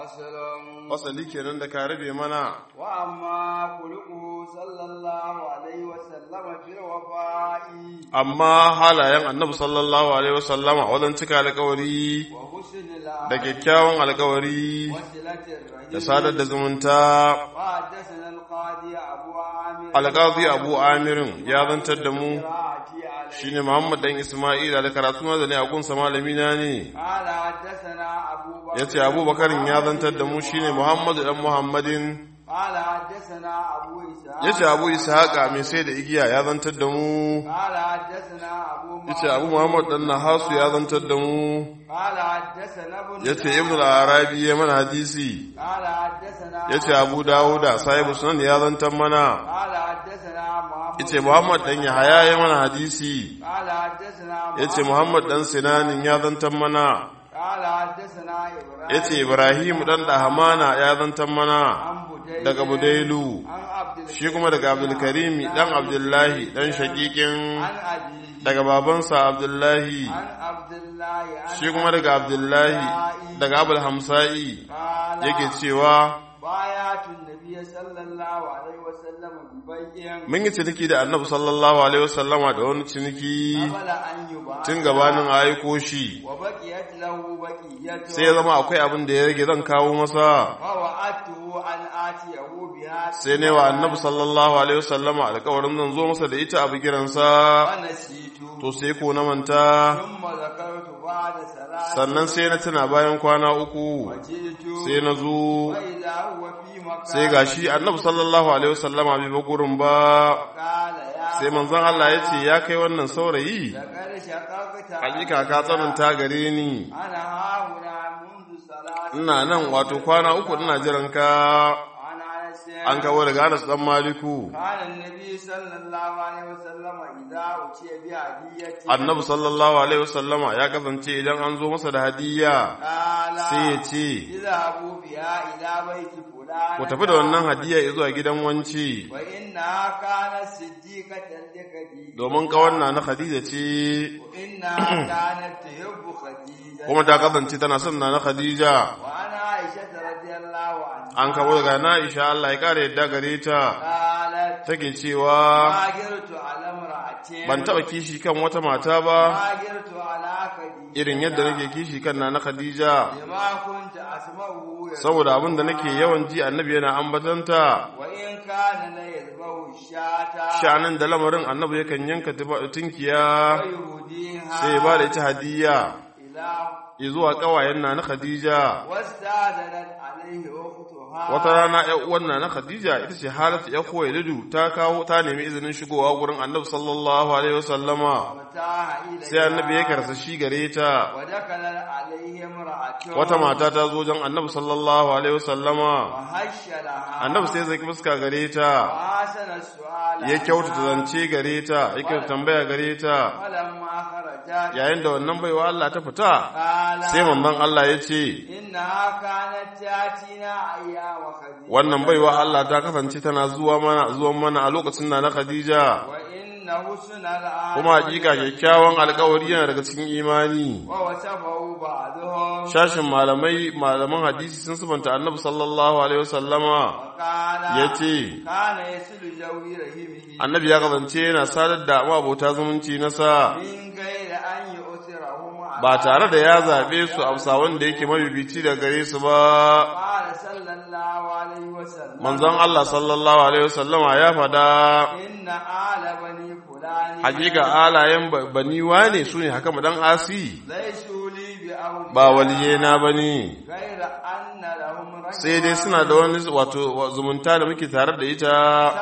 Wasali kenan da ka rabe mana. Wa amma kuluku sallallahu alaihi wasallama fil wafa'i. Amma halayen annabi sallallahu alaihi wasallama wajen cika alkawari Wa husnil da kyakkyawan alkawari wasilatir rahim. da sadar da zumunta. Wa haddathana al-qadi Abu Amir. Alƙazi Abu Amirin ya zantar da mu Qira'ati alayhi. shine Muhammad dan Isma'ila da karatu na da ne a gunsa malami na ne. قال حدثنا أبو بكر Yace Abu Bakarin ya zantar da mu shine Muhammad dan Muhammadin. قال حدثنا أبو إسحاق Yace Abu Ishaqa mai sai da igiya ya zantar da mu. قال حدثنا أبو Yace Abu Muhammad dan Nahasu ya zantar da mu. قال حدثنا ابن Yace Ibn al-Arabi ya mana hadisi. قال حدثنا Yace Abu Dawuda sahibu sunan ya zantar mana. قال حدثنا محمد Yace Muhammad dan Yahaya ya mana hadisi. قال حدثنا Yace Muhammad dan Sinanin ya zantar mana. قال حدثنا إبراهيم Yace Ibrahim dan Dahamana ya zantar mana. عن بديل Daga Budailu. عن عبد Shi kuma daga Abdulkarimi dan Abdullahi dan shakikin عن أبيه daga babansa Abdullahi. عن عبد الله عن Shi kuma daga Abdullahi daga Abul Hamsa'i قال yake cewa بايعت النبي صلى الله عليه وسلم ببيع mun yi ciniki da Annabi sallallahu alaihi wasallama da wani ciniki قبل أن يبعث tun gabanin a aiko shi وبقيت له بقية sai ya zama akwai abin da ya rage zan kawo masa ووعدته أن آتيه بها sai ne wa Annabi sallallahu alaihi wasallama alƙawarin zan zo masa da ita a bigiransa ونسيت to sai ko na manta ثم ذكرت بعد ثلاث sannan sai na tuna bayan kwana uku وجئت sai na zo وإذا هو في مكان sai gashi annabi sallallahu alaihi wasallama bai ba gurin ba قال يا sai manzon Allah ya ce ya kai wannan saurayi لقد شققت hakika ka tsananta gare ni أنا هاهنا منذ ثلاث ina nan wato kwana uku ina jiran ka عن أنس an kawo daga Anas dan Maliku كان النبي صلى الله عليه وسلم إذا أتي بهدية annabi sallallahu alaihi wasallama ya kasance idan an zo masa da hadiyya قال sai ya ce اذهبوا بها إلى بيت فلان ku tafi da wannan hadiyya zuwa gidan wanci وإنها كانت صديقة لخديجة domin kawanna na Khadija ce وإنها كانت تحب خديجة kuma ta kasance tana son na Khadija وأنا عائشة رضي الله عنها an kawo daga na Aisha Allah ya kare yadda gare ta قالت take cewa ما جرت على امرأة ban taba kishi kan wata mata ba ما جرت على خديجة irin yadda nake kishi kan na Khadija لما كنت أسمعه يقول saboda abin da nake yawan ji annabi yana ambatanta وإن كان لا يذبح الشاة shanin da lamarin annabi yakan yanka tuba- tunkiya ويهديها sai ya ba da ita hadiyya إلى zuwa kawayen na na Khadija واستأذنت عليه أختها wata rana ƴan uwan na na Khadija ita ce Halatu ya Khuwailidu ta kawo ta nemi izinin shigowa gurin Annabi sallallahu alaihi wasallama ومتاح إليها sai Annabi ya karsa shi gare ta ودخلت عليه امرأة wata mata ta zo wajen Annabi sallallahu alaihi wasallama وهش لها Annabi sai zai fuska gare ta وحسن السؤال ya kyautata zance gare ta ya kyautata tambaya gare ta فلما خرجت yayin da wannan baiwa Allah ta fita قال sai manzon Allah ya ce إنها كانت تأتينا أيام خديجة wannan baiwa Allah ta kasance tana zuwa mana zuwan mana a lokacin na na Khadija وإن حسن العهد kuma hakika kyakkyawan alkawari yana daga cikin imani ووصفه بعضهم shashin malamai malaman hadisi sun subanta annabi sallallahu alaihi wasallama وقال yace كان يسل جوي رحمه annabi ya kasance yana sadar da mabota zumunci na sa من غير أن يؤثرهم على ba tare da ya zabe su a wanda yake mabibici da gare su ba قال صلى الله عليه وسلم manzon Allah sallallahu alaihi wasallama ya fada إن آل بني فلان hakika alayen ba- bani wane su ne haka dan asi ليسوا لي بأولياء ba waliyena bane غير أن لهم رجل sai dai suna da wani wato zumunta da muke tare da ita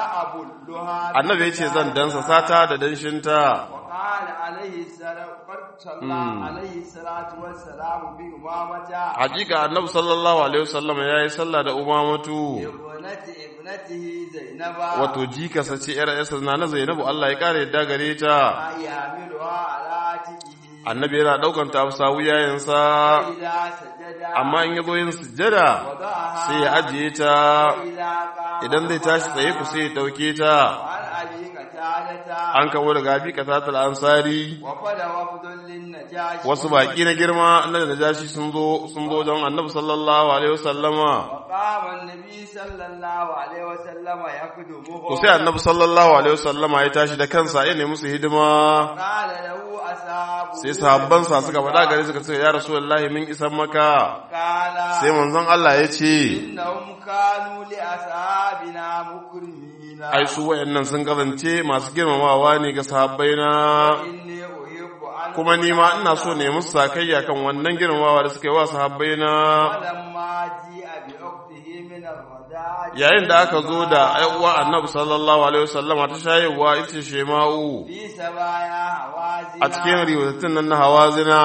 تأبلها annabi ya ce zan dansa sata da danshinta وقال عليه السلام قد صلى عليه الصلاة والسلام بإمامة hakika annabi sallallahu alaihi wasallam ya yi sallah da umamatu ابنة ابنته زينب wato jikasa ce yar yasa na na zainabu Allah ya kare yadda gare ta يحملها على عاتقه annabi yana daukan ta afsa wuyayensa إذا سجد amma in yazo yin sujjada وضعها sai ya ajiye ta إذا قام idan zai tashi tsaye ku sai ya dauke ta وعن أبي قتادة an kamo daga abi katatul ansari وفد وفد للنجاشي wasu baki na girma na najashi sun zo sun zo don annabi sallallahu alaihi wasallama وقام النبي صلى الله عليه وسلم يخدمه to sai annabi sallallahu alaihi wasallama ya tashi da kansa ya nemi musu hidima قال له أصحابه sai sahabbansa suka faɗa gare suka ce ya rasulullahi min isan maka قال sai manzon Allah ya ce إنهم كانوا لأصحابنا مكرمين ai su wayannan sun kasance masu girmamawa ne ga sahabbaina إني أحب أن kuma ni ma ina so ne musu sakayya kan wannan girmamawa da suka yi wa sahabbaina ولما جيء بأخته من الوداع yayin da aka zo da uwa annabi sallallahu alaihi wasallama ta shayarwa ita ce shema'u في سبايا هوازنا a cikin riwatattun nan na hawazina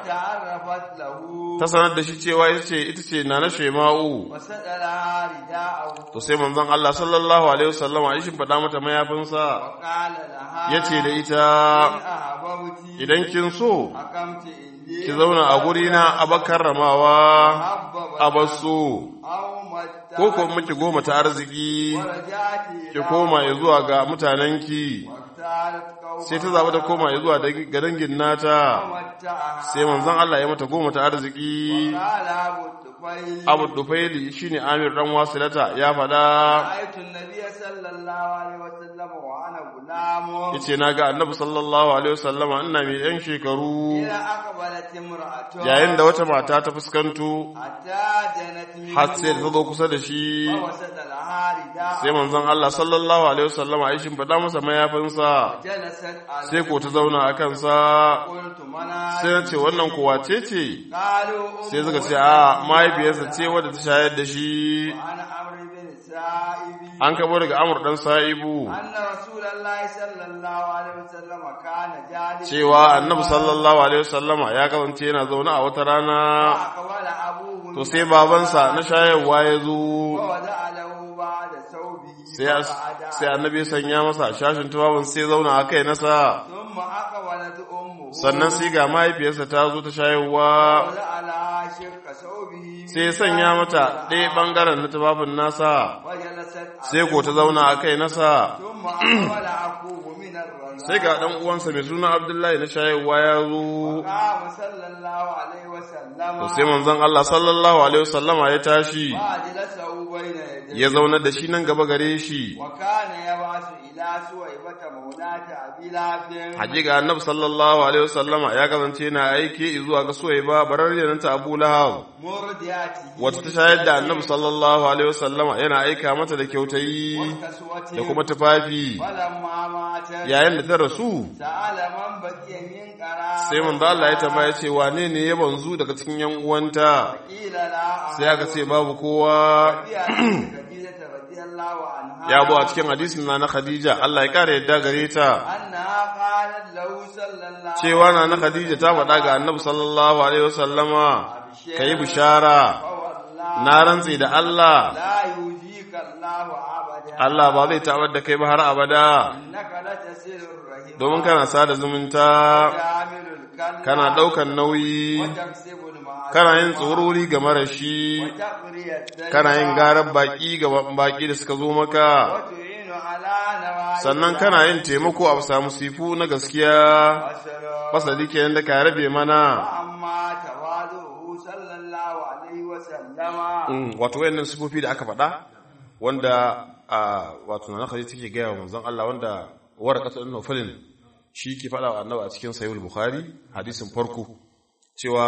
وتعرفت له ta sanar da shi cewa ita ce ita ce na na shema'u وسألها رداءه to sai manzon Allah sallallahu alaihi wasallama ya shimfiɗa mata mayafinsa وقال لها ya ce da ita إن أحببت idan kin so أقمت إني ki zauna a gurina a bakar ramawa محببة a basu أو متى ko ko miki goma ta arziki ورجعت ki إلى koma ya zuwa ga mutanenki واختارت قومها sai ta zaɓi ta koma ya zuwa ga dangin nata ومتعها sai manzon Allah ya mata goma ta arziki قال أبو الطفيل Abu Dufaili shine Amir dan Wasilata ya faɗa رأيت النبي صلى الله عليه وسلم وأنا غلام yace naga Annabi sallallahu alaihi wasallama ina mai yan shekaru إذا أقبلت امرأة yayin da wata mata ta fuskanto حتى جنت منه har sai ta zo kusa da shi فوسد لها رداء sai manzon Allah sallallahu alaihi wasallama ya shimfiɗa masa mayafinsa جلست عليه sai ko ta zauna a kansa قلت من sai na ce wannan kuwa ce ce قالوا sai suka ce a mahaifiyarsa ce wadda ta shayar da shi أنا عمرو بن سائب an kabo daga amur dan sa'ibu أن رسول الله صلى الله عليه وسلم كان جالسا cewa annabi sallallahu alaihi wasallama ya kasance yana zaune a wata rana فأقبل أبوه to sai babansa na shayarwa ya zo ووضع له بعد ثوبه sai فقعد sai annabi ya sanya masa shashin tubabin sai zauna a kai nasa ثم أقبلت أمه sannan sai ga mahaifiyarsa ta zo ta shayarwa ووضع لها شق ثوبه sai ya sanya mata ɗaya ɓangaren na tubabin nasa وجلست sai ko ta zauna a kai nasa ثم أقبل أخوه من الرضاعة sai ga ɗan uwansa mai suna abdullahi na shayarwa ya zo قام صلى الله عليه وسلم to sai manzon Allah sallallahu alaihi wasallama ya tashi وأجلسه بين يديه ya zaunar da shi nan gaba gare shi وكان يبعث إلى سويبة مولاة أبي لهب hakika annabi sallallahu alaihi wasallama ya kasance yana aiki zuwa ga Suwaiba bararriyar ta Abu Lahab مردياته wata ta shayar da annabi sallallahu alaihi wasallama yana aika mata da kyautayi وكسوته da kuma tufafi ولما ماتت yayin da ta rasu سأل من بقي من قرابة sai manzo Allah ya tambaya ce wane ne ya banzu daga cikin yan uwanta قيل لا sai aka ce babu kowa في حديث خديجة رضي الله عنها ya bu a cikin hadisin na na Khadija Allah ya kare yadda gare ta أنها قالت له صلى الله cewa na na Khadija ta faɗa ga annabi sallallahu alaihi wasallama kayi bishara فوالله na rantsi da Allah لا يجيك الله أبدا Allah ba zai tabar da kai ba har abada إنك لتسير الرحم domin kana sada zumunta تعمل الكلام kana ɗaukan nauyi وتكسب المعروف kana yin tsorori ga marashi وتقري الدين kana yin garar baki ga baki da suka zo maka وتعين على نوائب sannan kana yin taimako a samu sifu na gaskiya الأسرار. fasali kenan da ka rabe mana وأما تواضعه صلى الله عليه وسلم Mm, wato wayannan sifofi da aka faɗa wanda a wato na Khadija take gaya wa manzon Allah wanda warqatu ibn Nawfal shi ke faɗa wa annabi a cikin sahih bukhari hadisin farko cewa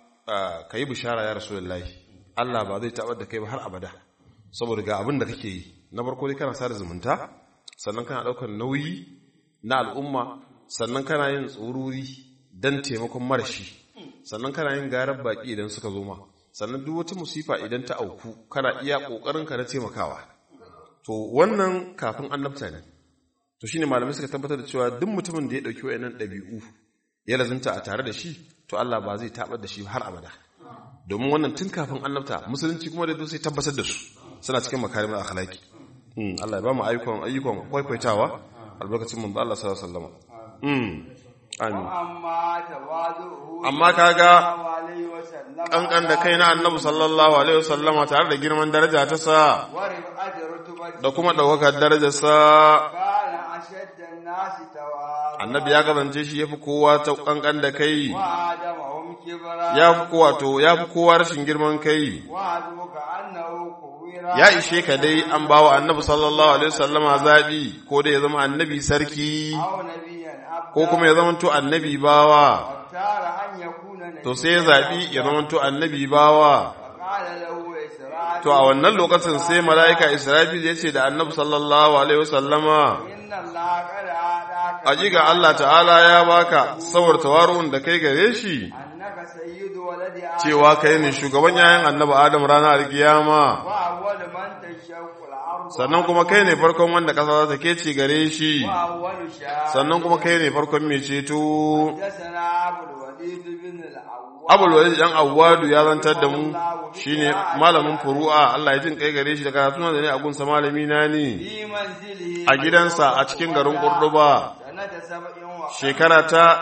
kai bishara ya rasulullahi Allah ba zai tabar da kai ba har abada saboda ga abin da kake yi na farko dai kana sada zumunta sannan kana ɗaukar nauyi na al'umma sannan kana yin tsururi dan taimakon marashi sannan kana yin garar baki idan suka zo ma sannan duk wata musifa idan ta auku kana iya ƙoƙarinka na taimakawa to wannan kafin annabta ne to shine malamai suka tabbatar da cewa duk mutumin da ya ɗauki wayannan ɗabi'u ya lazunta a tare da shi to Allah ba zai tabar da shi har abada domin wannan tun kafin annabta musulunci kuma da sai tabbatar da su suna cikin makarimar akhlaqi mm Allah ya ba mu ayyukan ayyukan kwaikwaitawa albarkacin manzo Allah sallallahu alaihi wasallam mm amin وأما تواضعه Amma kaga صلى الله عليه وسلم kankan da kai na annabi sallallahu alaihi wasallama tare da girman daraja ta sa ورفعة رتبته da kuma ɗaukakar darajar sa كان أشد الناس الناس تواضعا annabi ya kasance shi yafi kowa ta kankan da kai وآدمهم كبرا ya fi kowa to ya fi kowa rashin girman kai وحسبك أنه كبر ya ishe ka dai an bawa annabi sallallahu alaihi wasallama zabi ko da ya zama annabi sarki أو نبيا عبدا ko kuma ya zama to annabi bawa واختار أن يكون نبيا to sai ya zabi ya zama to annabi bawa فقال له إسرائيل to a wannan lokacin sai mala'ika Israfil ya ce da annabi sallallahu alaihi wasallama إن الله قد أعطاك Hakika Allah ta'ala ya baka saboda tawaru'un da kai gare shi أنك سيد ولد آدم cewa kai ne shugaban yayin annabi Adam ranar kiyama وأول من تشق الأرض sannan kuma kai ne farkon wanda ƙasa za ta kece gare shi وأول شاء sannan kuma kai ne farkon mai ceto حدثنا أبو الوليد بن العوام abul walid dan awwadu ya zantar da mu shine malamin furu'a Allah ya jin kai gare shi da karatu da ne a gunsa malami na ne في منزله a gidansa a cikin garin Kurduba سنة سبع وخمسين shekara ta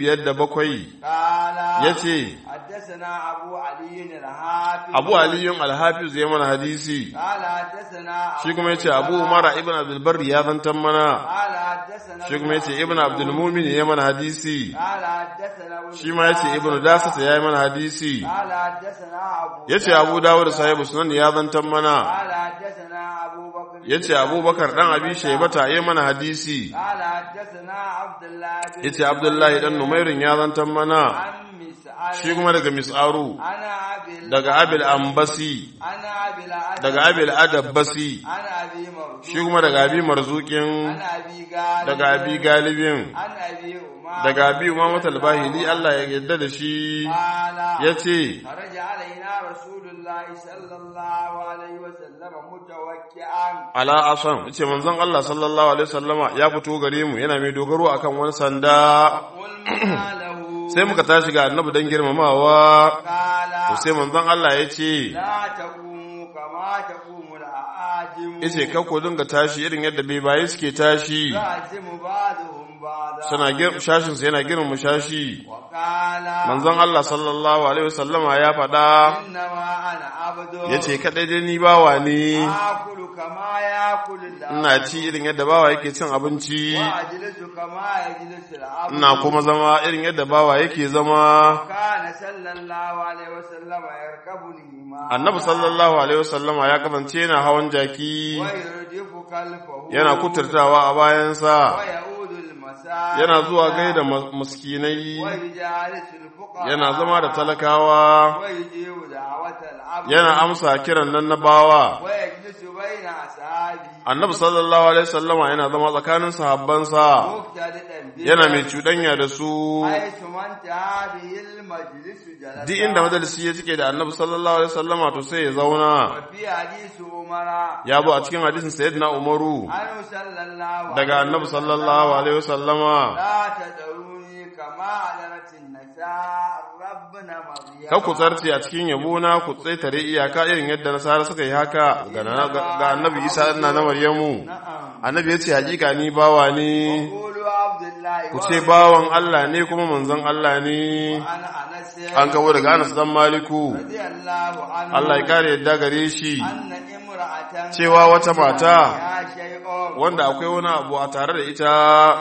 507 قال yace حدثنا أبو علي الحافظ Abu Aliyun Al-Hafiz ya mana hadisi قال حدثنا shi kuma yace Abu Umar ibn Abdul Barr ya zantar mana قال حدثنا shi kuma yace Ibn Abdul Mumin ya mana hadisi قال حدثنا ابن shi ma yace Ibn Dasas ya yi mana hadisi قال حدثنا أبو yace Abu Dawud sahibu sunan ya zantar mana قال حدثنا أبو بكر yace Abubakar dan Abi Shaybata ya mana hadisi قال حدثنا عبد الله بن yace Abdullahi dan Numairin ya zantar mana عن مسعر shi kuma daga Mis'aru أنا أبي daga Abil Ambasi أنا أبي الأدب daga Abil Adabbasi أنا أبي مرزوق shi kuma daga Abi Marzukin أنا أبي قال daga Abi Galibin أنا أبي أمام daga Abi Umamah al-Bahili Allah ya yarda da shi قال yace خرج علينا رسول الله صلى الله عليه وسلم متوكئا ala asan yace manzon Allah sallallahu alaihi wasallama ya fito gare mu yana mai dogaro akan wani sanda قلنا له sai muka tashi ga annabi dan girmamawa قال to sai manzon Allah ya ce لا تقوموا كما تقوم الأعاجم yace ka ko dinga tashi irin yadda bai bayi suke tashi يعزم بعضهم بعضا suna gir shashin sa yana girmama shashi وقال manzon Allah sallallahu alaihi wasallama ya faɗa إنما أنا عبد yace kadai dai ni bawa ne آكل كما يأكل العبد ina ci irin yadda bawa yake cin abinci وأجلس كما يجلس العبد ina kuma zama irin yadda bawa yake zama كان صلى الله عليه وسلم يركبني معه annabi sallallahu alaihi wasallama ya kasance yana hawan jaki ويردف كلفه yana kuturtawa a bayansa ويعود المساء yana zuwa gaida mas- muskinai ويجالس الفقراء yana zama da talakawa ويجيب دعوة العبد yana amsa kiran nan na bawa ويجلس بين أصحابه annabi sallallahu alaihi wasallama yana zama tsakanin sahabbansa مقتدئا به yana mai cuɗanya da su حيث من انتهى به المجلس جلس duk inda majalisi ya cike da annabi sallallahu alaihi wasallama to sai ya zauna وفي حديث عمر ya bu a cikin hadisin sayyidina umaru عنه صلى الله daga annabi sallallahu alaihi wasallama لا تدعوني كما أدرت النساء ربنا مريم Kar ku tsarce a cikin yabona ku tsaitare iyaka irin yadda nasara suka yi haka ga na- ga annabi isa ina na maryamu نعم annabi ya ce hakika ni bawa ne قولوا عبد الله ku ce bawan Allah ne kuma manzon Allah ne وأنا أنس an kawo daga Anas dan Maliku رضي الله عنه Allah ya kare yadda gare shi أن امرأة cewa wata mata يا شيء wanda akwai wani abu a tare da ita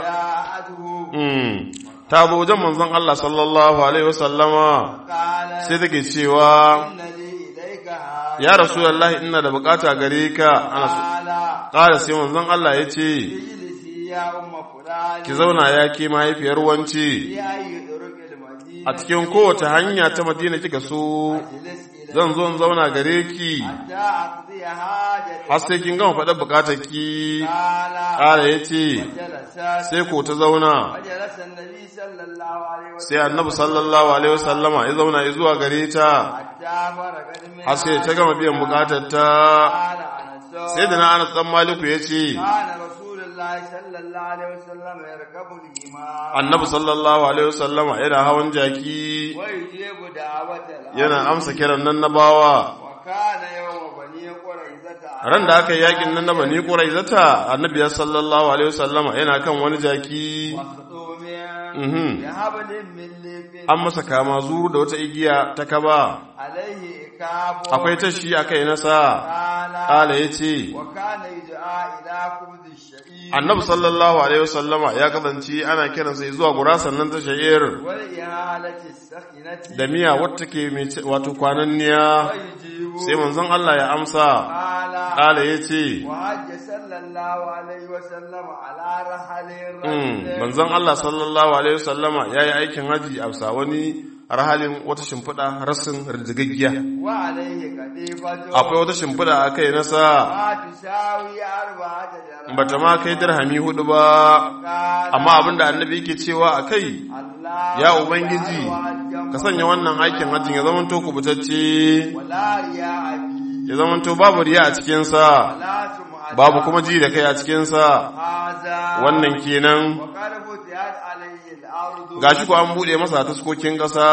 جاءته mm, ta zo wajen manzon Allah sallallahu alaihi wasallama قال sai take cewa إن لي إليك هذا ya rasulullahi ina da bukata gare ka ana so قال ƙara sai manzon Allah ya ce اجلسي يا أم فلان ki zauna ya ke mahaifiyar wance في أي طرق المدينة a cikin kowace hanya ta madina kika so اجلس إلى zan zo in zauna gare ki حتى أقضي حاجتي har sai kin gama faɗa bukatar ki قال ƙara ya ce جلست sai ko ta zauna وجلس النبي صلى الله عليه وسلم sai annabi sallallahu alaihi wasallama ya zauna ya zuwa gare ta حتى فرغت من har sai ta gama biyan bukatar ta قال أنس sai da na anas dan maliku ya ce كان رسول الله صلى الله عليه وسلم يركب الإمام annabi sallallahu alaihi wasallama yana hawan jaki ويجيب دعوة العبد yana amsa kiran nan na bawa وكان يوم بني قريظة ran da aka yi yakin nan na bani quraizata annabi ya sallallahu alaihi wasallama yana kan wani jaki مخطوم mhm بحبل من ليف an masa kama zuru da wata igiya ta kaba عليه إكاب akwai tashi akai nasa قال kala yace وكان يدعى إلى خبز الشعير annabi sallallahu alaihi wasallama ya kasance ana kiransa zuwa gurasan nan ta sha'ir والإهالة السخنة da miya wata ke mai ce- wato kwananniya ويجيب sai manzon Allah ya amsa قال kala ya ce وحج صلى الله عليه وسلم على رحل Mm, الرجل manzon Allah sallallahu alaihi wasallama ya yi aikin haji a bisa wani rahalin wata shimfiɗa rassin rijigaggiya وعليه كتيبة akwai wata shimfiɗa a kai nasa ما تساوي أربعة درهم bata ma kai dirhami hudu ba قال amma abinda annabi yake cewa a kai الله ya ubangiji ka sanya wannan aikin hajjin ya zamanto kubutacce ولا رياء فيه ya zamanto babu riya a cikinsa ولا سمعة babu kuma ji da kai a cikinsa هذا wannan kenan وقد فتحت عليه الأرض gashi ko an buɗe masa taskokin ƙasa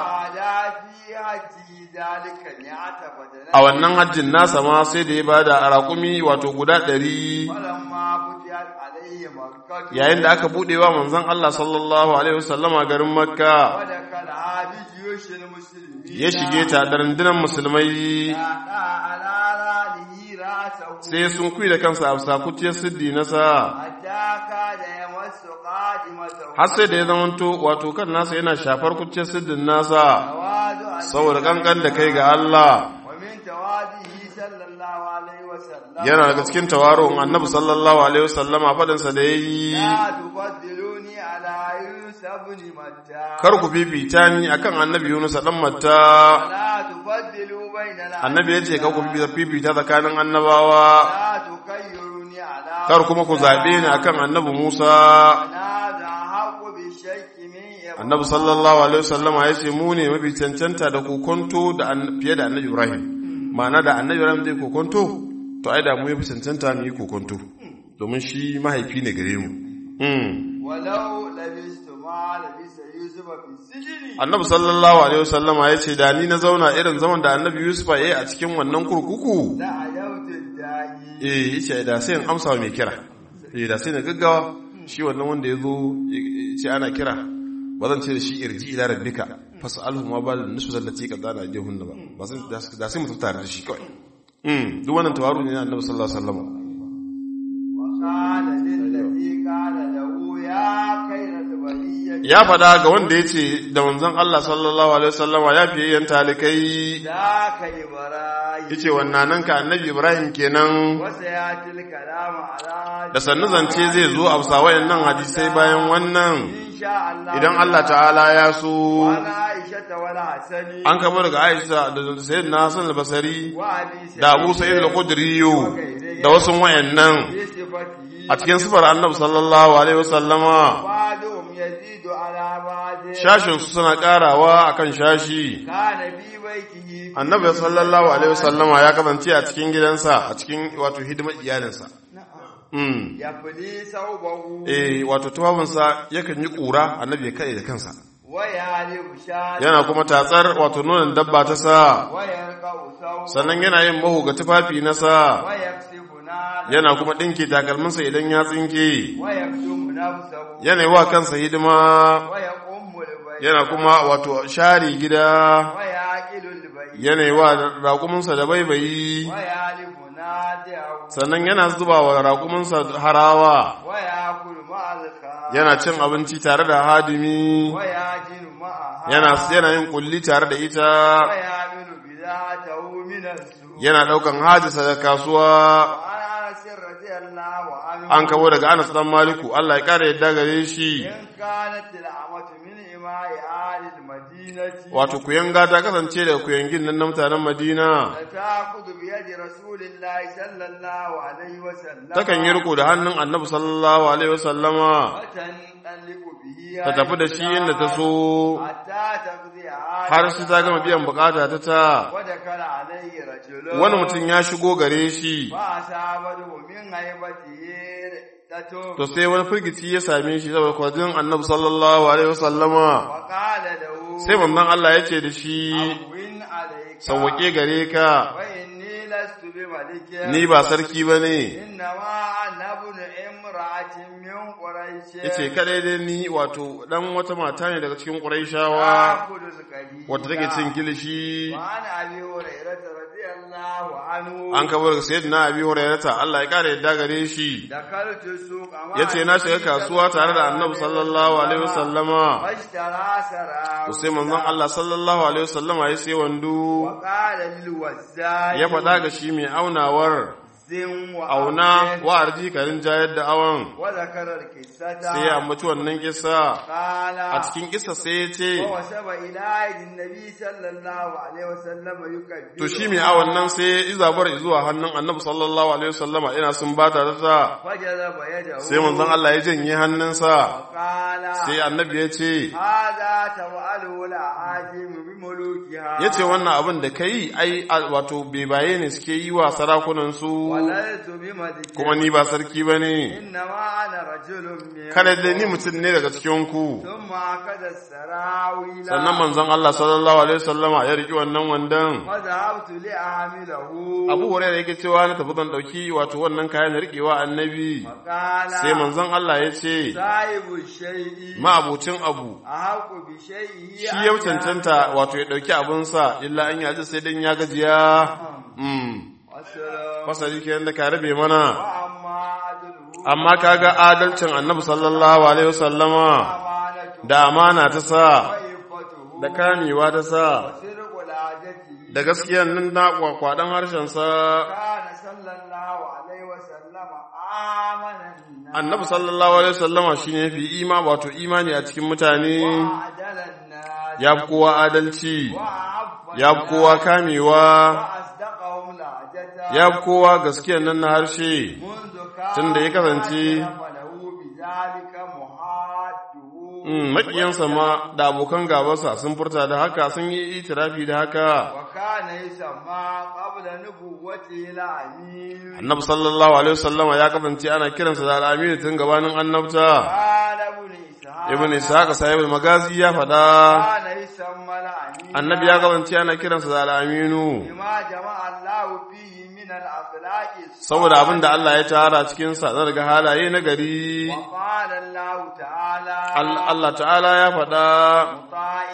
وعاد في حجه ذلك مئة بدنة a wannan hajjin nasa ma sai da ya bada a raƙumi wato guda ɗari فلما فتحت عليه مكة yayin da aka buɗewa manzon Allah sallallahu alaihi wasallama garin Makka ودخلها بجيوش المسلمين ya shige ta da rundunar musulmai فأتى على رأله رأسه sai sun kuyi da kansa a bisa kuciyar siddi nasa حتى كاد يمس قادمته har sai da ya zamanto wato kan nasa yana shafar kuciyar siddin nasa تواضعا saboda kankan da kai ga Allah ومن تواضعه صلى الله عليه وسلم yana daga cikin tawaron annabi sallallahu alaihi wasallama fadansa da yayi لا تفضلوني على يوسف بن متى kar ku fifita ni akan annabi Yunus dan Matta ولا تفضلوا بيننا annabi yace kar ku fifita tsakanin annabawa لا تكيروني على kar kuma ku zabe ni akan annabi Musa هذا حق بالشك من إبراهيم annabi sallallahu alaihi wasallama yace mu ne mafi cancanta da kokonto da an- fiye da annabi Ibrahim ma'ana da annabi Ibrahim zai kokonto to ai da mu yafi cancanta mu yi kokonto domin shi mahaifi ne gare mu mm. ولو لبست ما لبس يوسف في السجن annabi sallallahu alaihi wasallama yace da ni na zauna irin zaman da annabi Yusuf ya yi a cikin wannan kurkuku لعجبت الداعي eh yace da sai in amsa wa mai kira eh da sai na gaggawa shi wannan wanda ya zo ce ana kira ba zan ce da shi irji ila rabbika fas'alhu ma bal nusu zallati qadana jahunna ba ba sai da sai mu tafi tare da shi kawai mm duk wannan tawaru ne na annabi sallallahu alaihi wasallam وقال للذي قال له يا خير البرية ya fada ga wanda yace da manzon Allah sallallahu alaihi wasallam ya fiye yan talikai ذاك إبراهيم yace wannan nan ka annabi Ibrahim kenan وسيأتي الكلام على da sannu zance zai zo a bisa wayannan hadisai bayan wannan إن شاء الله idan Allah ta'ala ya so وعن عائشة والحسن an kama daga Aisha da Sayyidina Hassan al-Basri وأبي سعيد da Abu Sa'id al-Khudri da wasu wayannan بصفته a cikin sifar Annabi sallallahu alaihi wasallama بعضهم يزيد على بعض shashin su suna karawa akan shashi كان في بيته Annabi sallallahu alaihi wasallama ya kasance a cikin gidansa a cikin wato hidimar iyalinsa mm يفلي ثوبه eh wato tufafinsa yakan yi kura Annabi ya kai da kansa ويعلم شاة yana kuma tatsar wato nonon dabba ta sa ويرقع ثوبه sannan yana yin mahu ga tufafi na sa ويكسب نار yana kuma ɗinke takalminsa idan ya tsinke ويكتم نفسه yana yi wa kansa hidima ويقوم البيت yana kuma wato share gida ويعقل البيت yana yi wa raƙuminsa da baibayi ويعلم نادعه sannan yana zuba wa raƙuminsa harawa ويأكل مع الخاء yana cin abinci tare da hadimi ويعجن معها yana yana yin kulli tare da ita ويعمل بذاته من السوء yana ɗaukan hajisa da kasuwa وعن أنس رضي الله عنه an kabo daga Anas dan Maliku Allah ya kare yadda gare shi إن كانت الأمة من إماء آل المدينة wato kuyanga ta kasance daga kuyangin nan na mutanen Madina فتأخذ بيد رسول الله صلى الله عليه وسلم takan yi riko da hannun Annabi sallallahu alaihi wasallama وتنطلق به ta tafi da shi inda ta so حتى تقضي har sai ta gama biyan bukata ta ta ودخل عليه رجل wani mutum ya shigo gare shi فأصابته من هيبته تتوب to sai wani firgici ya same shi saboda kwadin Annabi sallallahu alaihi wasallama وقال له sai manzon Allah ya ce da shi أهون عليك sauwake gare ka وإني لست بملك ni ba sarki bane إنما أنا ابن امرأة من قريش yace kadai dai ni wato dan wata mata ne daga cikin Qurayshawa آكل القليل wadda take cin kilishi وعن أبي هريرة رضي الله عنه an kabar ga sayyidina abi hurairata Allah ya kare yadda gare shi دخلت السوق مع yace na shiga kasuwa tare da annabi sallallahu alaihi wasallama فاشترى سراويل to sai manzon Allah sallallahu alaihi wasallama ya sai wando وقال للوزاي ya faɗa ga shi mai aunawar زن auna وأوزن wa arji karin jayar da awon وذكر القصة sai ya ambaci wannan kissa قال a cikin kissa sai ya ce ووسب إلى عهد النبي صلى الله عليه وسلم يكبر to shi mai awon nan sai izabar zuwa hannun annabi sallallahu alaihi wasallama ina sun bata da ta فجذب يده sai manzon Allah ya janye hannunsa وقال sai annabi ya ce هذا تفعله الأعاجم بملوكها ya ce wannan abin da ka yi ai a- wato bebaye ne suke yi wa sarakunansu ولست بملك kuma ni ba sarki ba ne إنما أنا رجل من kada dai ni mutum ne daga cikinku ثم أخذ السراويل sannan manzon Allah sallallahu alaihi wasallama ya riki wannan wandan فذهبت لأعمله Abu Hurairah yake cewa na tafi zan dauki wato wannan kayan rikewa annabi فقال sai manzon Allah ya ce صاحب الشيء ma'abucin abu أحق بشيء shi ya cancanta wato ya dauki abinsa illa an yaji sai dan ya gajiya mm والسلام fasali kenan da ka rabe mana وأما عدله amma kaga adalcin annabi sallallahu alaihi wasallama أمانته da amana ta sa وعفته da kamewa ta sa وصدق العادة da gaskiyan nan na kwakwadan harshen sa كان صلى الله عليه وسلم آمن الناس annabi sallallahu alaihi wasallama shine fi ima wato imani a cikin mutane وعدل الناس ya fi kowa adalci وعف ya fi kowa kamewa وأصدقهم لهجة ya fi kowa gaskiyan nan na harshe منذ كان tun da ya kasance فله بذلك محاده Mm, maƙiyansa ma da abokan gabansa sun furta da haka sun yi itirafi da haka وكان يسمى قبل نبوته الأمين annabi sallallahu alaihi wasallama ya kasance ana kiransa da al'aminu tun gabanin annabta قال ابن إسحاق ibn ishaq sahibul magazi ya faɗa كان يسمى الأمين annabi ya kasance ana kiransa da al'aminu بما جمع الله فيه من الأخلاق saboda abin da Allah ya tara cikin sa na daga halaye na gari وقال الله تعالى Al- Allah ta'ala ya faɗa مطاع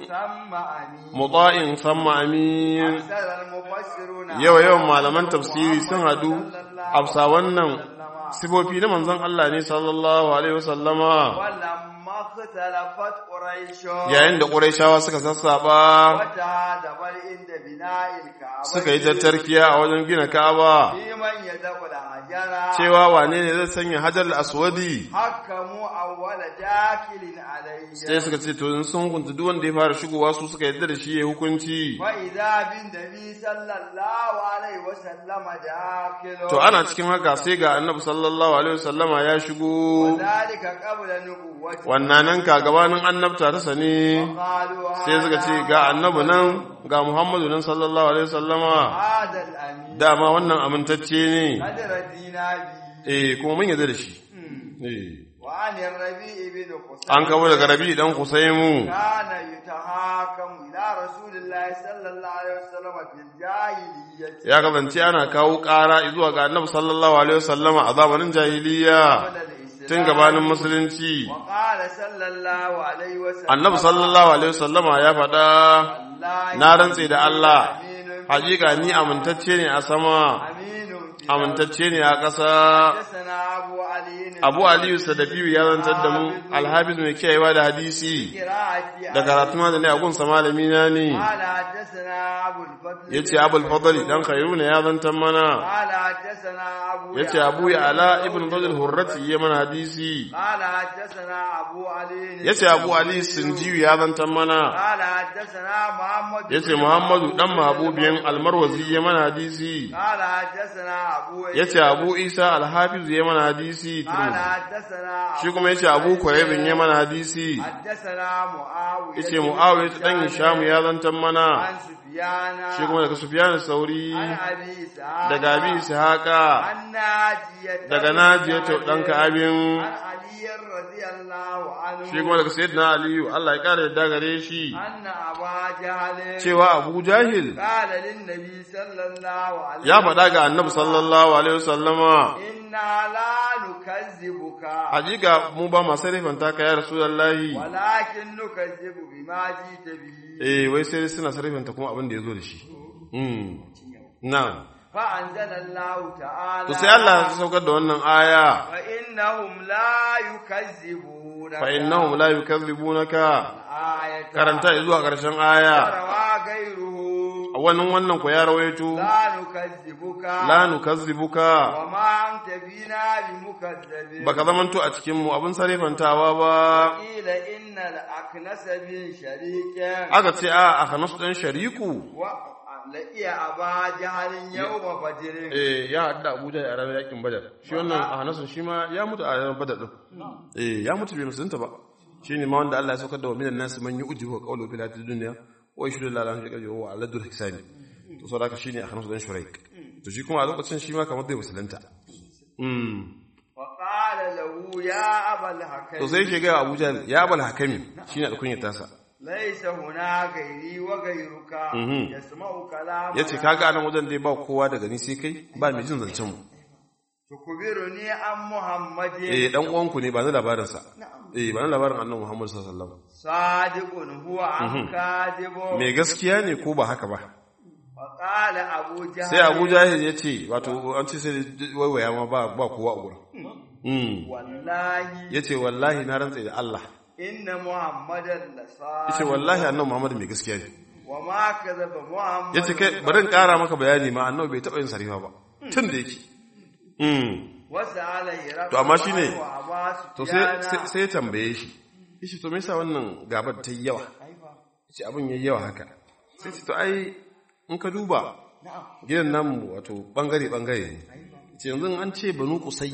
ثم أمين muta'in samma amin أكثر المفسرون yawa yawan malaman tafsiri sun hadu afsa wannan sifofi na manzon Allah ne sallallahu alaihi wasallama ولما اختلفت قريش yayin da Qurayshawa suka sassaba وتهادبر عند بناء الكعبة suka yi tattarkiya a wajen gina Ka'aba في من يدخل الحجر cewa wane ne zai sanya Hajar al-Aswadi حكموا أول داخل عليه sai suka ce to in sun hukunta duk wanda ya fara shigowa su suka yadda da shi ya hukunci وإذا بالنبي صلى الله عليه وسلم داخل to ana cikin haka sai ga Annabi sallallahu alaihi wasallama ya shigo وذلك قبل نبوته wannan nan ka gabanin annabta ta sani قالوا sai suka ce ga annabi nan ga Muhammadu nan sallallahu alaihi wasallama هذا الأمين dama wannan amintacce ne قد ردينا به eh kuma mun yarda da shi eh وعن الربيع بن قصي an kawo daga Rabi dan Kusaimu كان يتحاكم إلى رسول الله صلى الله عليه وسلم في الجاهلية ya kasance ana kawo ƙara zuwa ga Annabi sallallahu alaihi wasallama a zamanin jahiliya قبل الإسلام tun gabanin musulunci وقال صلى الله عليه وسلم Annabi sallallahu alaihi wasallama ya faɗa الله na rantse da Allah أمين hakika ni amintacce ne a sama أمين في amintacce ne a ƙasa حدثنا أبو علي Abu Aliyu Sadafiyu ya zantar da mu Alhafiz mai kiyayewa da hadisi قراءة da karatu ma da ne a gunsa malami na ne قال حدثنا أبو الفضل yace Abul Fadl dan Khairuna ya zantar mana قال حدثنا أبو yace يعلى Abu Ya'la ibn Fadl Hurrati ya mana hadisi قال حدثنا أبو علي yace Abu Ali Sinjiyu ya zantar mana قال حدثنا محمد yace Muhammadu dan Mahabubiyan Almarwazi ya mana hadisi قال حدثنا أبو yace Abu Isa Alhafiz ya mana hadisi قال حدثنا shi kuma yace Abu Quraybin ya mana hadisi حدثنا معاوية yace Muawiya dan Hisham ya zantar mana عن سفيان shi kuma daga Sufyan Sauri عن أبي إسحاق daga Abi Ishaqa عن ناجية daga Najiyatu dan Ka'abin عن علي رضي الله عنه shi kuma daga Sayyidina Aliyu Allah ya kare da gare shi أن أبا جهل cewa Abu Jahil قال للنبي صلى الله عليه ya faɗa ga Annabi sallallahu alaihi wasallama إنا لا نكذبك hakika mu ba masu rifanta ka ya Rasulullahi ولكن نكذب بما جئت به eh wai sai suna sarrafanta kuma abin da ya zo da shi mm na'am فأنزل الله تعالى to sai Allah ya saukar da wannan aya فإنهم لا يكذبونك fa innahum la yukazzibunaka آية karanta zuwa ƙarshen aya وروى غيره wannan wannan ku ya rawaito لا نكذبك la nukazzibuka وما أنت بنا بمكذب baka zamanto a cikin mu abin sarifantawa ba قيل إن الأكنس بن شريك aka ce a a hanas dan shariku ولقي أبا جهل يوم بدر eh ya haɗu da Abuja a ranar yakin Badar shi wannan a hanasun shi ma ya mutu a ranar Badar din eh ya mutu bai musulunta ba shine ma wanda Allah ya saukar da wa minan nas man yu'jibu qawlu fil hayatid dunya wa yashhadu la ilaha illa huwa aladul hisani to saboda haka shine a hanasun dan shuraik to shi kuma a lokacin shi ma kamar zai musulunta mm وقال له يا أبا الحكم to sai yake ga Abuja ya bal hakami shine alkunyar tasa ليس هنا غيري وغيرك Mhm. يسمع كلامنا yace kaga anan wajen dai ba kowa daga ni sai kai ba mai jin zancen mu تخبرني عن محمد eh dan uwanku ne ba ni labarin sa eh ba ni labarin annabi Muhammad sallallahu alaihi wasallam صادق هو أم كاذب me gaskiya ne ko ba haka ba وقال أبو جهل sai Abu Jahil ya ce wato an ce sai waiwaya ma ba ba kowa a gurin mm والله yace wallahi na rantsa da Allah إن محمدا yace لصادق wallahi annabi Muhammad mai gaskiya ne وما كذب محمد yace kai bari in kara maka bayani ma annabi bai taba yin sarifa ba tun da yake mm وسأل هرقل To amma shine- وأبا to sai سفيان sai- sai ya tambaye shi yace to me yasa wannan gabar ta yi yawa yace abin yayi yawa haka sai ce to ai in ka duba gidan namu wato bangare bangare ne yace yanzu an ce banu qusay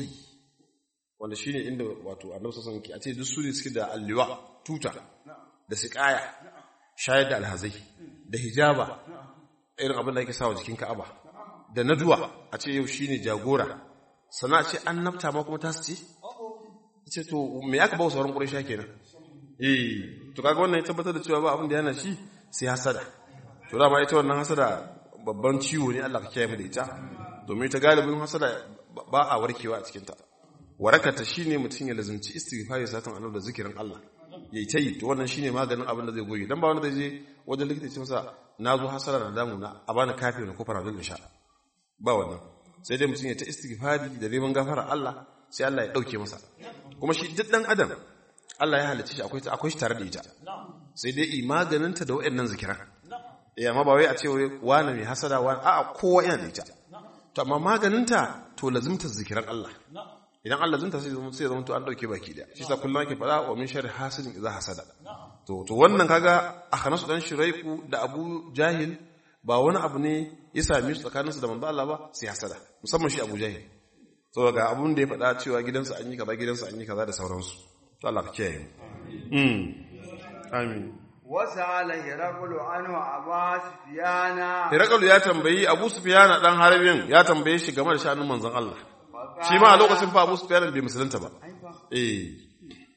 wanda shine inda wato annabi sallallahu alaihi wasallam a ce duk su ne suke da alliwa tuta da siqaya shayar da alhazai da hijaba irin abin da ake sawa jikin Ka'aba da naduwa a ce yau shine jagora sana ce an nafta ma kuma ta su ce ce to me aka bawa sauran ƙuraisha kenan eh to kaga wannan ya tabbatar da cewa ba abin da yana shi sai hasada to dama ita wannan hasada babban ciwo ne Allah ka kiyaye mu da ita domin ita galibin hasada ba a warkewa a cikin ta warakata shine mutum ya lazumci istighfari satan annabi da zikirin Allah yayi ta yi to wannan shine maganin abin da zai goyi dan ba wanda zai je wajen likita ya ce masa na zo hasada da damu na a bani kafi na ko faradol sha ba wannan sai dai mutum ya ta istighfari da neman gafara Allah sai Allah ya dauke masa kuma shi duk dan adam Allah ya halicce shi akwai akwai shi tare da ita sai dai i maganinta da wayannan zikiran eh amma ba wai a ce wai wani mai hasada wani a'a kowa yana da ita to amma maganinta to lazimta zikiran Allah idan Allah zunta sai zama sai zama to an dauke baki daya shi sa kullum ake fada wa min sharri hasidin idza hasada to to wannan kaga akhanasu dan shiraiku da Abu Jahil ba wani abu ne ya same su tsakaninsu da manzo Allah ba sai hasada musamman shi Abu Jahil saboda ga abun da ya faɗa cewa gidansa an yi kaza gidansa an yi kaza da sauransu to Allah ka kiyaye mu mm amin وسأل هرقل عنه أبا سفيان Hirakalu ya tambayi Abu Sufyan dan Harbin ya tambaye shi game da sha'anin manzon Allah shi ma a lokacin fa Abu Sufyan bai musulunta ba eh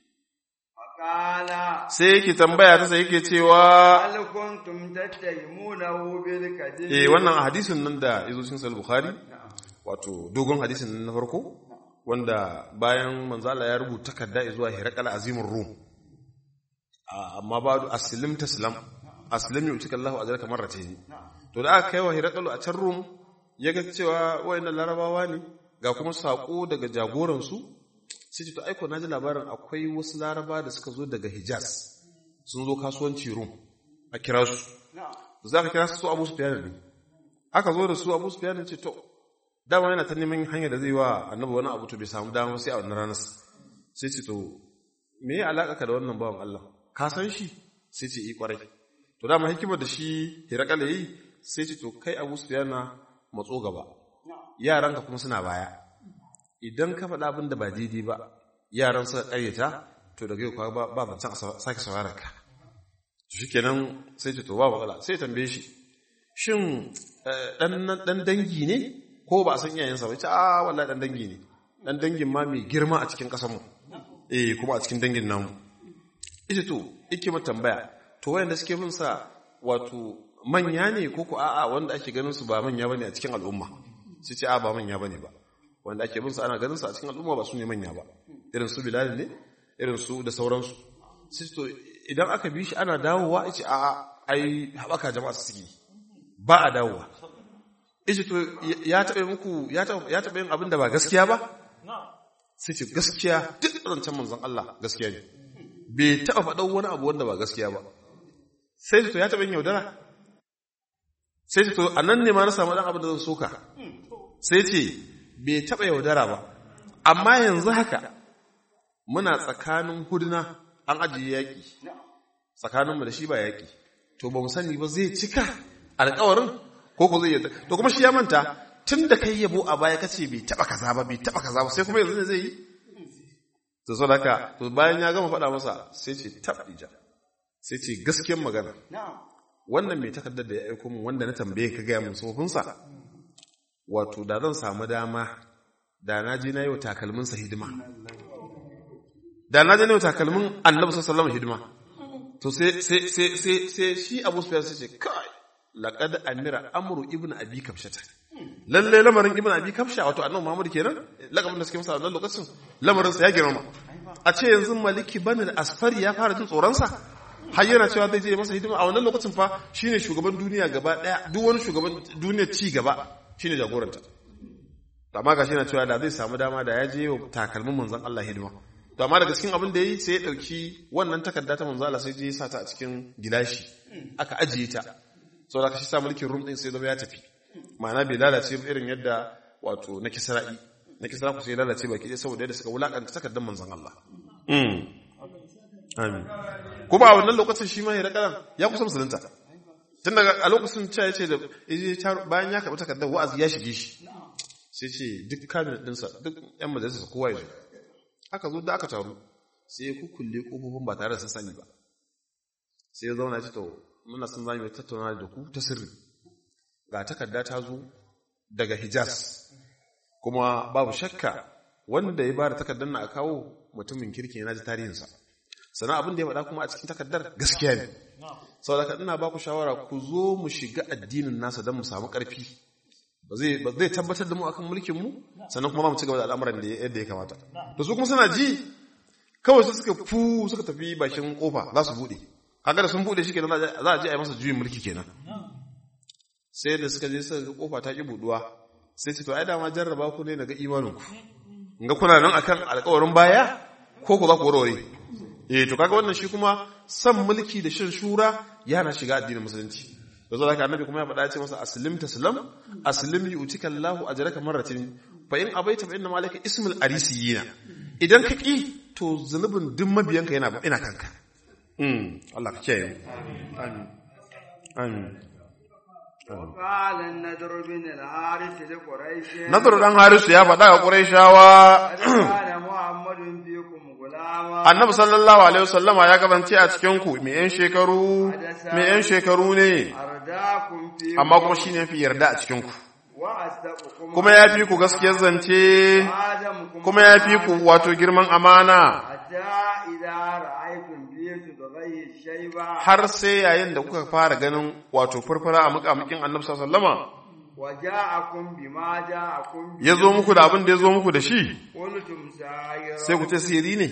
فقال sai yake tambaya ta sai yake cewa هل كنتم تتهمونه بالكذب eh wannan a hadisin nan da yazo cikin Sahih Bukhari wato dogon hadisin nan na farko wanda bayan manzo Allah ya rubuta takarda zuwa Hirakal Azimur Rum amma ba aslim taslam aslim yutika Allahu ajraka marratayn to da aka kai wa Hirakal a can Rum yaga cewa wayannan larabawa ne ga kuma sako daga jagoran su sai ce to aiko naji labarin akwai wasu laraba da suka zo daga Hijaz sun zo kasuwanci Rum a kira su za ka kira su Abu Sufyan ne aka zo da su Abu Sufyan ce to dama yana ta neman hanyar da zai wa annabi wani abu to bai samu dama sai a wannan ranar sai ce to me ya alaka ka da wannan bawan Allah ka san shi sai ce yi kwarai to dama hikimar da shi Hirakal yi sai ce to kai Abu Sufyan matso gaba yaranka kuma suna baya idan ka faɗa abin da ba daidai ba yaran suka ƙaryata to daga yau ba ba zancen a sake sauraron ka shi kenan sai ce to ba matsala sai tambaye shi shin ɗan dangi ne ko ba a san iyayensa ba ce a wallahi ɗan dangi ne ɗan dangin ma mai girma a cikin ƙasarmu eh kuma a cikin dangin namu ita to ike mata tambaya to wayanda suke bin sa wato manya ne ko ko a'a wanda ake ganin su ba manya bane a cikin al'umma sai ce a ba manya bane ba wanda ake bin sa ana ganin su a cikin al'umma ba su ne manya ba irin su bilal ne irin su da sauransu sai to idan aka bi shi ana dawowa ce a ai haɓaka jama'a su suke ba a dawowa yace to ya taɓa muku ya taɓa ya taɓa yin abin da ba gaskiya ba sai ce gaskiya duk zancen manzon Allah gaskiya ne bai taɓa faɗan wani abu wanda ba gaskiya ba sai ce to ya taɓa yin yaudara sai ce to a nan ne ma na samu ɗan abin da zan soka sai ce bai taɓa yaudara ba amma yanzu haka muna tsakanin huduna an ajiye yaƙi tsakaninmu da shi ba yaƙi to ba mu sani ba zai cika alƙawarin ko ko zai yadda to kuma shi ya manta tun da kai yabo a baya kace bai taba kaza ba bai taba kaza ba sai kuma yanzu ne zai yi to so haka to bayan ya gama faɗa masa sai ce tabija sai ce gaskiyar magana wannan mai takardar da ya aiko min wanda na tambaye ka gaya min tsofinsa wato da zan samu dama da na je na yi wa takalminsa hidima da na je na yi wa takalmin annabi sallallahu alaihi hidima to sai sai sai sai sai shi Abu Sufyan sai ce kai laqad amira amru ibnu abi kabshata lalle lamarin ibnu abi kabsha wato annabi Muhammad kenan lakabin da suke masa wannan lokacin lamarin sa ya girma a ce yanzu maliki bani asfari ya fara jin tsoron sa har yana cewa zai je masa hidima a wannan lokacin fa shine shugaban duniya gaba daya duk wani shugaban duniya ci gaba shine jagoranta amma gashi yana cewa da zai samu dama da ya je wa takalmin manzon Allah hidima to amma daga cikin abin da yi sai ya dauki wannan takarda ta manzo Allah sai je ya sa ta a cikin gilashi aka ajiye ta saboda kashi sa mulkin rum din sai zama ya tafi ma'ana bai lalace ba irin yadda wato na kisra'i na kisra ku sai lalace baki dai saboda yadda suka wulakanta takardar manzon Allah amin kuma a wannan lokacin shi ma ya rakaran ya kusa musulunta tun daga a lokacin cewa ya ce da bayan ya karɓi takardar wa'azi ya shige shi sai ce duk kabinet ɗinsa duk yan majalisar kowa ya zo aka zo da aka taru sai ya kukulle ƙofofin ba tare da sun sani ba sai ya zauna ce to muna sun zami mai tattauna da ku ta sirri ga takarda ta zo daga hijaz kuma babu shakka wanda ya bada takardar na a kawo mutumin kirki na ji tarihinsa sannan abin da ya faɗa kuma a cikin takardar gaskiya ne saboda ina ba ku shawara ku zo mu shiga addinin nasa don mu samu ƙarfi ba zai tabbatar da mu akan mulkin mu sannan kuma za mu ci gaba da al'amuran da yadda ya kamata da su kuma suna ji kawai su suka fu suka tafi bakin kofa za su bude kaga da sun bude shi kenan za a je a yi masa juyin mulki kenan sai da suka je suka ga kofa ta ki buduwa sai ce to ai dama jarraba ku ne daga imanin ku ga kuna nan akan alƙawarin baya ko ku za ku warware eh to kaga wannan shi kuma san mulki da shan shura yana shiga addinin musulunci da zo haka annabi kuma ya faɗa ce masa aslim taslam aslim yu'tika Allahu ajraka marratin fa in abaita fa inna malaka ismul arisiyina idan ka ki to zunubin duk mabiyanka yana ina kanka mm Allah ka kiyaye amin amin وقال النذر بن الحارث لقريش Nadar dan Harisu ya faɗa ga Qurayshawa كان محمد فيكم غلاما Annabi sallallahu alaihi wasallama ya kasance a cikin ku me yan shekaru me yan shekaru ne أرداكم فيكم amma kuma shine fi yarda a cikin ku وأصدقكم kuma ya fi ku gaskiyar zance آدمكم kuma ya fi ku wato girman amana حتى إذا رأيتم فيه تتغير الشيبة har sai yayin da kuka fara ganin wato furfura a mukamukin annabi sallama وجاءكم بما جاءكم به ya zo muku da abin da ya zo muku da shi قلتم ساير sai ku ce sihiri ne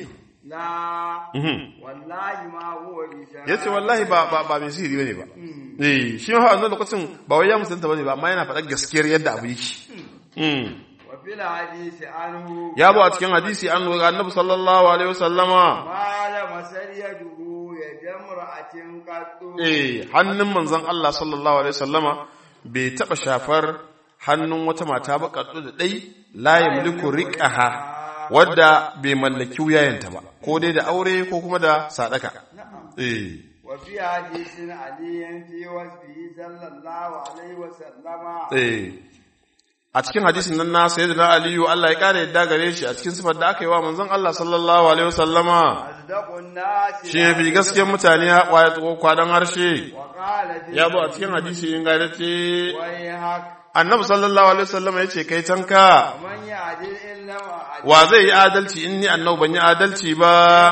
لا Mhm. والله ما هو بشاير ya ce wallahi ba ba ba mai sihiri bane ba eh shi ma a wannan lokacin ba wai ya musulunta bane ba amma yana faɗar gaskiyar yadda abu yake Mm. وفي الحديث عنه ya zo a cikin hadisi an ga annabi sallallahu alaihi wasallama ما لمس يده يد امرأة قط eh hannun manzon Allah sallallahu alaihi wasallama bai taba shafar hannun wata mata ba kaddu da dai la yamliku riqaha wadda bai mallaki wuyayenta ba ko dai da aure ko kuma da sadaka eh وفي حديث علي في وصفه صلى الله عليه وسلم eh a cikin hadisin nan na sayyidina aliyu Allah ya kare yadda gare shi a cikin sifar da aka yi wa manzon Allah sallallahu alaihi wasallama أصدق الناس shi ne fi gaskiyar mutane ya kwadan harshe وقال في ya zo a cikin hadisi ingantacce ويحك annabi sallallahu alaihi wasallam ya ce kai tanka ومن يعدل إلا وعدل wa zai yi adalci in ni annabi ban yi adalci ba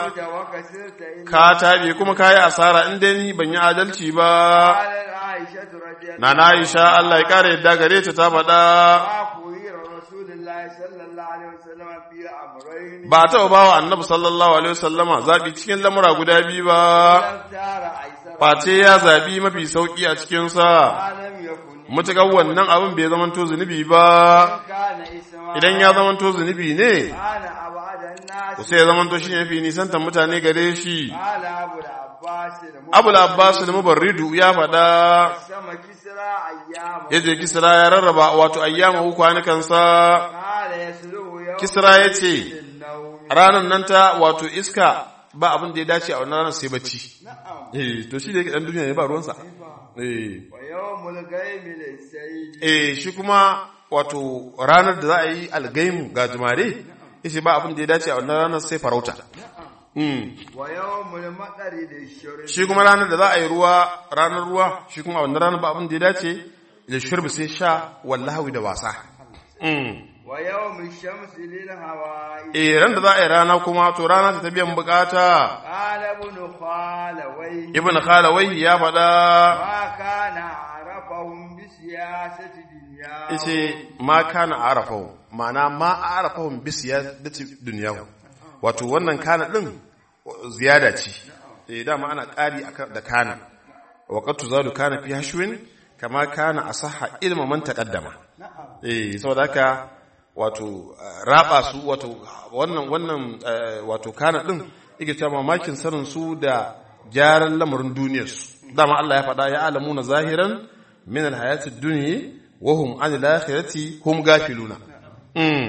وكسرت إلا ka tabe kuma ka yi asara in dai ni ban yi adalci ba قال عائشة رضي الله na na Aisha Allah ya kare yadda gare ta ta faɗa ما خير رسول الله صلى الله عليه وسلم في أمرين ba ta ba wa annabi sallallahu alaihi wasallama zabi cikin lamura guda biyu ba اختار أيسر face ya zabi mafi sauki a cikin sa ما لم يكن mutukar wannan abin bai zamanto zunubi ba كان اسما idan ya zamanto zunubi ne كان أبعد الناس to sai ya zamanto shi ne fi nisantar mutane gare shi قال أبو العباس abul abbas da mubarridu ya faɗa سما كسرى أيام ya je kisra ya rarraba wato ayyama kwanukansa قال يسلوه يوم kisra ya ce النوم ranar nan ta wato iska ba abin da ya dace a wannan ranar sai bacci نعم eh to shi da yake dan duniya ne ba ruwansa eh ويوم الغيم للسيد eh shi kuma wato ranar da za a yi algaimu ga jumare yace ba abin da ya dace a wannan ranar sai farauta mm ويوم المطر للشرب shi kuma ranar da za a yi ruwa ranar ruwa shi kuma a wannan ranar ba abin da ya dace da shurbi sai sha wallahi da wasa mm ويوم الشمس للهواء eh ran da za a yi rana kuma to rana ta biyan bukata قال ابن خالويه ibn khalawai ya faɗa ما كان عرفهم بسياسة دنيا yace ma kana arafahu ma'ana ma arafahu bi siyadati dunyahu wato wannan kana din ziyada ce eh dama ana ƙari akan da kana wa qad tuzadu kana fi hashwin kama kana asahha ilma man taqaddama eh saboda haka wato raba su wato wannan wannan eh, wato kana din yake cewa mamakin sanin su da gyaran lamarin duniyar su dama Allah ya faɗa ya alamuna zahiran min alhayati dunya wa hum an alakhirati hum gafiluna mm.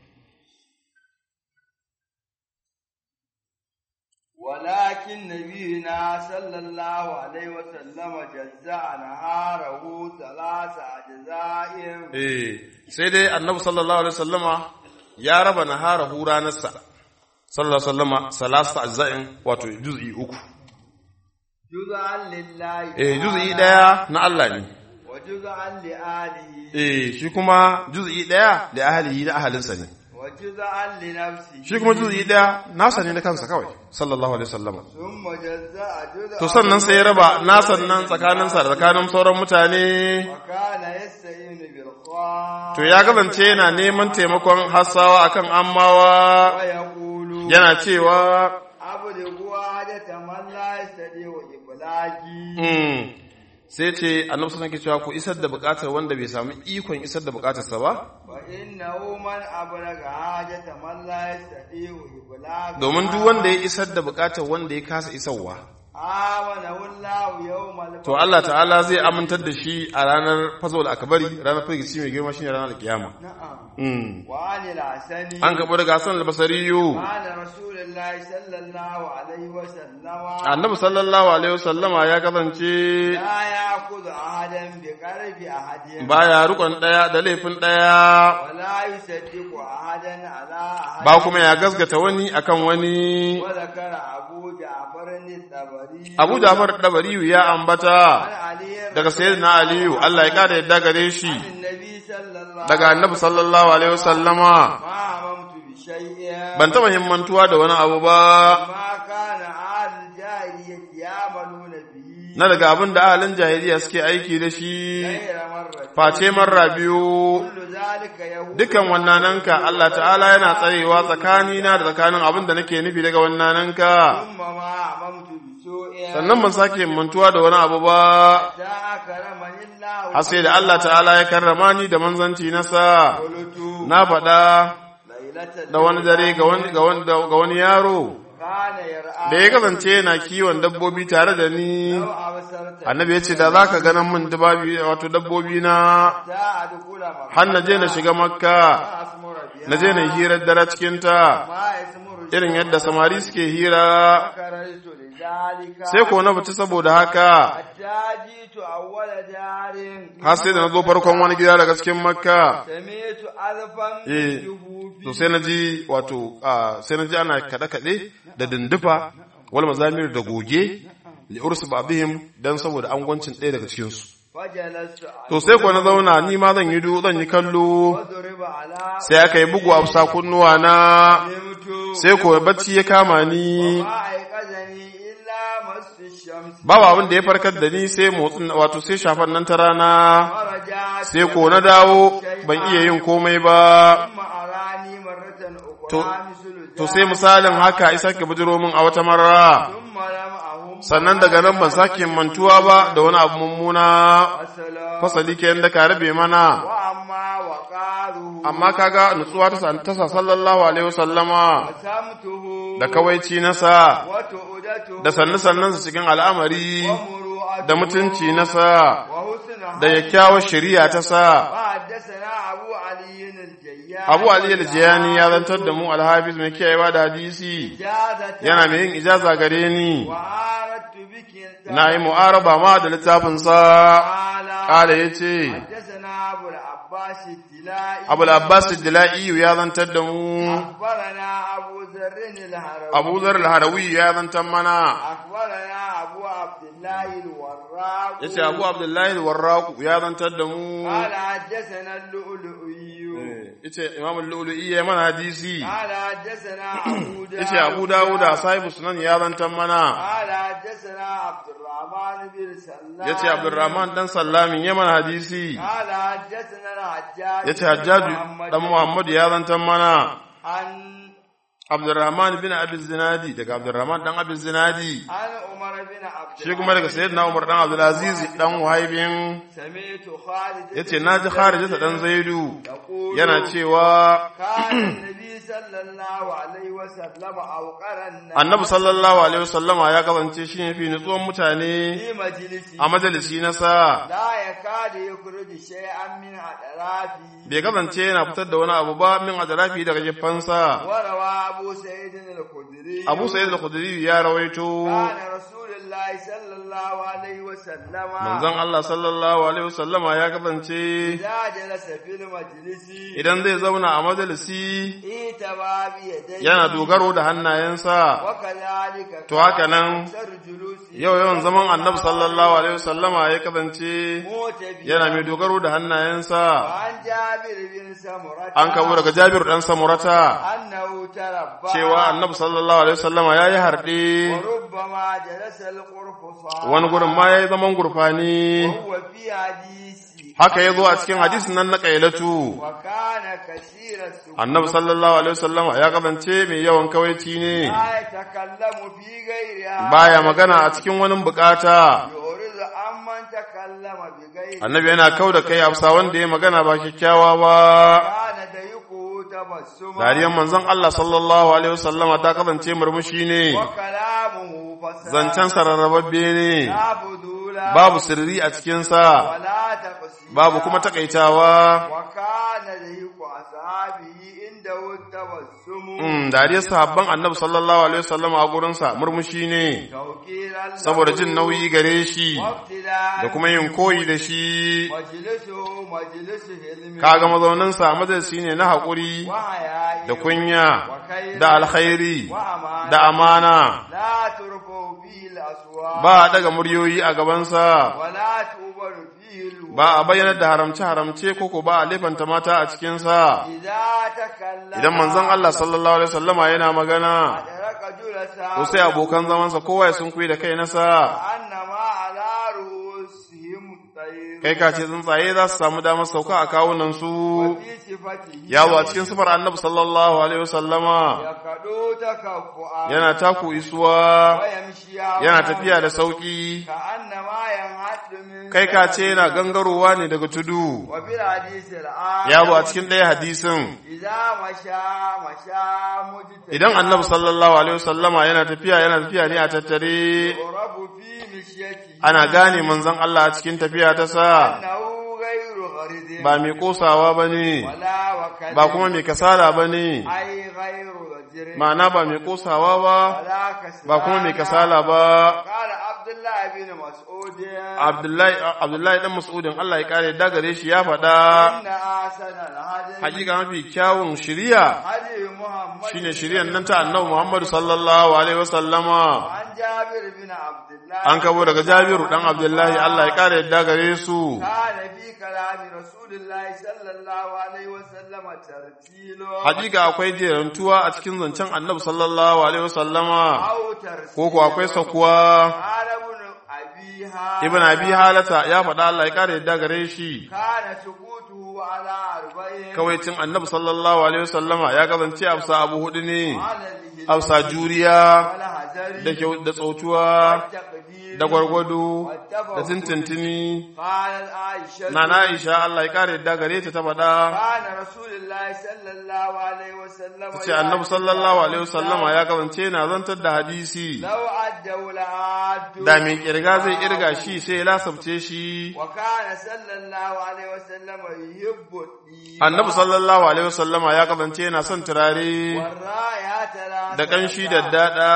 ولكن نبينا صلى الله عليه وسلم جزع نهاره ثلاث أجزاء eh sai dai annabi sallallahu alaihi wasallama ya raba naharahu ranarsa sallallahu alaihi wasallama salasa ajza'in wato juz'i uku جزءا لله eh juz'i daya na Allah ne وجزءا لآله eh shi kuma juz'i daya da ahlihi da ahalinsa ne وجزءا لنفسه shi kuma juz'i daya nasa ne na kansa kawai sallallahu alaihi wasallama ثم جزاء جزءا to sannan sai ya raba nasan nan tsakaninsa da tsakanin sauran mutane وكان يستعين بالخوان to ya kasance yana neman taimakon hassawa akan ammawa ويقول yana cewa أبلغوا حاجة من لا يستطيع إبلاغي mm, sai ce annabi sallallahu alaihi cewa ku isar da bukatar wanda bai samu ikon isar da bukatarsa ba فإنه من أبلغ حاجة من لا يستطيع إبلاغي domin duk wanda ya isar da bukatar wanda ya kasa isarwa آمنه الله يوم الفصل to Allah ta'ala zai amintar da shi a ranar fazol akbari ranar firgici mai girma shine ranar kiyama نعم mm. وعن الحسن an kaɓo daga Hassan al-Basariyu قال رسول الله صلى الله عليه وسلم annabi sallallahu alaihi wasallama ya kasance لا يأخذ أحدا بقرب أحد baya rukon daya da laifin daya ولا يصدق أحدا على أحد ba kuma ya gasgata wani akan wani وذكر أبو جعفر الطبري Abu Jafar Dabariyu ya عن ambata علي daga sayyidina Aliyu Allah ya kada yadda gare shi عن النبي صلى الله daga annabi sallallahu alaihi wasallama ما هممت بشيء ban taba himmantuwa da wani abu ba ما كان أهل الجاهلية يعملون به na daga abin da ahalin jahiliya suke aiki da shi غير مرة face marra biyu كل ذلك يهود dukan wannananka Allah ta'ala yana tsarewa tsakanina da tsakanin abin da nake nufi daga wannananka ثم ما هممت بسوء sannan ban sake himmantuwa da wani abu ba حتى أكرمني الله har sai da Allah ta'ala ya karrama ni da manzanci nasa قلت na faɗa ليلة da wani dare ga wani ga wani ga wani yaro كان يرعى da ya kasance yana kiwon dabbobi tare da ni لو أبصرت annabi ya ce da za ka ganin min dababi wato dabbobi na حتى أدخل مكة har na je na shiga makka ما أسمر بها na je na yi hirar dare cikinta ما يسمر irin yadda samari suke hira فكررت لذلك sai ko na fita saboda haka حتى جئت أول دار har sai da na zo farkon wani gida daga cikin makka سمعت ألفا Eh, من to sai na ji wato ah, sai na ji ana kaɗe-kaɗe da dindufa wal mazamir da goge li ursu ba'dihim dan saboda angwancin ɗaya daga cikin su فجلست to sai ko na zauna ni ma zan yi du zan yi kallo وضرب على sai aka yi bugu a bisa kunnuwa na نمت sai ko bacci ya kama ni ما أيقظني إلا مس الشمس babu abin da ya farkar da ni sai motsin wato sai shafan nan ta rana ورجعت sai ko na dawo ban iya yin komai ba ثم أراني مرة أخرى To- مثل to sai misalin haka isa ke bujiro min a wata marra ثم لم أهم sannan daga nan ban sake mantuwa ba da wani abu mummuna وسلام fasali ke da ka rabe mana وأما وقاله amma kaga nutsuwa ta sa- ta sa sallallahu alaihi wasallama وسمته da kawaici nasa وتؤدته da sannu sannansa cikin al'amari ومروءته da mutunci nasa وحسن da kyakkyawar shari'a ta sa وحدثنا أبو علي الجياني Abu Ali al-Jiyani ya zantar da mu al-Hafiz mai kiyayewa da hadisi إجازة yana mai yin ijaza gare ni وعارضت بك na yi mu'araba ma da littafin sa تعالى kala yace حدثنا أبو العباس الدلائي Abu al-Abbas ad-Dila'i ya zantar da mu أخبرنا أبو ذر الهروي Abu Dharr al-Harawi ya zantar mana أخبرنا أبو عبد الله الوراق yace Abu Abdullahi al-Warraq ya zantar da mu قال حدثنا اللؤلؤي yace Imam al-Lu'lu'i ya mana hadisi قال حدثنا أبو داود yace Abu Dawud sahibu sunan ya zantar mana قال حدثنا عبد الرحمن بن سلام yace Abdurrahman dan Sallamin ya mana hadisi قال حدثنا الحجاج yace Hajjaj dan Muhammad ya zantar mana عن Abdurrahman bin Abi Zinadi daga Abdurrahman dan Abi Zinadi عن عمر بن عبد shi kuma daga Sayyidina Umar dan Abdul Aziz dan Wahaibin سمعت خالد yace naji Kharijah dan Zaidu يقول yana cewa كان النبي صلى الله عليه وسلم أوقر الناس Annabi sallallahu alaihi wasallama ya kasance shi ne fi nutsuwan mutane في مجلسه a majalisi na sa لا يكاد يخرج شيئا من أطرافه bai kasance yana fitar da wani abu ba min ajrafi daga gefansa وروى أبو سعيد الخدري Abu Sa'id al-Khudri ya rawaito كان رسول الله صلى الله عليه وسلم manzon Allah sallallahu alaihi wasallama ya kasance إذا جلس في المجلس idan zai zauna a majalisi ايتبى بيديه yana dogaro da hannayensa وكذلك To haka nan, أكثر جلوسه yau yawan zaman annabi sallallahu alaihi wasallama ya kasance موتبيا yana mai dogaro da hannayensa وعن جابر بن سمرة an kabo daga Jabir dan Samurata أنه تربى cewa annabi sallallahu alaihi wasallama yayi harde وربما جلس القرفصان wani gurin ma yayi zaman gurfani وهو في حديث haka yazo a cikin hadisin nan na kailatu وكان كثير السكوت annabi sallallahu alaihi wasallama ya kasance mai yawan kawaici ne لا يتكلم في غيرها baya magana a cikin wani bukata يعرض عمن تكلم بغير annabi yana kau da kai afsa wanda ya magana ba kyakkyawa ba كان ضيقه تبسما dariyar manzon Allah sallallahu alaihi wasallama ta kasance murmushi ne وكلامه فساد zancen sararrababbe ne لا فضول babu sirri a cikinsa ولا تقصير babu kuma takaitawa وكان ضيق أصحابه عنده التبسم mm, dariyar sahabban annabi sallallahu alaihi wasallama a gurinsa murmushi ne توكيلا له saboda jin nauyi gare shi وابتلاء da kuma yin koyi da shi مجلسه مجلس علم kaga mazauninsa majalisi ne na haƙuri وحياء da kunya وخير da alkhairi وأمان da amana لا ترفع فيه الأصوات ba a daga muryoyi a gabansa ولا تؤبر فيه الوعي ba a bayyanar da haramce-haramce koko ba a laifanta mata a cikinsa إذا تكلم idan manzon Allah sallallahu alaihi wasallama yana magana أدرك جلساء to sai abokan zamansa kowa ya sunkuyi da kai nasa أنما على رؤوسهم الطير kai ka ce tsuntsaye za su samu damar sauka a kawunan su وفي صفته ya zo a cikin sifar annabi sallallahu alaihi wasallama يكدو تكفؤا yana taku isuwa ويمشي yana tafiya da sauki كأنما ينحط من kai ka ce yana gangarowa ne daga tudu وفي الحديث الآن ya zo a cikin ɗaya hadisin إذا مشى مشى مجتهدا idan annabi sallallahu alaihi wasallama yana tafiya yana tafiya ne a tattare يعرف في مشيته ana gane manzon Allah a cikin tafiya ta sa أنه غير غريب ba mai kosawa ba ne ولا وكذب ba kuma mai kasala ba ne أي غير رجل ma'ana ba mai kosawa ba ولا كسلان ba kuma mai kasala ba قال عبد الله بن مسعود Abdullahi Abdullahi dan Mas'udin Allah ya kare da gare shi ya faɗa إن أحسن الهدي hakika mafi kyawun shiriya هدي محمد shine shiriyan nan ta Annabi Muhammad sallallahu alaihi wasallama عن جابر بن عبد الله an kabo daga Jabiru dan Abdullahi Allah ya kare da gare su كان في كلام رسول الله صلى الله عليه وسلم ترتيل hakika akwai jerantuwa a cikin zancen Annabi sallallahu alaihi wasallama أو ترسيل ko ko akwai sakuwa قال ابن أبيها Ibn Abi Halata ya faɗa Allah ya kare da gare shi كان سكوته على أربعين kawaicin Annabi sallallahu alaihi wasallama ya kasance afsa abu hudu ne على الهجرة afsa juriya والهزيمة والقدر da kyau da tsautuwa والتقدير da gwargwado والتفوق. da tintintini قالت عائشة na na Aisha Allah ya kare yadda gare ta ta faɗa كان رسول الله صلى الله عليه وسلم ta ce annabi sallallahu alaihi wasallama ya kasance na zantar da hadisi لو عدوا لعدوا da mai kirga zai kirga shi sai ya lasabce shi وكان صلى الله عليه وسلم يحب الطيب annabi sallallahu alaihi wasallama ya kasance yana son turare والرايات لا da kanshi da dada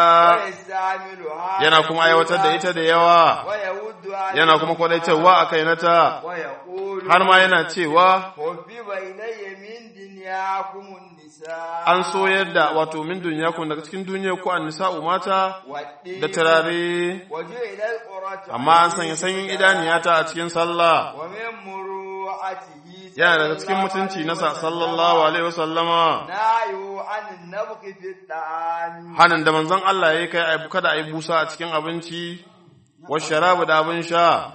ويستعملها yana kuma aiwatar da ita da yawa ويود عليها yana kuma kwadaitarwa a kai nata ويقول har ma yana cewa حبب إلي من دنياكم النساء an soyar da wato min duniya kun daga cikin duniya ko an nisa'u mata والطيب da turare وجعل القرة amma an sanya sanyin idaniyata a cikin sallah ومن مروءته yana daga cikin mutunci na sa sallallahu alaihi wasallama نهيه عن النبق في الطعام hanin da manzon Allah ya kai ai kada ai busa a cikin abinci wa sharabu da abin sha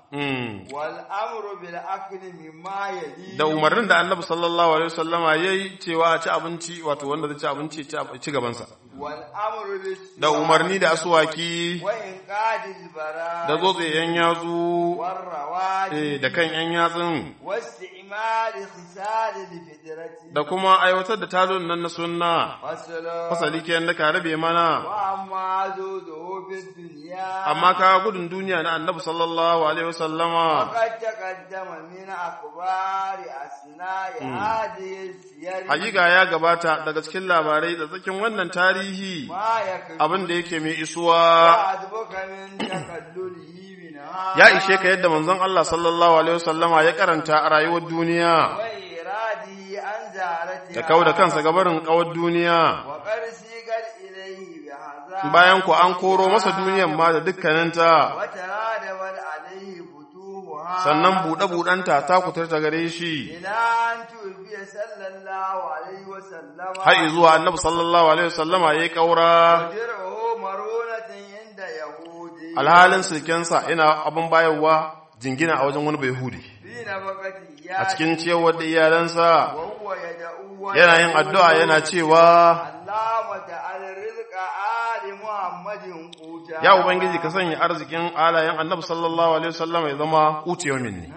mm. والأمر بالأكل مما يلي da umarnin da annabi sallallahu alaihi wasallama yayi cewa a ci abinci wato wanda zai ci abinci ya ci ab- ci gabansa والأمر بالسواك da umarni da asuwaki وإنقاذ البراء da tsotse yan yatsu والرواد eh, da kan yan yatsun واستعمال خسال الفدرة da kuma aiwatar da talon nan na sunna والسلام fasali kenan da ka rabe mana وأما زوده في الدنيا amma ka gudun duniya na annabi sallallahu alaihi wasallama وقد تقدم من أخبار أثناء هذه السير hakika ya gabata daga cikin labarai da tsakin wannan tarihi ما يكفي abin da yake mai isuwa وعذبك من تقلله منها ya ishe ka yadda manzon Allah sallallahu alaihi wasallama ya karanta a rayuwar duniya وإراده عن زارتها da kau da kansa gabarin kawar duniya وقد سيقت إليه بهذا bayan ku an koro masa duniyan ma da dukkaninta وترادبت عليه فتوحها sannan buɗe-buɗenta ta kutarta gare shi إلى أن توفي صلى الله عليه وسلم har zuwa annabi sallallahu alaihi wasallama ya yi ƙaura وجرعه مرونة عند يهودي alhalin silkensa yana abin bayarwa jingina a wajen wani bai hudi في نفقته a cikin ciyarwar da iyalansa وهو يدعو yana yin addu'a yana cewa اللهم تعال رزق آل محمد قوتا ya ubangiji ka sanya arzikin alayen annabi sallallahu alaihi wasallama ya zama kucewa minni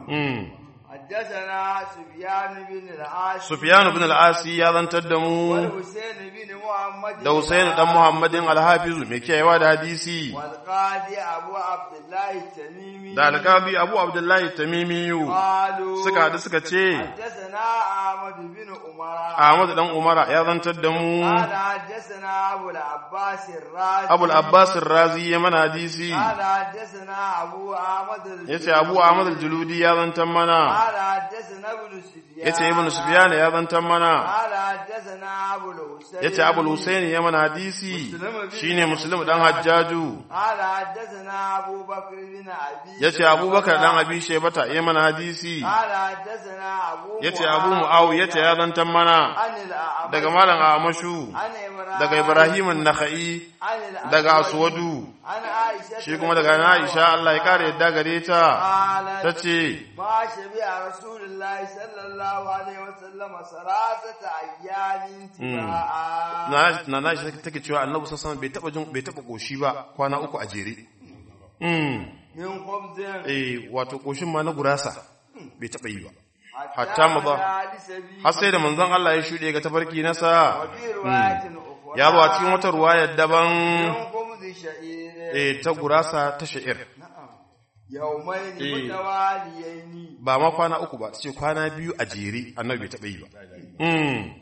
mm. حدثنا سفيان بن العاص Sufyan ibn al-Asi ya zantar da mu والحسين بن محمد da Husayn dan Muhammadin al-Hafiz mai kiyayewa da hadisi والقاضي أبو عبد الله التميمي da alƙabi Abu Abdullahi Tamimiyu قالوا suka hadu suka ce حدثنا أحمد بن عمر Ahmad dan Umara ya zantar da mu قال حدثنا أبو العباس الرازي Abu al-Abbas ar-Razi ya mana hadisi قال حدثنا أبو أحمد الجلودي. yace Abu Ahmad al-Juludi ya zantar mana قال حدثنا ابن سفيان yace Ibn Sufyan ya zantar mana قال حدثنا أبو الحسين yace Abu al-Husayn ya mana hadisi shine Muslim dan Hajjaju قال حدثنا أبو بكر بن أبي yace Abubakar dan Abi Shaybata ya mana hadisi قال حدثنا أبو yace Abu Muawiya ya zantar mana عن الأعمش daga Malam Amashu عن إبراهيم daga Ibrahim an-Nakhai عن الأسود daga Aswadu عن عائشة shi kuma daga Aisha Allah ya kare yadda gare ta قالت tace ما شبع رسول الله صلى الله عليه وسلم ثلاثة أيام تباعا na na Aisha take cewa Annabi sallallahu alaihi wasallam bai taba jin bai taba koshi ba kwana uku a jere mm من خبز eh wato koshin ma na gurasa bai taba yi ba حتى hatta maza مدى لسبيل har sai da manzon Allah ya shude ga tafarki nasa وفي رواية أخرى ya zo a cikin wata ruwayar daban من خبز شعير eh ta gurasa ta sha'ir نعم يومين إيه. متواليين ba ma kwana uku ba ce kwana biyu a jere annabi bai taba yi ba mm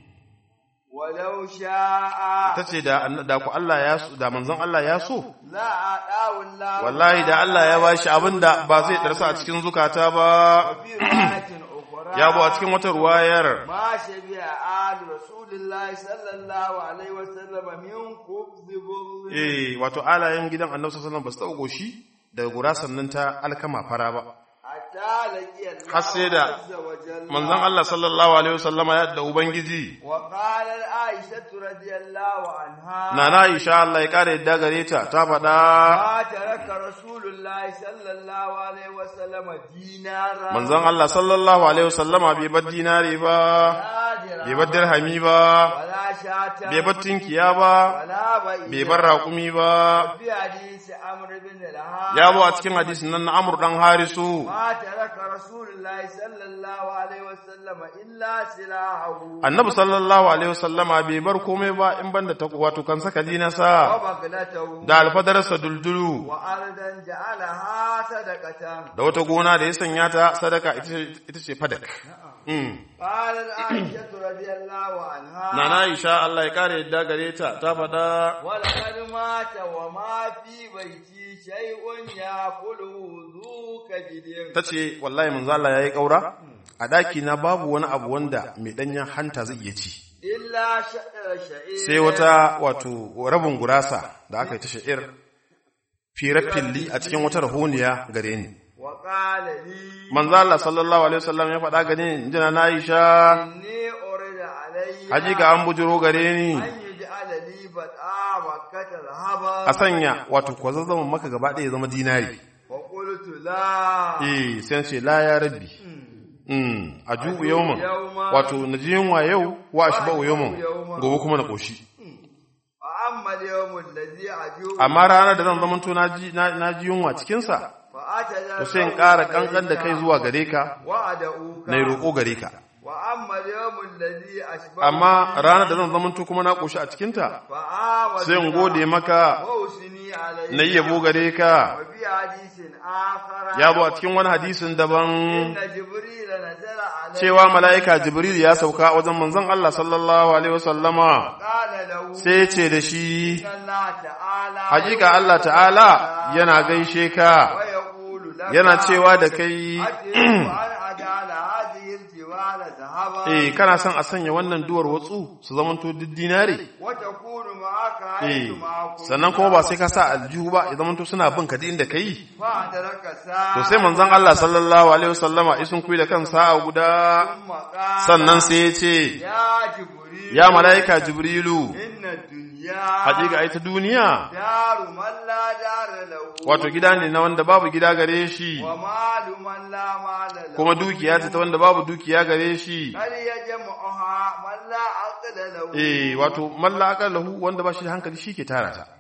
ولو شاء tace da da ku Allah ya so da manzon Allah ya so لا أعطاه الله wallahi da Allah ya bashi abinda ba zai darsa a cikin zukata ba وفي رواية أخرى ya bu a cikin wata ruwayar ما شبع آل رسول الله صلى الله عليه وسلم من خبز بر eh wato alayen gidan Annabi sallallahu alaihi wasallam ba su taɓa goshi daga gurasan nan ta alkama fara ba حتى لقي الله har sai da عز وجل manzon Allah sallallahu alaihi wasallama ya da ubangiji وقال عائشة رضي الله عنها nana Aisha Allah ya kare yadda gare ta ta faɗa ما ترك رسول الله صلى الله عليه وسلم دينارا manzon Allah sallallahu alaihi wasallama bai bar dinari ba ولا bai bar درهما dirhami ba ولا شاة bai bar tinkiya ba ولا bai بئيرا bar raƙumi ba في حديث عمرو بن العاص ya zo a cikin hadisin nan na Amr dan Harisu ما ترك رسول الله صلى الله عليه وسلم إلا سلاحه annabi sallallahu alaihi wasallama bai bar komai ba in banda ta wato kan saka dinasa وبغلته da alfadarsa duldulu وأرضا جعلها صدقة da wata gona da ya sanya ta sadaka ita ce- ita ce fadak Mm. قالت عائشة رضي الله عنها Nana Aisha Allah ya kare yadda gare ta ta faɗa ولقد مات وما في بيتي شيء يأكله ذو كبد ta ce wallahi manzo Allah yayi kaura a daki na babu wani abu wanda mai danyen hanta zai iya ci إلا شعر شعير sai wata wato rabin gurasa da aka yi ta sha'ir firafilli a cikin wata rahoniya gare ni وقال لي manzo Allah sallallahu alaihi wasallam ya faɗa gare ni jina na Aisha إني أريد علي hakika an bujiro gare ni أن يجعل لي بدءا مكة ذهبا a sanya wato kwazazzama maka gaba ɗaya ya zama dinari وقلت لا eh sai ce la ya rabbi mm a jubu yawman يوما wato na ji yunwa yau wa shi ba'u yawman gobe kuma na koshi وأما اليوم الذي أجوب amma ranar da zan zamanto na ji na na ji yunwa cikin sa فأتجرأ to sai in ƙara kankan da kai zuwa gare ka وأدعوك na yi roƙo gare ka وأما اليوم الذي أشبه amma ranar da zan zamanto kuma na koshi a cikin ta فآوى sai in gode maka وأثني عليك na yi yabo gare ka وفي حديث آخر ya zo a cikin wani hadisin daban إن جبريل نزل عليه cewa mala'ika jibril ya sauka wajen manzon Allah sallallahu alaihi wasallama قال له sai ya ce da shi إن الله تعالى hakika Allah ta'ala yana gaishe ka ويقول لك yana cewa da kai أتريد أن أجعل هذه الجبال ذهبا eh kana son a sanya wannan duwar watsu su zamanto duk dinare وتكون معك eh حيث معكم sannan kuma ba sai ka sa aljihu ba ya zamanto suna bin ka duk inda kai فأدرك ساعة to sai manzon Allah sallallahu alaihi wasallama isun kuyi da kan sa'a guda ثم قال sannan sai ya ce يا جبريل ya mala'ika jibrilu إن الدنيا hakika ita duniya دار من لا دار له wato gida ne na wanda babu gida gare shi ومال من لا مال له kuma dukiya ce ta wanda babu dukiya gare shi هل يجمعها من لا عقل له eh wato malla aqallahu wanda ba shi da hankali shi ke tara ta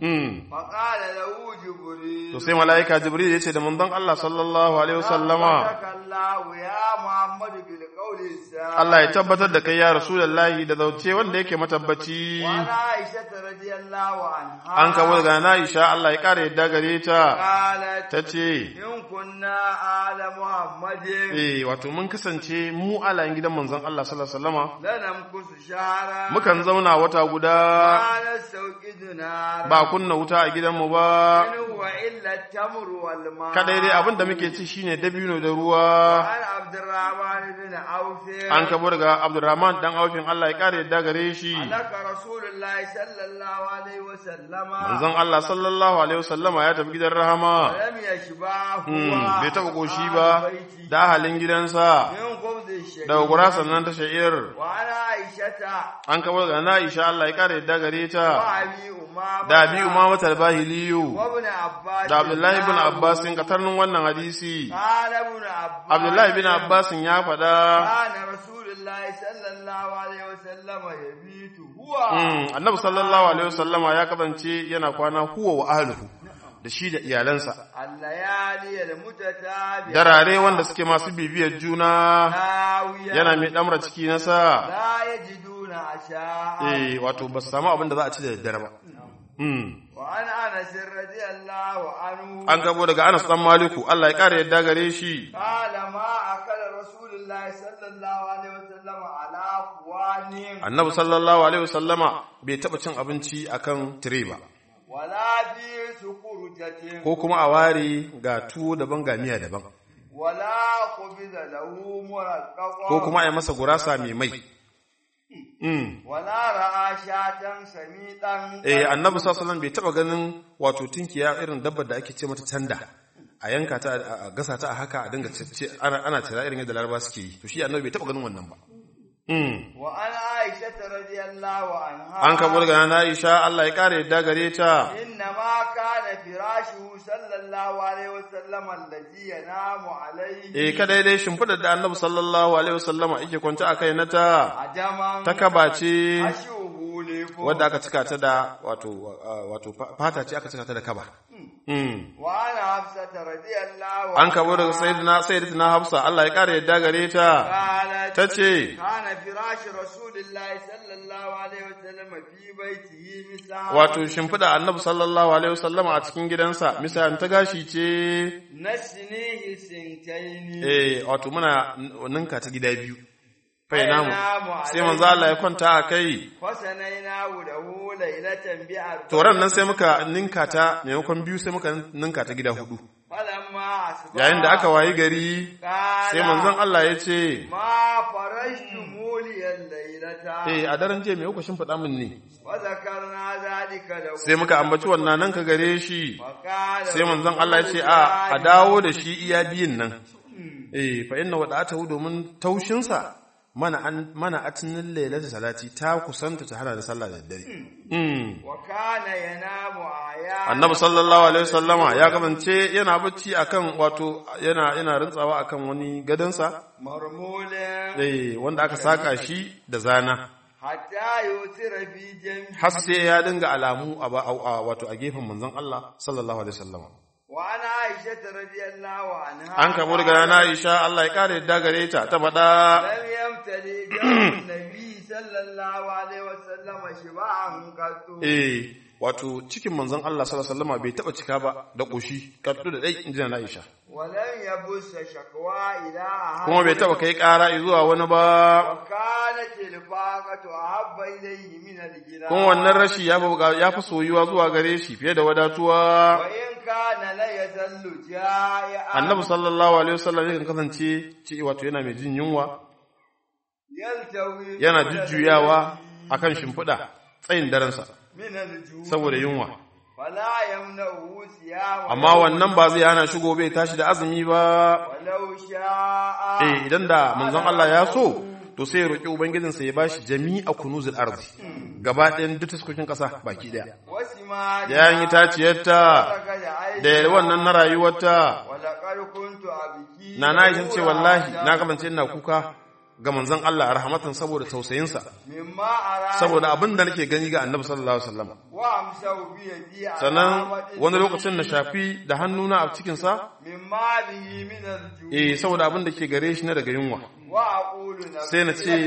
mm فقال له جبريل to sai malaika jibril ya ce da manzon Allah sallallahu alaihi wasallama بارك الله يا محمد بالقول السابق Allah ya tabbatar da kai ya rasulullahi da zauce wanda yake matabbaci وعن عائشة رضي الله عنها an kawo daga na Aisha Allah ya kare yadda gare ta قالت tace إن كنا آل محمد eh wato mun kasance mu alayin gidan manzon Allah sallallahu alaihi wasallama لنمكث شهرا mukan zauna wata guda ما نستوقد نارا ba kunna wuta a gidanmu ba إن هو إلا التمر والماء kadai dai abin da muke ci shine dabino da ruwa وعن عبد الرحمن بن عوف an kabo daga Abdurrahman dan aufin Allah ya kare yadda gare shi لك رسول الله صلى الله عليه وسلم manzon Allah sallallahu alaihi wasallama ya tafi gidan rahama ولم يشبعه Hmm, bai taɓa ƙoshi وأهل ba بيته da ahalin gidansa من خبز الشعير daga gurasan nan ta sha'ir وعن عائشة an kabo daga na Aisha Allah ya kare yadda gare ta وأبي أمامة da abi umama talbahiliyu وابن عباس da Abdullahi bin Abbas in katarnin wannan hadisi قال ابن عباس Abdullahi bin Abbas ya faɗa كان رسول الله صلى الله عليه وسلم يبيت هو Mm, annabi sallallahu alaihi wasallama ya kasance yana kwana huwa wa ahluhu da shi da iyalansa الليالي المتتابعة darare wanda suke masu bibiyar juna ناوية yana mai damra ciki na sa لا يجدون عشاء eh wato ba su samu abin da za a ci da daddare ba Mm. وعن انس رضي الله عنه an gabo daga Anas dan Maliku Allah ya kare yadda gare shi قال ما اكل رسول الله صلى الله عليه وسلم على اخوان annabi sallallahu alaihi wasallama bai taba cin abinci akan tire ba ولا في سكرجة ko kuma a ware ga tuwo daban ga miya daban ولا خبز له مرقق ko kuma a yi masa gurasa mai mai Mm. ولا راى شاة سميطا eh annabi sallallahu alaihi wasallam bai taba ganin wato tinkiya irin dabbar da ake ce mata tanda a yanka ta a gasa ta a haka a dinga ce ana ana tira irin yadda laraba suke yi to shi annabi bai taba ganin wannan ba mm وعن عائشة رضي الله عنها an kabo daga na Aisha Allah ya kare yadda gare ta إنما كان فراشه صلى الله عليه وسلم الذي ينام عليه eh kada dai shimfidar da annabi sallallahu alaihi wasallama yake kwanta a kai na ta عجما ta kabace أشوه jifo wadda aka cika ta da wato wato fata ce aka cika ta da kaba Mm. wa ana hafsata radiyallahu an kabo daga sayyidina sayyidatina hafsa Allah ya kare yadda gare ta qalat tace kana firashi rasulillahi sallallahu alaihi wasallam fi baitihi misal wato shimfida annabi sallallahu alaihi wasallama a cikin gidansa misalin ta gashi ce nasnihi sintaini eh wato muna ninka ta gida biyu fai namu Fainamu sai manzo Allah ya kwanta a kai fasanaina lahu laylatan bi arba to ran nan sai muka ninka ta maimakon biyu sai muka ninka ta gida hudu falamma asba yayin da aka wayi gari qala sai manzon Allah ya ce ma farashtu muliyal laylata eh a daren jiya me kuka shimfiɗa min ne wa zakarna zalika lahu sai muka ambaci wannan nan ka gare shi wa qala sai manzon Allah ya ce a a dawo da shi iya biyun nan eh fa inna wada'atahu domin taushinsa mana an mana atinin lailata salati ta kusanta ta hana da sallah da dare mm wa kana yanamu aya annabi sallallahu alaihi wasallama ya kasance yana bacci akan wato yana yana rintsawa akan wani gadansa marmulin eh wanda aka saka shi da zana hatta yusira fi jambi har sai ya dinga alamu a ba- a- wato a gefen manzon Allah sallallahu alaihi wasallama wa ana aisha radiyallahu anha an kamo daga rana Aisha Allah ya kare yadda gare ta ta faɗa lam yamtali jamu nabi sallallahu alaihi wasallam shiba'an qattu eh wato cikin manzon Allah sallallahu alaihi wasallama bai taba cika ba da koshi kaddu da dai injina na Aisha wa lam yabussa shakwa ila ahad kuma bai taba kai ƙara zuwa wani ba wa kanat al-faqatu ahabba ilayhi min al-ghina kuma wannan rashi ya fi ya fi soyuwa zuwa gare shi fiye da wadatuwa wa in kana la yazallu ja'a annabi sallallahu alaihi wasallam yakan kasance ci wato yana mai jin yunwa yaltawi yana jujjuyawa akan shimfiɗa tsayin darensa min al-ju saboda yunwa fala yamna'u siyama amma wannan ba zai hana shigo bai tashi da azumi ba walau sha'a eh idan da manzon Allah ya so to sai ya roki ubangijinsa ya bashi jami'a kunuzul ardi gaba ɗayan duk taskokin ƙasa baki ɗaya wasima da yayin itaciyarta da wannan na rayuwarta walaqad kuntu abki na na yi ce wallahi na kasance ina kuka ga manzon Allah rahmatan saboda tausayinsa mimma ara saboda abin da nake gani ga annabi sallallahu alaihi wasallam wa amsau bi yadi sannan wani lokacin na shafi da hannuna a cikinsa mimma bihi min al-ju eh saboda abin da ke gare shi na daga yunwa wa aqulu sai na ce,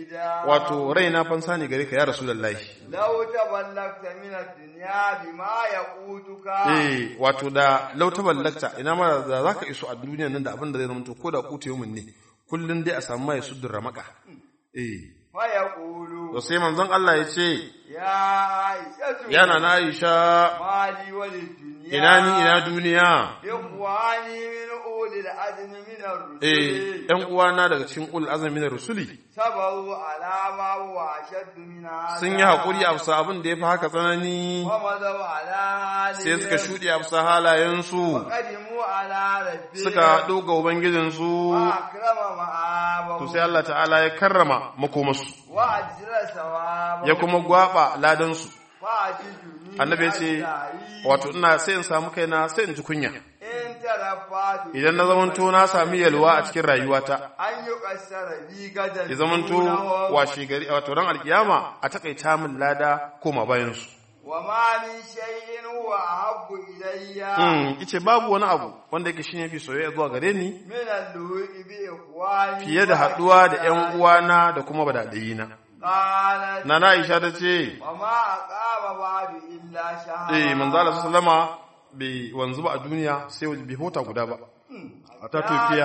wato raina fansa ne gare ka ya rasulullahi law taballagta min ad-dunya bima yaqutuka eh wato da lauta ballakta ina ma da zaka iso a duniya nan da abin da zai zama to ko da ku tayi mun ne kullun dai a samu mai suddur ramaka eh fa yaqulu to sai manzon Allah ya ce ya aishatu yana na Aisha mali wa lid-dunya ina ni ina duniya ikhwani min ulil azmi min ar-rusul eh ɗan uwana daga cikin ul azmi na rusuli sabaru ala ma huwa ashaddu min hadha sun yi haƙuri a bisa abin da ya fi haka tsanani wa madaw ala halihim sai suka shuɗe a bisa halayensu qadimu ala rabbihim suka haɗu ga ubangijinsu wa akrama ma'abahu to sai Allah ta'ala ya karrama makomarsu wa ajra sawabahu ya kuma gwaba ladansu wa ajiduni annabi ya ce wato ina sai in samu kaina sai in ji kunya in tarafatu idan na zamanto na sami yalwa a cikin rayuwata an yi kassara bi gadan ya zamanto washe gari wato ran alkiyama a takaita min lada koma bayansu wa ma min shay'in huwa ahabbu ilayya mm ice babu wani abu wanda yake shine fi soyayya zuwa gare ni min al-lu'i bi ikhwani fiye da haɗuwa da ƴan uwana da kuma badadayina qalat nana Aisha ta ce wa ma aqama ba'du illa shahra eh manzo Allah sallama bai wanzu ba a duniya sai bai hota guda ba a ta tofiya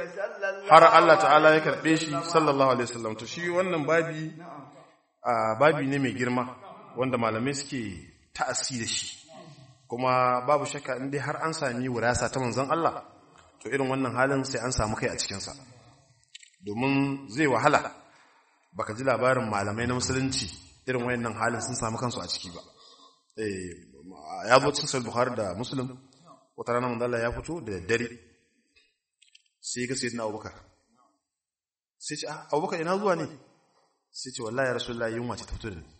har Allah ta'ala ya karbe shi sallallahu alaihi wasallam to shi wannan babi a babi ne mai girma wanda malamai suke ta'assi da shi kuma babu shakka in dai har an sami wurasa ta manzon Allah to irin wannan halin sai an samu kai a cikin sa domin zai wahala baka ji labarin malamai na musulunci irin wayannan halin sun samu kansu a ciki ba eh ya zo cikin sahih bukhari da muslim wata rana manzo Allah ya fito da daddare sai ga sayyidina abubakar sai ce ah abubakar ina zuwa ne sai ce wallahi ya rasulullahi yunwa ce ta fito da ni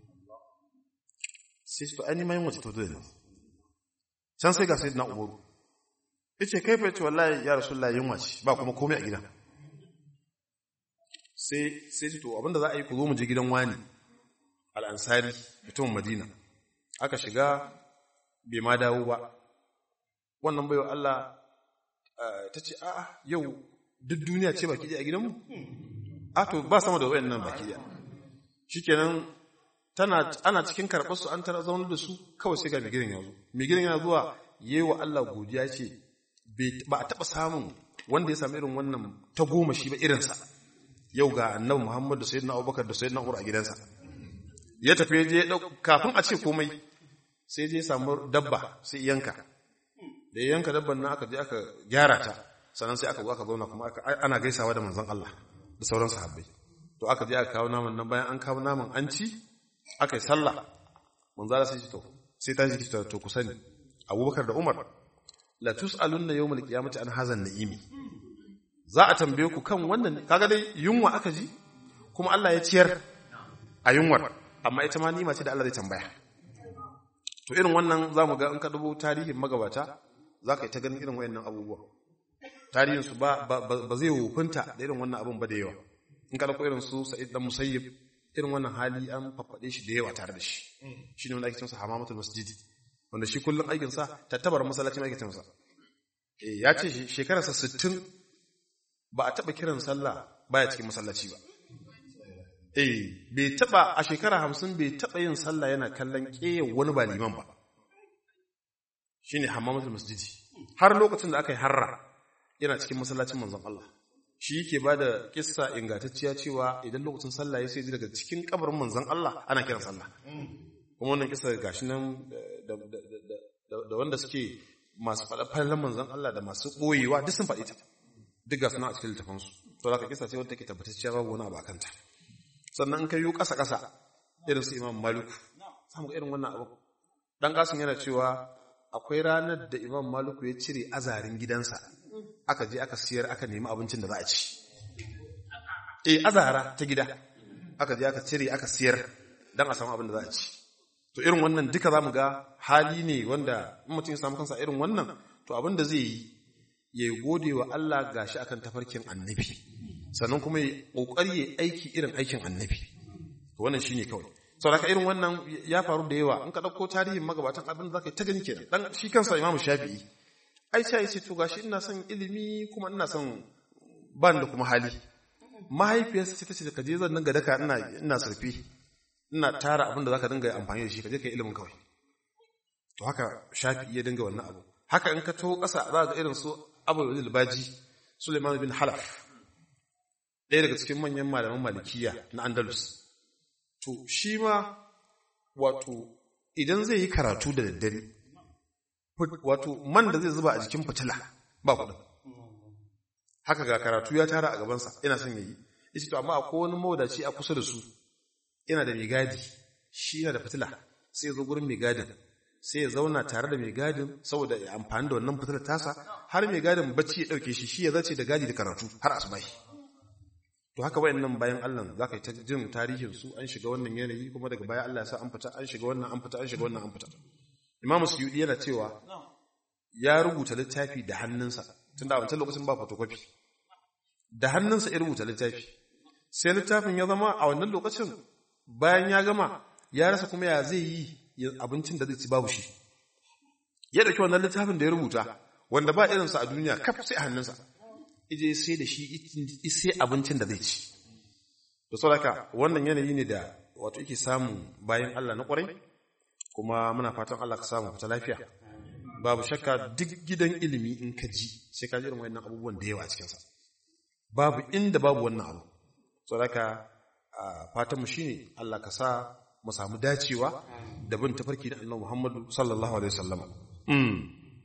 sai ce to ai ma yunwa ce ta fito da ni can sai ga sayyidina umaru yace kai fa yace wallahi ya rasulullahi yunwa ce ba kuma komai a gidan sai sai ce to abinda za a yi ku zo mu je gidan wani al-ansari mutumin madina aka shiga bai ma dawo ba wannan baiwa Allah ta ce a'a yau duk duniya ce baki ɗaya a gidanmu a to ba sama da wayannan baki ɗaya shikenan tana ana cikin karɓar su an tara zaunar da su kawai sai ga mai gidan ya zo mai gidan yana zuwa yayi wa Allah godiya ce ba a taɓa samun wanda ya sami irin wannan ta goma shi ba irinsa yau ga annabi Muhammad da sayyidina Abubakar da sayyidina Umar a gidansa ya tafi je kafin a ce komai sai je samu dabba sai yanka da ya yanka dabban nan aka je aka gyara ta sannan sai aka zo aka zauna kuma ana gaisawa da manzon Allah da sauran sahabbai to aka je aka kawo naman nan bayan an kawo naman an ci aka yi sallah manzon Allah sai ce to sai ta ji to ku sani Abubakar da Umar la tus'alunna yawmal qiyamati an hazan na'imi za a tambaye ku kan wannan kaga dai yunwa aka ji kuma Allah ya ciyar a yunwar amma ita ma nima ce da Allah zai tambaya to irin wannan zamu ga in ka dubo tarihin magabata zaka yi ta ganin irin wayannan abubuwa tarihin su ba ba zai wofinta da irin wannan abun ba da yawa in ka dauko irin su Sa'id dan Musayyib irin wannan hali an faffade shi da yawa tare da shi shine wanda ake cewa hamamatul masjidi wanda shi kullum aikinsa tattabar masallacin aikinsa eh ya ce shekararsa 60 ba a taɓa kiran sallah baya cikin masallaci ba eh bai taɓa a shekara 50 bai taɓa yin sallah yana kallon ƙeyar wani ba liman ba shine hammamatul masjidi har lokacin da aka yi harra yana cikin masallacin manzon Allah shi yake ba da kissa ingantacciya cewa idan lokacin sallah ya sai daga cikin kabarin manzon Allah ana kiran sallah kuma wannan kisa gashi nan da wanda suke masu faɗa fallan manzon Allah da masu ɓoyewa duk sun faɗi ta duk ga suna a cikin littafansu to da ka kisa ce wanda take tabbatacciya babu wani abu a kanta sannan in ka yi ƙasa ƙasa irin su imam malik samu irin wannan abu dan kasin yana cewa akwai ranar da imam maliku ya cire azarin gidansa aka je aka siyar aka nemi abincin da za a ci eh azara ta gida aka je aka cire aka siyar dan a samu abin da za a ci to irin wannan duka zamu ga hali ne wanda in mutum ya samu kansa irin wannan to abin da zai yi ya gode wa Allah gashi akan tafarkin annabi sannan kuma ya kokari ya aiki irin aikin annabi to wannan shine kawai saboda irin wannan ya faru da yawa in ka dauko tarihin magabatan abin da zaka ta gani kenan dan shi kansa Imam Shafi'i ai sai ce to gashi ina son ilimi kuma ina son ban da kuma hali mahaifiyarsa ce tace ka je zan dinga daka ina ina surfi ina tara abin da zaka dinga amfani da shi ka je kai ilimin kawai to haka Shafi'i ya dinga wannan abu haka in ka taho ƙasa za ga irin su Abu Baji Suleiman bin Halaf ɗaya daga cikin manyan malaman malikiya na Andalus to shi ma wato idan zai yi karatu da daddare wato man da zai zuba a jikin fitila ba kuɗin haka ga karatu ya tara a gabansa ina son yayi yace to amma akwai wani mawadaci a kusa da su yana da mai gadi shi yana da fitila sai ya zo gurin mai gadin sai ya zauna tare da mai gadin saboda ya amfani da wannan fitilar tasa har mai gadin bacci ya dauke shi shi ya zace da gadi da karatu har asubahi to haka wayannan bayan Allah za ka yi ta jin tarihin su an shiga wannan yanayi kuma daga baya Allah ya sa an fita an shiga wannan an fita an shiga wannan an fita Imam Suyudi yana cewa ya rubuta littafi da hannunsa tunda a wancan lokacin ba photocopy da hannunsa ya rubuta littafi sai littafin ya zama a wannan lokacin bayan ya gama ya rasa kuma ya zai yi abincin da zai ci babu shi ya dauki wannan littafin da ya rubuta wanda ba irinsa a duniya kaf sai a hannunsa ije sai da shi sai abincin da zai ci to saboda wannan yanayi ne da wato yake samu bayan Allah na kwarai kuma muna fatan Allah ka samu fita lafiya babu shakka duk gidan ilimi in ka ji sai ka ji irin wannan abubuwan da yawa a cikinsa babu inda babu wannan abu saboda fatan mu shine Allah ka sa mu samu dacewa da bin tafarki da Annabi Muhammadu sallallahu alaihi wasallam mm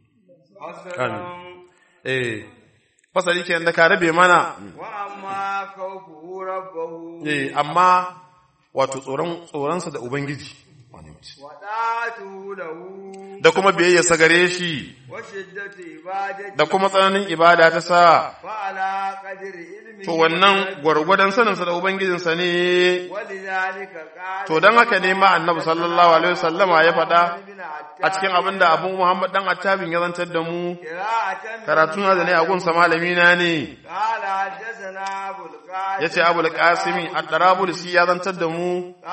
eh fasali ke da ka rabe mana wa amma khawfu rabbahu eh amma wato tsoron tsoronsa da ubangiji wa da'atu lahu da kuma biyayya sa gare shi wa shiddatu ibadati da kuma tsananin ibada ta sa fa ala qadri ilmi to wannan gwargwadon saninsa da ubangijinsa ne walidhalika qala to don haka ne ma annabi sallallahu alaihi wasallama ya faɗa a cikin abin da abu muhammad dan attabin ya zantar da mu qira'atan karatu na da ne a gunsa malami na ne qala hadathana abul qasim yace abul qasimi ad-darabulsi ya zantar da mu qala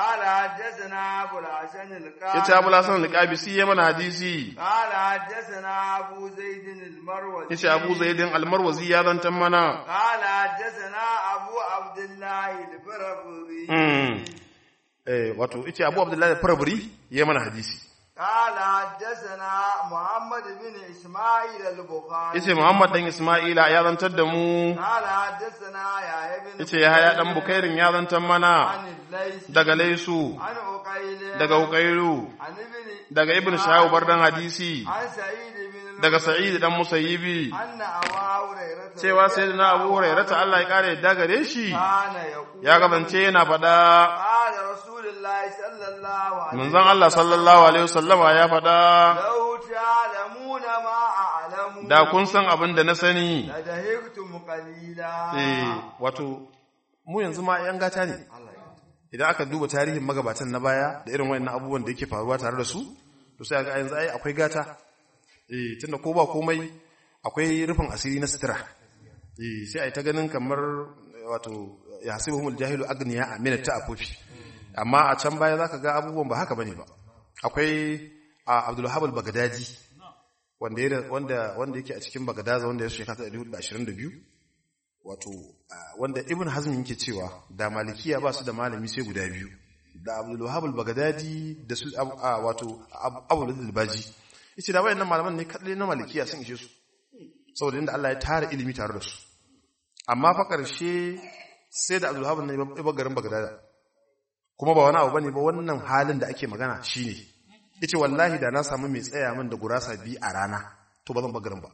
حدثنا أبو الحسن القاضي yace Abu Hasan al-Qabisi ya mana hadisi قال حدثنا أبو زيد المروزي yace Abu Zaidin al-Marwazi ya zantan mana قال حدثنا أبو عبد الله الفربري Mm. eh wato yace Abu Abdullah al-Farabri ya mana hadisi قال حدثنا محمد بن إسماعيل البخاري yace Muhammad dan Isma'ila ya zantar da mu قال حدثنا يا ابن yace Yahaya dan Bukairin ya zantar mana عن الليث daga Laisu عن عقيل daga Ukairu عن ابن daga Ibn Shahab bardan hadisi عن سعيد بن daga Sa'id dan Musayyibi أن أبا هريرة cewa sayyidina Abu Hurairah ta Allah ya kare yadda gare shi كان يقول ya gabance yana faɗa قال رسول الله صلى الله عليه manzon Allah sallallahu alaihi wasallama ya faɗa لو تعلمون ما أعلم da kun san abin da na sani لدهقتم قليلا eh wato mu yanzu ma yan gata ne idan aka duba tarihin magabatan na baya da irin wayannan abubuwan da yake faruwa tare da su to sai ga yanzu ai akwai gata eh tunda ko ba komai akwai rufin asiri na sutura eh sai ai ta ganin kamar wato yahsibuhumul jahilu agniya amina ta afufi amma a can baya zaka ga abubuwan ba haka bane ba akwai a Abdul Wahhab al-Baghdadi wanda ya- wanda wanda yake a cikin Baghdad wanda ya shekara 122 wato ah, wanda ibn hazm yake cewa da malikiya ba su da malami sai guda biyu da abdul wahab al-baghdadi da su ab- ah, wato Ab- abul al-baji yace da wayannan malaman ne kadai na malikiya sun ishe su saboda inda Allah ya tara ilimi tare da su amma fa karshe sai da abdul wahab ne ya bar garin baghdad kuma ba wani abu bane ba wannan halin da ake magana shine yace wallahi da na samu mai tsaya min da gurasa bi a rana to ba zan bar garin ba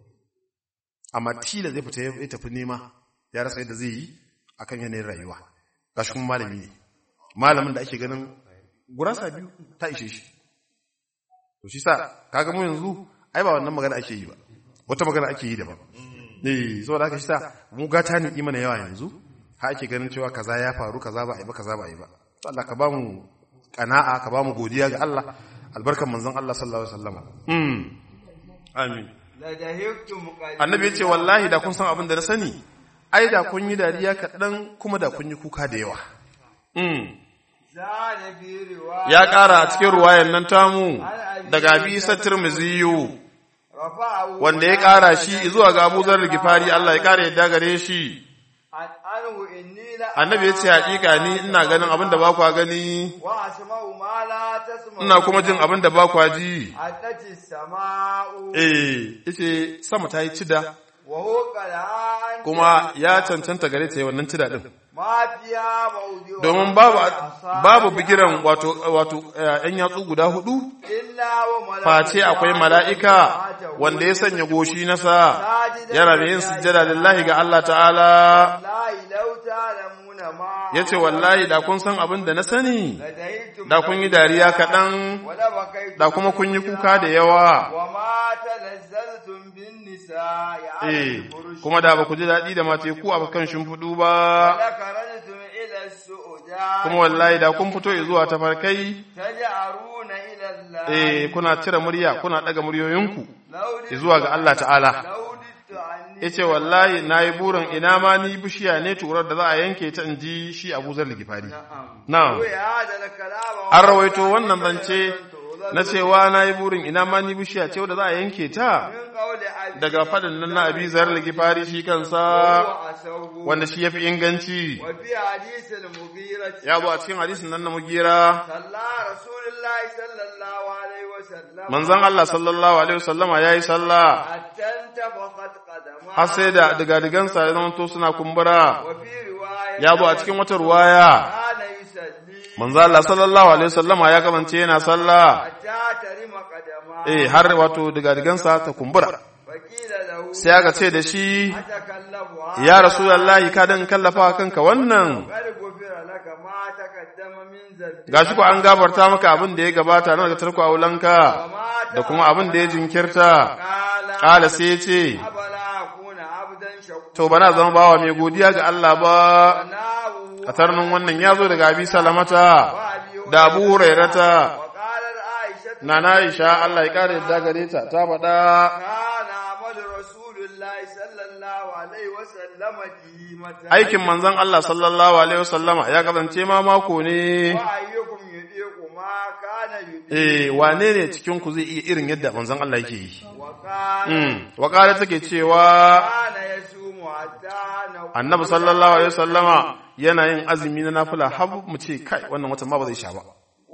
amma tila zai fita ya tafi nema ya rasa yadda zai yi akan yanayin rayuwa gashi kuma malami ne malamin da ake ganin gurasa biyu ta ishe shi to shi sa kaga mu yanzu ai ba wannan magana ake yi ba wata magana ake yi daban eh saboda haka shi sa mu gata ne imana yawa yanzu ha ake ganin cewa kaza ya faru kaza ba a yi ba kaza ba a yi ba to Allah ka ba mu kana'a ka ba mu godiya ga Allah albarkan manzon Allah sallallahu alaihi wasallam mm amin لدهقتم قليلا annabi ya ce wallahi da kun san abin da na sani ai da kun yi dariya kaɗan kuma da kun yi kuka da yawa Mm. زاد في رواية ya ƙara a cikin ruwayan nan tamu daga abi isa tirmiziyu رفعه wanda ya ƙara shi zuwa ga abu zar gifari Allah ya ƙara yadda gare shi عن عنه إني لا annabi ya ce haƙiƙa ni ina ganin abin da ba kwa gani وأسمع ما لا تسمع ina kuma jin abin da ba kwa ji أتت السماء eh yace sama ta yi cida وهو قلعان kuma ya cancanta gare ta yi wannan cida din ما فيها موضع domin babu babu bigiran wato wato eh, yan yatsu guda hudu إلا وملائكة face akwai mala'ika wanda ya sanya goshi nasa yana da yin sujjada lillahi ga Allah ta'ala والله لو تعلمون ما ya ce wallahi da kun san abin da na sani لديتم da kun yi dariya kaɗan ولبكيتم da kuma kun yi kuka da yawa وما تنزلتم بالنساء على eh الفرش kuma da ba ku ji daɗi da mateku a kan shimfiɗu ba ولخرجتم إلى السؤداء kuma wallahi da kun fito zuwa tafarkai تجعرون إلى الله eh kuna cire murya kuna ɗaga muryoyinku لو ددت- zuwa ga Allah ta'ala لو ددت عني ya ce wallahi na yi burin ina ma ni bishiya ne turar da za a yanke ta in ji shi abu zar ligifari na'am روي هذا الكلام an rawaito wannan zance na cewa na yi burin ina ma ni bishiya ce wadda za a yanke ta من قول أبي daga faɗin nan na abi zar ligifari shi kansa وهو أسوه wanda shi ya fi inganci وفي حديث المغيرة ya bu a cikin hadisin nan na mugira صلى رسول الله صلى الله عليه وسلم manzon Allah sallallahu alaihi wasallama ya yi sallah حتى انتفخت قدماه har sai da digadigansa ya zama to suna kumbura وفي رواية ya bu a cikin wata ruwaya كان يصلي manzon Allah sallallahu alaihi wasallama ya kamance yana sallah حتى ترم قدماه eh har wato digadigansa ta kumbura فقيل له sai aka ce da shi أتكلم ya rasulullahi ka dan kallafa kanka wannan قد غفر لك ما تقدم من ذنبك gashi ko an gabarta maka abin da ya gabata na daga tarko aulanka وما da kuma abin da ya jinkirta قال kala sai ya ce أفلا أكون عبدا شكورا to bana zama bawa mai godiya ga Allah ba وناه a tarnin wannan ya zo daga abi salamata وأبي da abu hurairata وقالت عائشة na na Aisha Allah ya kare yadda gare ta ta faɗa كان عمل رسول الله صلى الله عليه وسلم ديمة aikin manzon Allah sallallahu alaihi wasallama ya kasance ma mako ne وأيكم eh wane ne cikin ku zai iya irin yadda manzon Allah yake yi وقال mm waqala take cewa كان يصوم حتى نقول annabi sallallahu alaihi wasallama yana yin azumi na nafila har mu ce kai wannan watan ma ba zai sha ba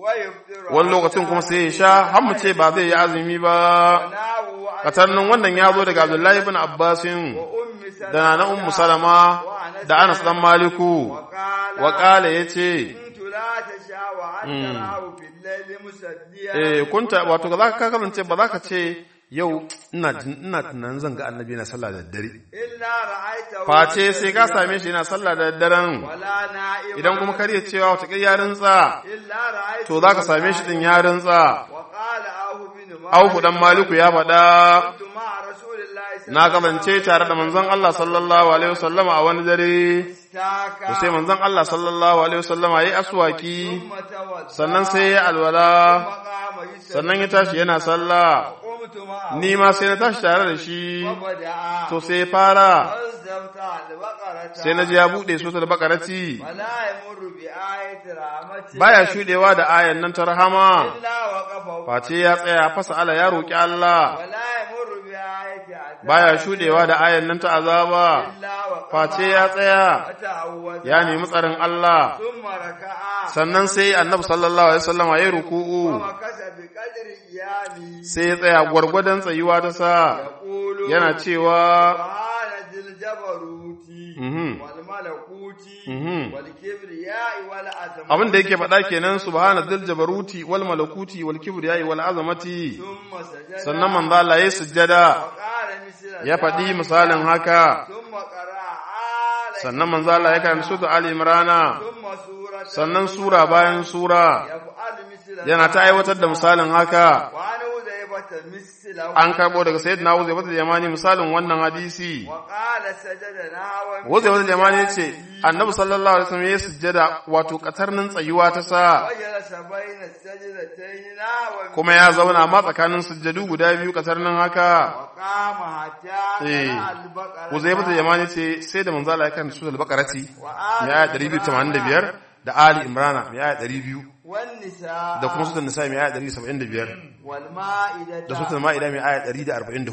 ويفطر wani lokacin kuma sai ya sha har mu ce ba zai yi azumi ba وناو عن katarnin wannan ya zo daga Abdullahi ibn Abbasin أم سلمة da na ummu salama da Anas dan Maliku وقال wa qala yace كنت لا تشاء وأن تراه في الليل مسليا eh kunta wato za ka kasance ba za ka ce yau ina jin- ina tunanin zan ga annabi yana sallah da daddare إلا رأيته face sai ka same shi yana sallah da daddaren ولا نائما idan kuma kar ya cewa wata kai ya rintsa إلا رأيته to za ka same shi din ya rintsa وقال أوف بن مالك Aufu dan Maliku ya faɗa كنت مع رسول الله صلى na kasance tare da manzon Allah sallallahu alaihi wasallama a wani dare استاكا to sai manzon Allah sallallahu alaihi wasallama yayi aswaki ثم توضأ sannan sai ya alwala وقام يسلم sannan ya tashi yana sallah قمت معه ni ma sai na tashi tare da shi وبدأ to sai ya fara فاستمتع البقرة sai na ji ya buɗe su da bakarati ولا يمر بآية رحمة baya shudewa da ayan nan ta rahama إلا وقف face ya tsaya fasa ala ya roki Allah ولا يمر بآية عذاب baya shudewa da ayan nan ta azaba إلا وقف face ya tsaya وتعوذ ya nemi tsarin Allah ثم ركع sannan sai annabi sallallahu alaihi wasallam ya ruku'u ومكث بقدر قيامه sai ya tsaya gwargwadon tsayuwa ta sa يقول yana cewa سبحان ذي الجبروت Mhm. والملكوت Mhm. والكبرياء والعظمة abin da yake faɗa kenan subhana dhil jabaruti wal malakuti wal kibriyai wal azamati ثم سجد sannan manzo Allah ya sujjada وقال مثل ya faɗi ذلك. misalin haka ثم قرأ آل sannan manzo Allah ya karanta sura Ali Imrana ثم سورة sannan sura bayan sura يفعل مثل yana ta aiwatar da misalin haka وعن حذيفة مثله an karbo daga sayyidina Uzayba da Yamani misalin wannan hadisi وقال سجدنا Uzayba da Yamani yace annabi sallallahu alaihi wasallam ya sujjada wato katarnin tsayuwa ta sa وجلس بين السجدتين نحو kuma ya zauna ma tsakanin sujjadu guda biyu katarnin haka وقام حتى Eh. قرأ البقرة Uzayba da Yamani ce sai da manzo Allah ya karanta sura al-Baqarati وآل mai aya 285 da Ali Imrana mai aya 200 والنساء da kuma suratul Nisa mai aya 175 والمائدة da suratul Ma'ida mai aya 144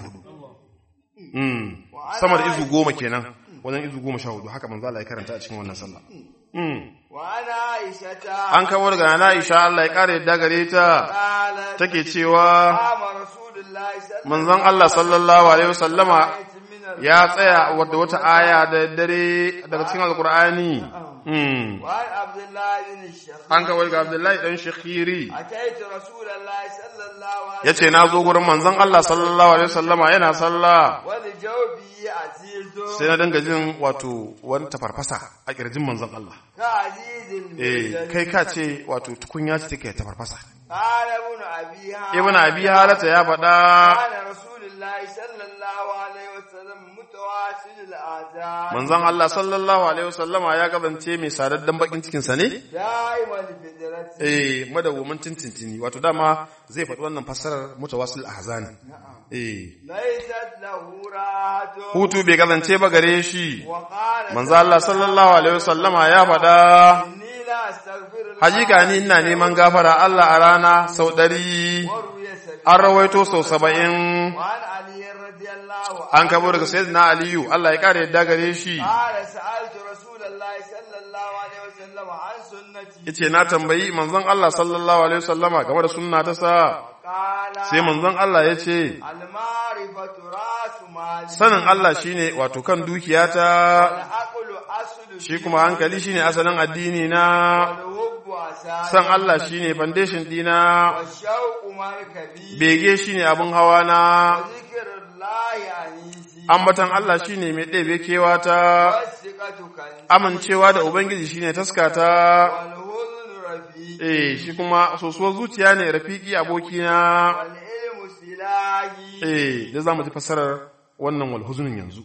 mm sama da izu goma kenan wajen izu goma sha hudu haka manzo Allah ya karanta a cikin wannan sallah mm وعن عائشة an kawo daga Nana Aisha Allah ya kare yadda gare ta قالت take cewa قام رسول الله صلى manzon Allah sallallahu alaihi wasallama من ال- ya tsaya wadda wata aya da dare daga cikin alkur'ani mm وعن عبد الله بن الشخير an kawo daga Abdullahi dan Shakhiri أتيت رسول الله صلى الله عليه yace na zo gurin manzon Allah sallallahu alaihi wasallama yana sallah ولجوبه عزيز sai na dinga jin wato wani tafarfasa a kirjin manzon Allah كعزيز eh المجد kai ka ce wato tukunya ce take tafarfasa قال ابن أبي هاشم ibn abi halata ya faɗa كان رسول الله صلى الله عليه وسلم متواصل الآذان manzon Allah sallallahu alaihi wasallama ya kasance mai sadaddan bakin cikin sa ne دائما الفدرة eh madawwamin tintintini wato dama zai faɗi wannan fassarar mutawassil ahzani eh ليست له راحة hutu bai kasance ba gare shi وقال manzo Allah sallallahu alaihi wasallama ya faɗa إني لا أستغفر الله hakika ni ina neman gafara Allah a rana sau ɗari وروي سبيل an rawaito sau saba'in وعن علي رضي الله عنه an kabo daga sayyidina aliyu Allah ya kare yadda gare shi قال سألت رسول الله صلى الله عليه وسلم عن سنتي yace na tambayi manzon Allah sallallahu alaihi wasallama game da sunna ta sa قال sai manzon Allah ya ce المعرفة رأس مال sanin Allah shine wato kan dukiyata والعقل أصل shi kuma hankali shine asalin addini na والحب أساس san Allah shine foundation dina والشوق مركبي bege shine abin hawa na وذكر الله أنيسي ambatan Allah shine mai ɗebe kewata والثقة كنزي amincewa da ubangiji shine taskata والهزن رفيقي eh shi kuma sosuwar zuciya ne rafiki abokina والعلم سلاحي eh da zamu ji fassarar wannan wal huzunin yanzu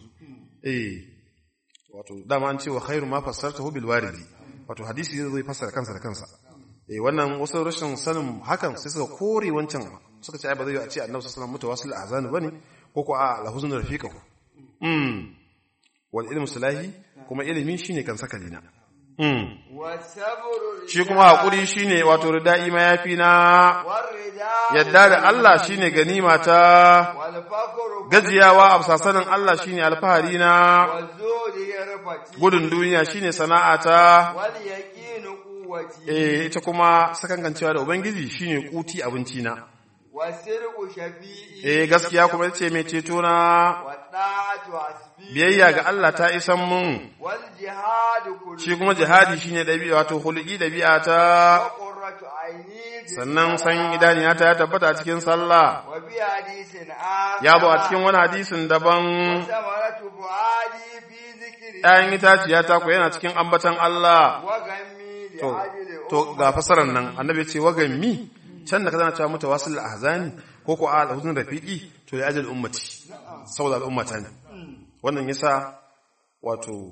eh wato dama an ce wa khairu ma fassartahu bil waridi wato hadisi zai fassara kansa da kansa eh wannan wasu rashin sanin hakan sai suka kore wancan suka ce ai ba zai yi a ce annabi sallallahu alaihi wasallam mutawassil azan bane ko ko a al huzun rafiqahu mm wal ilmu salahi kuma ilimi shine kan sakalina Mm. والصبر shi kuma haƙuri shine wato rida'i mayafi na والرداء yadda da Allah shine ganima ta والفقر gajiyawa a sasanin Allah shine alfahari na والزهد يرفتي gudun duniya shine sana'a ta واليقين قوتي eh ita kuma sakangancewa da ubangiji shine kuti abinci na والسرق شفيئي eh gaskiya kuma ita ce mai ceto na والطاعة حسبي biyayya ga Allah ta isan mun والجهاد كله shi kuma jihadi shine dabi'a wato hulki dabi'a ta وقرة عيني في sannan san الصلاة. idaniya ta ya tabbata a cikin sallah وفي حديث آخر ya zo a cikin wani hadisin daban وثمرة فؤادي في ذكري ‘ya'yan itaciya ta ku yana cikin ambatan Allah وغمي to لأجل to ga fasarar nan annabi ce wagan mi can da ka zana cewa mata wasul ahzani ko ko al huzun rafiqi to ya ajal ummati saboda al'ummata ne wannan yasa wato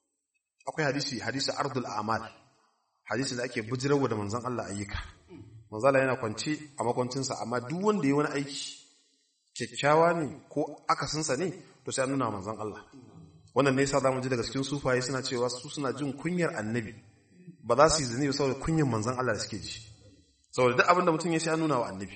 akwai hadisi hadisi ardul amal hadisi da ake bujirarwa da manzon Allah ayyuka manzon Allah yana kwance a makwancinsa amma duk wanda ya wani aiki kyakkyawa ne ko akasinsa ne to sai an nuna wa manzon Allah wannan ne yasa zamu ji daga cikin sufaye suna cewa su suna jin kunyar annabi ba za su yi zane saboda kunyar manzon Allah da suke ji saboda duk abin da mutum ya sai an nuna wa annabi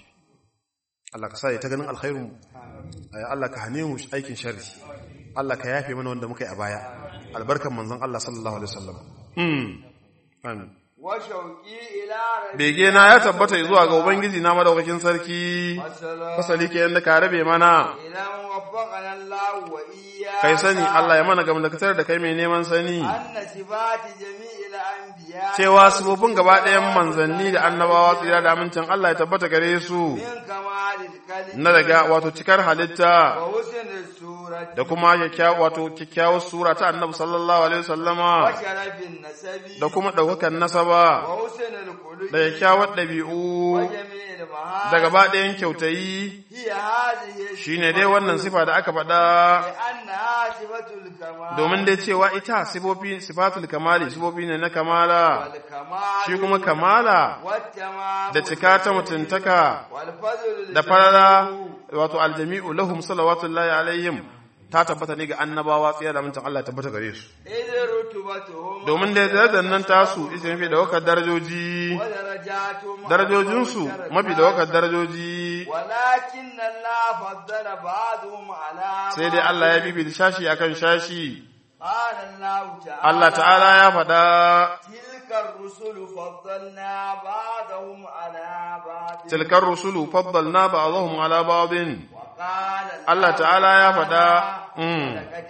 Allah ka sa ya ta ganin alkhairun mu Ay, Allah ka hane mu aikin sharri Allah ka yafe mana wanda muka yi a baya albarkan manzon Allah sallallahu alaihi wasallam mm amin وشوقي إلى ربي bege na ya tabbata zuwa ga ubangiji na madaukakin sarki والسلام fasali ke yanda ka rabe mana إذا وفقنا الله وإياك kai sani Allah ya mana gamdakatar da kai mai neman sani أن صفات جميع الأنبياء cewa sifofin gaba ɗayan manzanni da annabawa tsira da amincin Allah ya tabbata gare su من كمال الكلم na daga wato cikar halitta وحسن السورة da kuma kyakkyawa wato kyakkyawar sura ta annabi sallallahu alaihi wasallama وشرف النسب da kuma ɗaukakan nasaba وحسن الخلق da kyakkyawar ɗabi'u وجميع المهارات da gaba ɗayan kyautayi هي هذه shine dai wannan sifa da aka faɗa لأنها صفة الكمال domin dai cewa ita sifofi sifatul kamali sifofi ne na kamala والكمال shi kuma kamala والتمام da cika ta mutuntaka والفضل da farara wato aljami'u lahum salawatullahi alaihim ta tabbata ne ga annabawa tsaya da mintan Allah tabbata gare su إذ رتبتهم domin da darajar nan tasu ita mafi da wakar darajoji ودرجاتهم darajojinsu mafi da wakar darajoji ولكن الله فضل بعضهم على sai dai Allah ya bibi da shashi akan shashi قال الله تعالى Allah ta'ala ya faɗa تلك الرسل فضلنا بعضهم على بعض tilkar rusulu faddalna ba'dahum ala ba'din وقال Allah ta'ala ya faɗa mm. لقد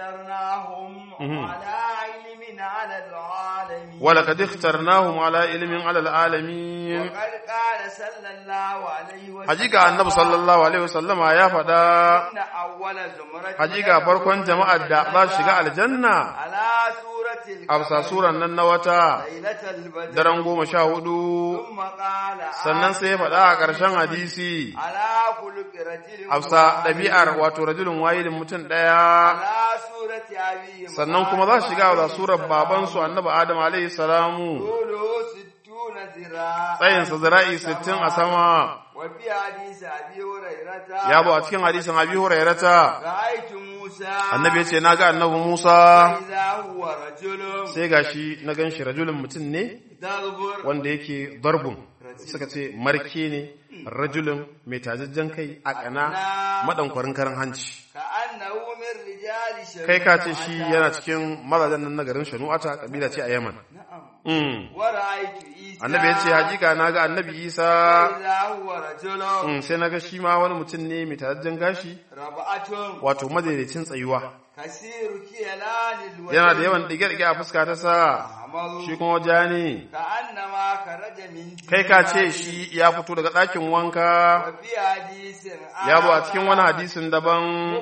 اخترناهم على علم على العالمين ولقد اخترناهم على علم على العالمين وقد قال صلى الله عليه وسلم hakika annabi sallallahu alaihi wasallama ya faɗa إن أول زمرة hakika farkon jama'ar da za su shiga aljanna على سورة a bisa suran nan na wata ليلة البدر daren goma sha hudu ثم قال sannan sai ya faɗa a ƙarshen hadisi على خلق رجل a bisa ɗabi'ar wato rajulun wahidin mutum ɗaya على سورة أبي sannan kuma za su shiga a surar babansu annabi adam alaihi salamu طوله ستون ذراع tsayinsa zira'i sittin a sama وفي حديث أبي هريرة ya bu a cikin hadisin abi hurairata رأيت موسى annabi ya ce na ga annabi musa إذا هو رجل sai gashi na gan shi rajulun mutum ne ضرب wanda yake darbun suka ce marke ne rajulun mai tajajjen kai a kana madankwarin karan hanci كأنه من رجال شباب kai ka ce shi yana cikin mazajen nan na garin shanu'ata kabila ce a yaman نعم Mm. ورأيت عيسى annabi ya ce hakika na ga annabi isa إذا هو رجل Mm, sai na ga shi ma wani mutum ne mai tajajjen gashi ربعة wato madaidaicin tsayuwa كثير كيلان الوجه yana da yawan ɗige-ɗige a fuska ta sa أحمر shi kuma ja ne كأنما خرج من kai ka ce shi ya fito daga ɗakin wanka وفي حديث ya bu a cikin wani hadisin daban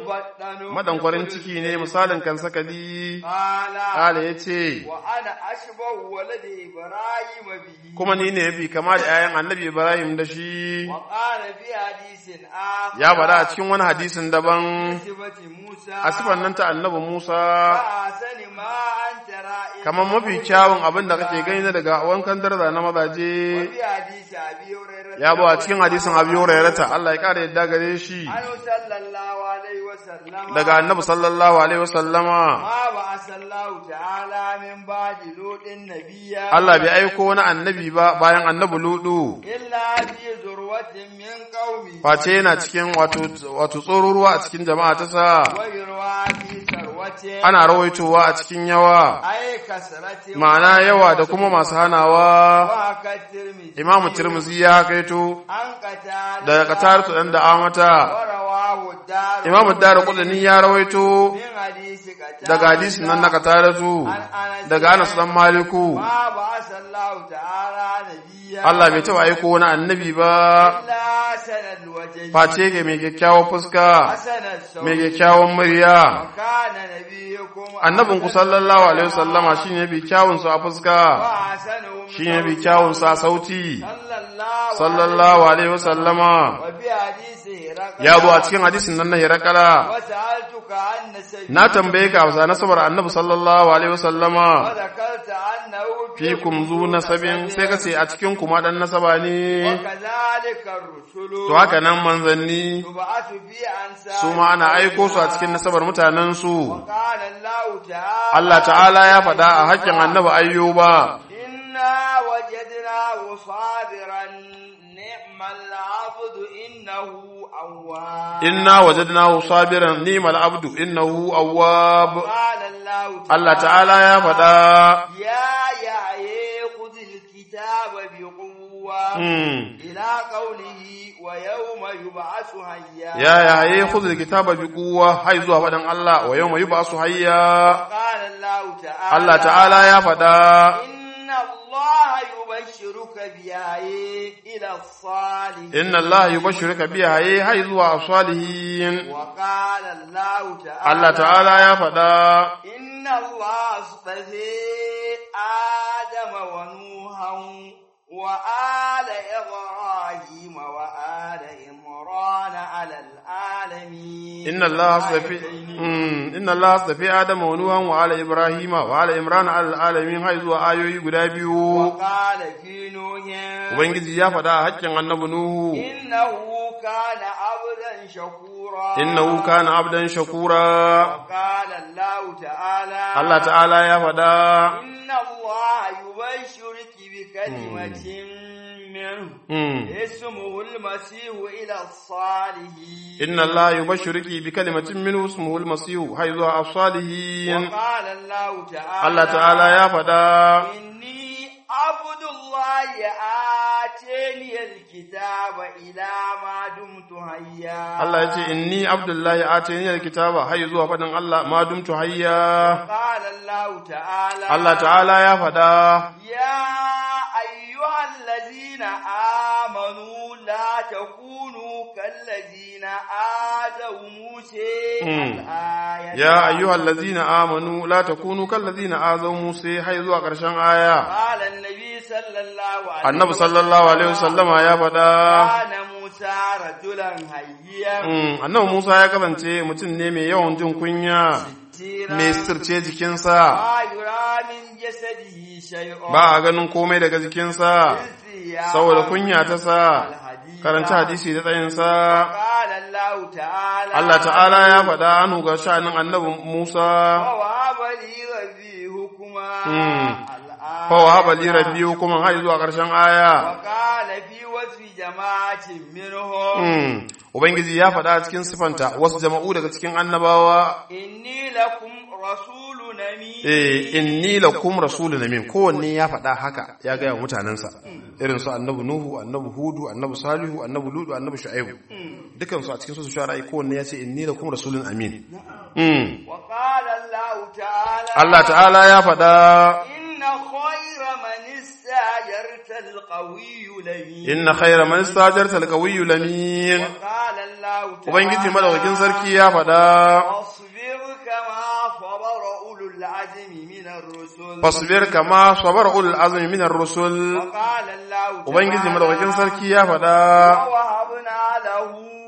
مبطن madankwarin ciki ne misalin kan sakali قال ƙala ya ce وأنا أشبه ولد إبراهيم به kuma ni ne yafi kama da 'ya'yan annabi ibrahim da shi وقال في حديث آخر ya faɗa a cikin wani hadisin daban صفة موسى a sifan nan ta annabi musa فأحسن ما أنت رائع kamar mafi kyawun abin da kake gani na daga wankan darza na mazaje وفي حديث أبي هريرة ya bu a cikin hadisin abi hurairata Allah ya ƙara yadda gare shi عنه صلى الله عليه وسلم daga annabi sallallahu alaihi wasallama ما بعث الله تعالى من بعد لوط نبيا Allah bai aiko wani annabi ba bayan annabi ludu إلا في ذروة من قومه face yana cikin wato wato tsororuwa a cikin jama'a ta sa ويروى في ثروة ana rawaitowa a cikin yawa أي كسرة ma'ana yawa da kuma masu hanawa وهكا الترمذي imamu tirmizi ya kaito عن قتادة daga kataratu dan da amata ورواه الدار imamu dara kudani ya rawaito من حديث قتادة daga hadisin nan na kataratu عن أنس daga anas dan maliku ما بعث الله تعالى نبيا Allah bai taɓa aiko wani annabi ba إلا سنة الوجه face ga mai kyakkyawar fuska حسن الصوت mai kyakkyawan murya وكان نبيكم annabin ku sallallahu alaihi wasallama shine bi kyawun su a fuska وحسنهم shine bi kyawun sa a sauti صلى الله sallallahu alaihi wasallama وفي حديثه رقم ya zo a cikin hadisin nan na hirakala وسألتك عن سيدنا na tambaye ka a nasabar annabi sallallahu alaihi wasallama وذكرت أنه fikum zu nasabin sai ka ce a cikin kuma dan nasaba ne وكذلك الرسل to haka nan manzanni تبعث في أنساب su ma ana aiko su a cikin nasabar mutanen su وقال الله تعالى Allah ta'ala ya faɗa a haƙƙin annabi ayyuba إنا وجدناه صابرا نعم العبد إنه أواب inna wajadnahu sabiran ni'mal abdu innahu awwab قال الله تعالى Allah ta'ala ya faɗa يا يحيى خذ الكتاب بقوة hmm, إلى قوله ويوم يبعث حيا ya yaye khudh alkitaba bi quwwa hay zuwa faɗan Allah wa yawma yub'asu hayya قال الله تعالى Allah ta'ala ya faɗa إن الله يبشرك بآية إلى الصالحين inna Allah yubashshiruka bi haye hay zuwa salihin وقال الله تعالى Allah ta'ala ya faɗa إن الله اصطفى آدم ونوحا وآل إبراهيم وآل عمران على العالمين inna Allah astafi hmm, inna Allah astafi Adama wa Nuhan wa ala Ibrahima wa ala Imran ala alamin hay zuwa ayoyi guda biyu وقال في نوح Ubangiji ya faɗa a haƙƙin annabi Nuhu إنه كان عبدا شكورا innahu kana abdan shakura وقال الله تعالى Allah ta'ala ya faɗa إن الله يبشرك بكلمة منه hmm, اسمه المسيح إلى الصالحين inna Allah yubashshiruki bi kalimatin minhu ismuhu al-masih hay zuwa as-salihin وقال الله تعالى Allah ta'ala ya faɗa إني عبد الله آتاني الكتاب إلى ما دمت حيا Allah ya ce inni abdullahi atani al-kitaba hay zuwa faɗin Allah ma dumtu hayya قال الله تعالى Allah ta'ala ya faɗa يا أيها الذين آمنوا لا تكونوا كالذين آذوا موسى مم. الآية يا أيها الذين آمنوا لا تكونوا كالذين آذوا موسى حيث قرشان آية قال النبي صلى الله عليه النبي صلى الله عليه وسلم يا فدا كان موسى رجلا هيا Mm, annabi Musa ya kasance mutum ne mai yawan jin kunya ستيرا mai sirce jikinsa ما يرى من جسده شيء ba a ganin komai daga jikinsa إذ saboda kunya ta sa الحديث karanta hadisi da tsayinsa قال الله تعالى Allah ta'ala ya faɗa anu ga sha'anin annabi Musa ووهب لي ربي حكما مم. الآن fa wahaba li rabbi hukuman har zuwa ƙarshen aya وقال في وصف جماعة منهم Mm, Ubangiji ya faɗa cikin sifanta wasu jama'u daga cikin annabawa إني لكم رسول أمين eh inni lakum rasulun amin kowanne ya faɗa haka ya gaya wa mutanensa irin su annabi nuhu annabi hudu annabi salihu annabi ludu annabi shu'aibu dukan su a cikin su shu'ara kowanne ya ce inni lakum rasulun amin mm. وقال الله تعالى Allah ta'ala ya faɗa إن خير من استأجرت القوي لمين inna khayra man istajarta alqawiyyu lamin وقال الله تعالى ubangiji madaukakin sarki ya faɗa واصبر كما صبر أولو العزم من الرسل fasbir kama sabara ulul azmi minar rusul وقال الله ubangiji تعالى madaukakin sarki ya faɗa ووهبنا له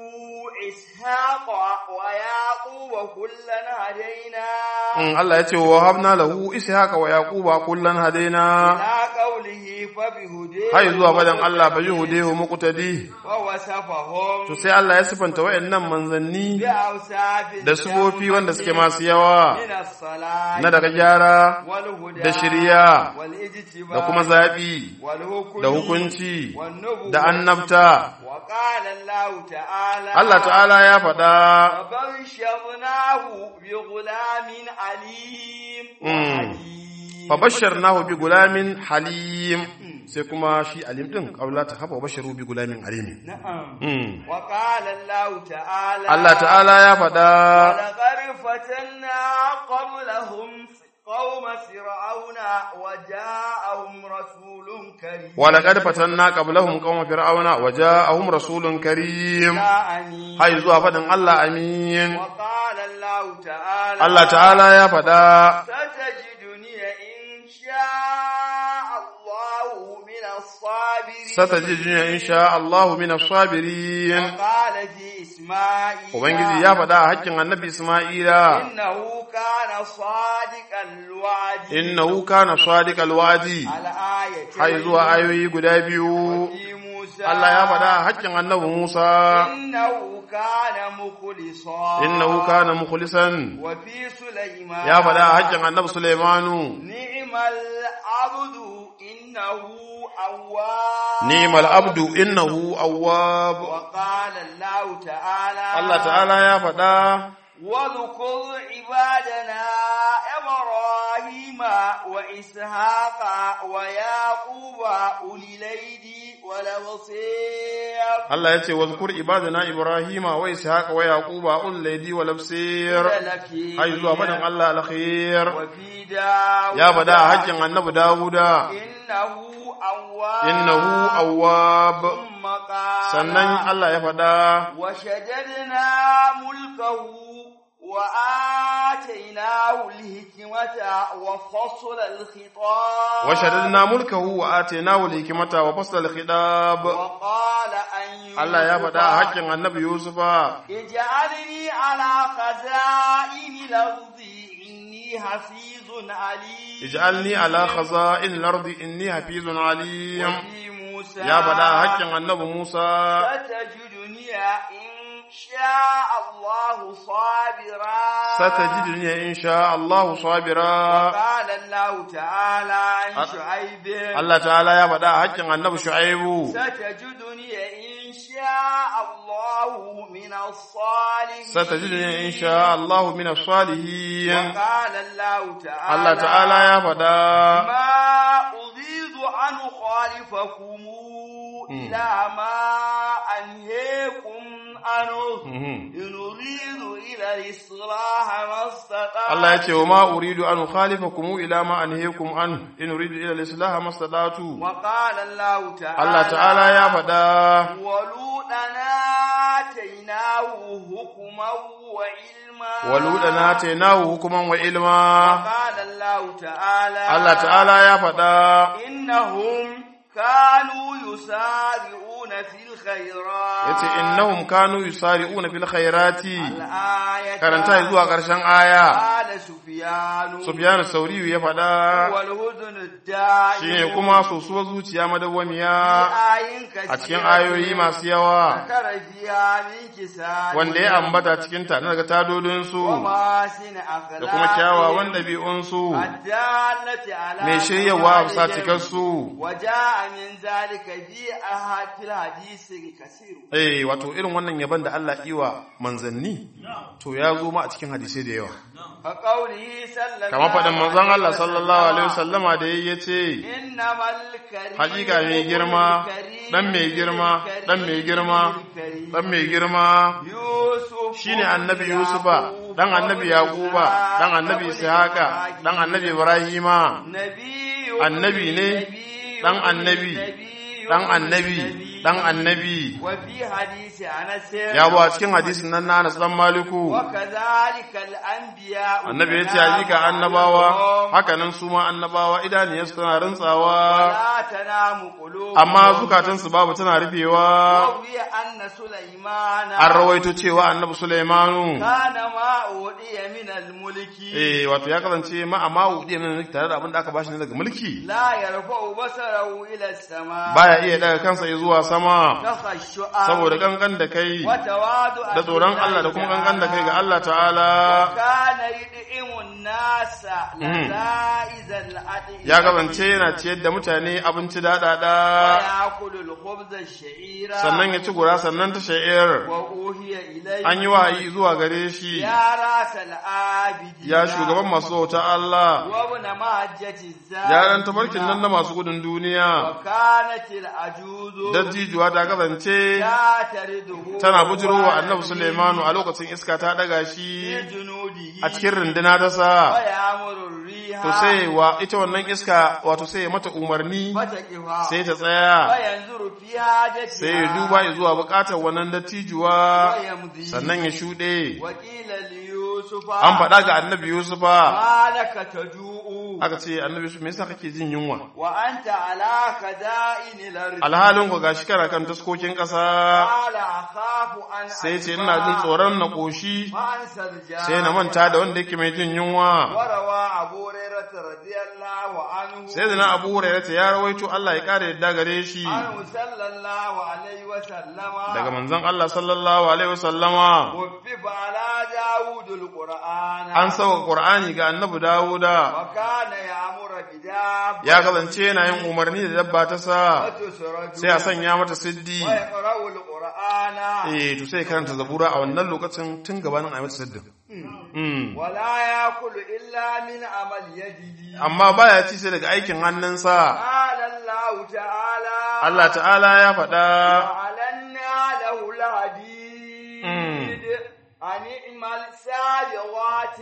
إسحاق ويعقوب كلا هدينا Mm, Allah ya ce wa habna lahu ishaqa wa yaquba kullan hadaina إلى قوله قوله فبهديه har zuwa fadan Allah fa yuhdihu muqtadi ووصفهم to sai Allah ya sifanta wayannan manzanni بأوصاف da sufofi wanda suke masu yawa من الصلاة na daga gyara والهدى da shiriya والاجتباء da kuma zaɓi والحكم da hukunci والنبوة da annabta وقال الله تعالى Allah ta'ala ya faɗa فبشرناه بغلام عليم Mm. وحليم fabashsharnahu bi gulamin halim sai kuma shi alim din aula ta hafa basharu bi gulamin halim نعم Mm. وقال الله تعالى Allah ta'ala ya faɗa ولقد فتنا قبلهم قوم فرعون وجاءهم رسول كريم ولقد فتنا قبلهم قوم فرعون وجاءهم رسول كريم جاءني hay zuwa faɗin Allah amin وقال الله تعالى Allah ta'ala ya faɗa ستجدني إن شاء الله من الصابرين satajiduna insha Allah min as-sabirin وقال في إسماعيل ubangiji ya faɗa a hakkin annabi Isma'ila إنه كان صادق الوعد innahu kana sadiqal wa'di الآية hay zuwa ayoyi guda biyu في موسى Allah ya faɗa a hakkin annabi Musa إنه كان مخلصا innahu kana mukhlisan وفي سليمان ya faɗa a hakkin annabi Sulaimanu نعم العبد إنه أواب ni'mal abdu innahu awwab وقال الله تعالى Allah ta'ala ya faɗa واذكر عبادنا إبراهيم وإسحاق ويعقوب أولي الأيدي والأبصير Allah ya ce wazkur ibadana Ibrahima wa Ishaqa wa Yaquba ul laydi wal absir لفي hay zuwa faɗin Allah alkhair وفي داود ya faɗa a hakkin annabi Dawuda إنه أواب innahu awwab ثم قال sannan Allah ya faɗa وشددنا ملكه وآتيناه الحكمة وفصل الخطاب وشددنا ملكه وآتيناه الحكمة وفصل الخطاب وقال أن Allah ya faɗa a hakkin annabi Yusufa اجعلني على خزائن الأرض إني حفيظ عليم ij'alni ala khaza'in al-ardi inni hafizun alim وفي موسى ya faɗa a hakkin annabi Musa ستجدني إن شاء الله صابرا satajiduni insha Allah sabira قال الله تعالى عن أ- شعيب Allah ta'ala ya faɗa a hakkin annabi Shu'aibu ستجدني إن شاء الله من الصالحين satajiduni insha Allah min as-salihin وقال الله تعالى Allah ta'ala ya faɗa ما أريد أن أخالفكم إلى ما أنهيكم عنه Mhm. إن أريد إلى الإصلاح ما استطعت Allah ya ce wa ma uridu an ukhalifakum ila ma anhaykum an in uridu ila al-islah mastata'tu وقال الله تعالى Allah ta'ala ya faɗa ولوطا آتيناه حكما وعلما waludana atainahu hukuman wa ilma وقال الله تعالى Allah ta'ala ya faɗa إنهم كانوا يسارعون في الخيرات yace innahum kanu yusari'una fil khairati الآية karanta zuwa ƙarshen aya قال سفيان Sufyan Sauriyu ya faɗa والهدن الدائم shine kuma sosuwar zuciya madawwamiya آيين كثيرة a cikin ayoyi masu yawa ذكر فيها من كساد wanda ya ambata cikin ta daga tadodinsu ومحاسن أخلاق da kuma kyawawan ɗabi'unsu الدالة على mai shiryawa a bisa كمالهم. cikarsu وجاء من ذلك في أحد في الحديث كثير eh wato irin wannan yaban da Allah iwa manzanni to ya zo ma a cikin hadisai da yawa فقوله صلى الله kamar faɗin manzon Allah عليه sallallahu alaihi وسلم wasallama da yayi yace إنما الكريم hakika mai girma dan mai girma dan mai girma dan mai girma يوسف shine annabi Yusufa dan annabi Yaquba dan annabi Ishaqa dan annabi Ibrahima نبي annabi ne dan annabi dan annabi dan annabi وفي حديث أنس ya bu a cikin hadisin nan na Anas dan Maliku وكذلك الأنبياء annabi ya ce hakika annabawa haka nan su ma annabawa idaniyarsu tana rintsawa ولا تنام قلوبهم amma zukatansu babu tana rufewa وروي أن سليمان an rawaito cewa annabi Sulaimanu كان ما أوتي من الملك eh wato ya kasance ma amma wudi ne tare da abin da aka bashi ne daga mulki لا يرفع بصره إلى السماء baya iya daga kansa ya zuwa sama تخشعا saboda gangan da kai وتواضعا da tsoron Allah da kuma gangan da kai ga Allah ta'ala كان يدعم الناس لذائذ الأدعية ya kasance yana ciyar da mutane abinci daɗaɗa ويأكل الخبز الشعير sannan ya ci gura sannan ta sha'ir وأوهي إليه an yi wahayi zuwa gare shi يا راس العابدين ya shugaban masu bauta Allah وابن مهجة الزاد ya ɗan tabarkin nan na masu gudun duniya وكانت العجوز dattijuwa ta kasance تعترضه tana bujirowa annabi Sulaimanu a lokacin iska ta ɗaga shi في جنوده a cikin runduna ta sa ويأمر الريح to sai wa ita wannan iska wato sai ya mata umarni فتقفها sai ta tsaya وينظر في حاجتها sai ya duba zuwa bukatar wannan dattijuwa ويمضي sannan ya shuɗe وقيل ليوسف an faɗa ga annabi Yusufa ما لك تجوء aka ce annabi Yusuf me yasa kake jin yunwa وأنت على خزائن الأرض alhalin ku gashi kana kan taskokin ƙasa قال أخاف أن sai ce ina jin tsoron na ƙoshi فأنسى الجار sai na manta da wanda yake mai jin yunwa وروى أبو هريرة رضي الله عنه sai da na abu hurairah ta ya rawaito Allah ya kare yadda gare shi عنه صلى الله عليه وسلم daga manzon Allah sallallahu alaihi wasallama وفف على داود القرآن an sauka Qur'ani ga annabi Dawuda وكان يأمر بداب ya kasance yana yin umarni da dabba ta sa وتسرج sai a sanya mata siddi ويقرأ القرآن eh to sai karanta zabura a wannan lokacin tun gabanin a yi mata siddin Mm. ولا يأكل إلا من عمل يده amma baya ci sai daga aikin hannunsa قال الله تعالى Allah ta'ala ya faɗa وعلنا له الحديد أن اعمل سابغات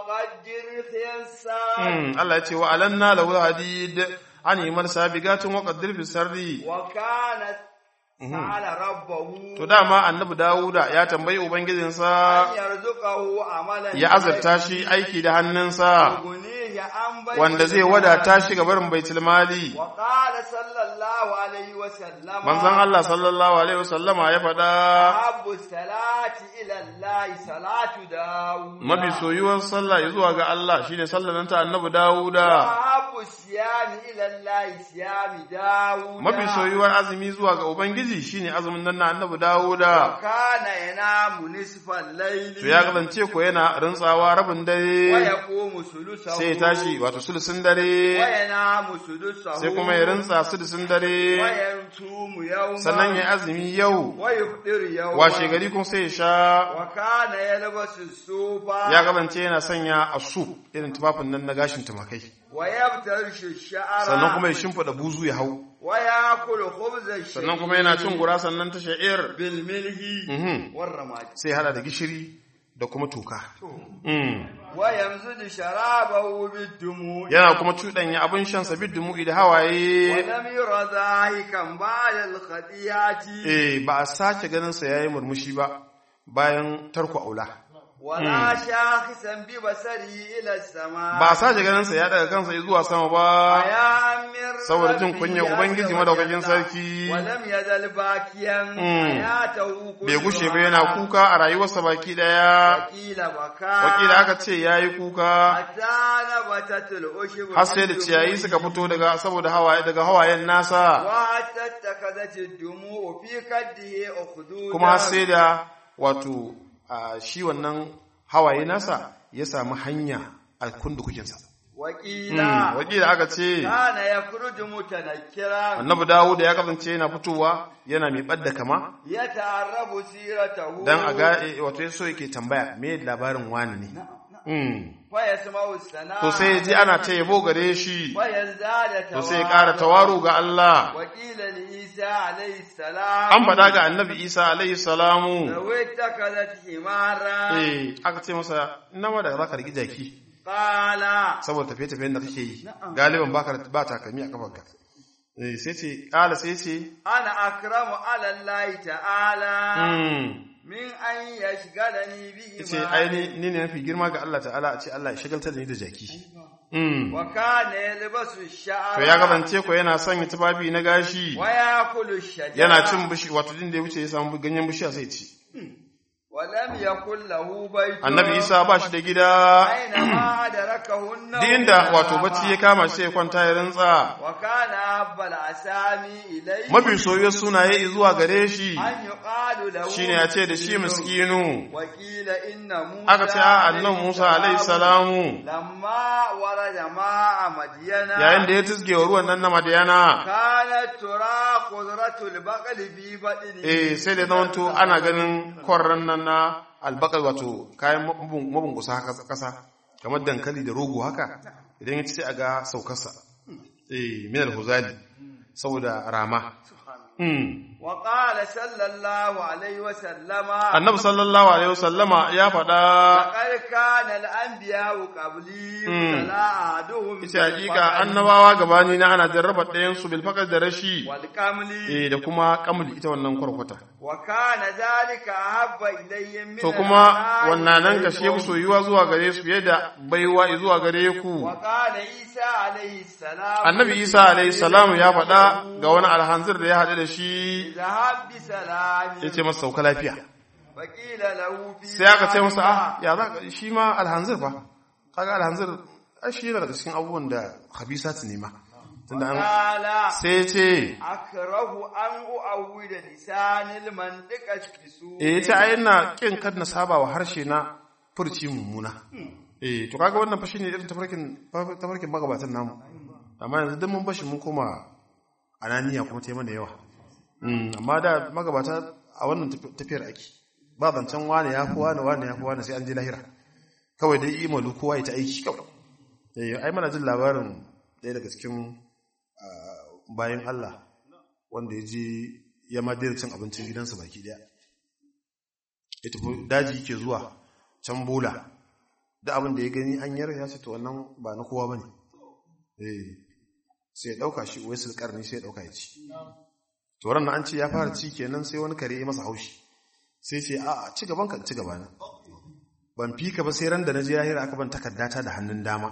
وقدر خيسا Mm, Allah ya ce wa alanna lahu hadid an yi marsa bigatun wa qaddir fi sarri وكانت سأل ربه to dama annabi Dawuda ya tambayi ubangijinsa أن يرزقه عملا ya azurta shi aiki da hannunsa يغنيه عن بيت wanda zai wadata shi ga barin baitul mali وقال صلى الله عليه وسلم manzon Allah sallallahu alaihi wasallama ya faɗa أحب الصلاة إلى الله صلاة داود mafi soyuwar sallah zuwa ga Allah shine sallar nan ta annabi Dawuda وأحب الصيام إلى الله صيام داود mafi soyuwar azumi zuwa ga ubangiji shine azumin nan na annabi Dawuda وكان ينام نصف الليل to ya kasance ko yana rantsawa rabin dare ويقوم ثلثه sai ya tashi wato sulusun dare وينام سدسه sai kuma ya rantsa sulusun dare ويصوم يوما sannan ya azumi yau ويفطر يوما washe gari kuma sai ya sha وكان يلبس الصوف ya kasance yana sanya asu irin tufafin nan na gashin tumakai ويفترش الشعر sannan kuma ya shimfiɗa buzu ya hau ويأكل خبز الشعير sannan kuma yana cin gura sannan ta sha'ir بالملح Mhm. والرماد sai hada da gishiri da kuma toka Mm. ويمزج شرابه بالدموع yana kuma cuɗanya abin shan sabid dumu'i da hawaye ولم ير ضاحكا بعد الخطيئة eh ba a sake ganin sa yayi murmushi ba bayan tarko aula ولا شاخصا ببصره إلى السماء ba a sake ganin sa ya daga kansa zuwa sama ba يا أمير saboda jin ربي kunyar عز ubangiji وجل. madaukakin sarki ولم يزل باكيا Mm. حياته bai gushe ba كلها. yana kuka a rayuwarsa baki daya وقيل بكى wakila aka ce yayi kuka حتى نبتت الأشب har sai da ciyayi suka fito daga saboda hawaye daga hawayen nasa وحتى اتخذت الدموع في كده أخدودا kuma har sai da wato a shi wannan hawaye nasa ya samu hanya a kundukukinsa وقيل wakila aka ce كان يخرج متنكرا annabi Dawud ya kasance yana fitowa yana mai ɓadda kama يتعرف سيرته dan a ga eh, wato ya so yake tambaya me labarin wani ne Mm. فيسمع الثناء to sai ya ji ana ta yabo gare shi ويزداد to sai ya ƙara tawaru ga Allah وقيل لعيسى عليه السلام an faɗa ga annabi Isa alaihi salamu لو اتخذت حمارا eh aka ce masa ina ma da zaka rigi jaki قال saboda tafiye-tafiyen da kake yi galiban baka ba takalmi a kafarka Eh, sai ce ƙala sai ce ana akramu ala Allah ta'ala mm, min an yashgalani bi ce aini ni ne mafi girma ga Allah ta'ala a ce Allah ya shagaltar da ni da jaki mm. wa kana yalbasu ash-sha'ra to ya gabance ko yana sanya tufafi na gashi wa yakulu ash-shajara yana cin bishi wato din da ya wuce ya samu ganyen bishiya sai ci wa lam yakul lahu baytun annabi isa ba shi da gida aina ma adrakahu an-nawm duk inda wato bacci ya kama shi ya kwanta ya rantsa wa kana abbal asami ilayhi mafi soyuwar sunaye zuwa gare shi an yuqalu lahu shine ya ce da shi miskinu wa qila inna musa aka ce a annan musa alaihi salamu lamma warada ma'a madyana yayin da ya tizge wa ruwan nan na madiyana kanat tura qudratul baqli bi badini eh sai da zamanto ana ganin kwarran nan na albakar wato kayan mabun- mabungusa haka kasa kamar dankali da rogo haka idan ya ci sai a ga saukarsa eh min alhuzali saboda rama mm. wa qala sallallahu alaihi wa sallama annabi sallallahu alaihi wasallama ya faɗa laqad kana al-anbiya'u qabli Mm. la ahaduhum ita hakika annabawa gabani na ana jarraba ɗayan su bil faqr da rashi wal kamli eh da kuma kamul ita wannan kwarkwata wa kana dhalika ahabba ilayya min to kuma wannan nan ka shi soyuwa zuwa gare su fiye da baiwa zuwa gare ku wa qala isa alaihi salam annabi isa alaihi salamu ya faɗa ga wani alhanzir da ya haɗu da shi zahab bi salami ya ce masa sauka lafiya wa qila lahu fi sai aka ce masa ah ya za ka shi ma alhanzir fa kaga alhanzir ai shi yana daga cikin abubuwan da habisat ne ma tunda an qala sai ya ce akrahu an u'awwida lisanil mantiqa bisu eh yace ai ina kin kad na saba wa harshe na furci mummuna eh to kaga wannan fa shine irin tafarkin tafarkin magabatan namu amma yanzu duk mun bashi mun koma ananiya kuma ta yi mana yawa Mm, amma da magabata a wannan taf- tafiyar ake ba zancen wane ya fi wane wane ya fi wane sai an je lahira kawai dai imalu kowa ya ta aiki kawai eh ai mana jin labarin ɗaya daga cikin ah, bayan Allah wanda ya je ya ma daina cin abincin gidansa baki daya ya tafi daji ke zuwa can bola da abin da ya gani an yar ya ce to wannan ba na kowa bane eh sai ya dauka shi wai sulkar ne sai ya dauka ya ci to ran nan an ce ya fara ci kenan sai wani kare ya masa haushi sai ce a ci gaban ka ci gaba na ban fi ka ba sai ran da na je lahira aka ban takardata da hannun dama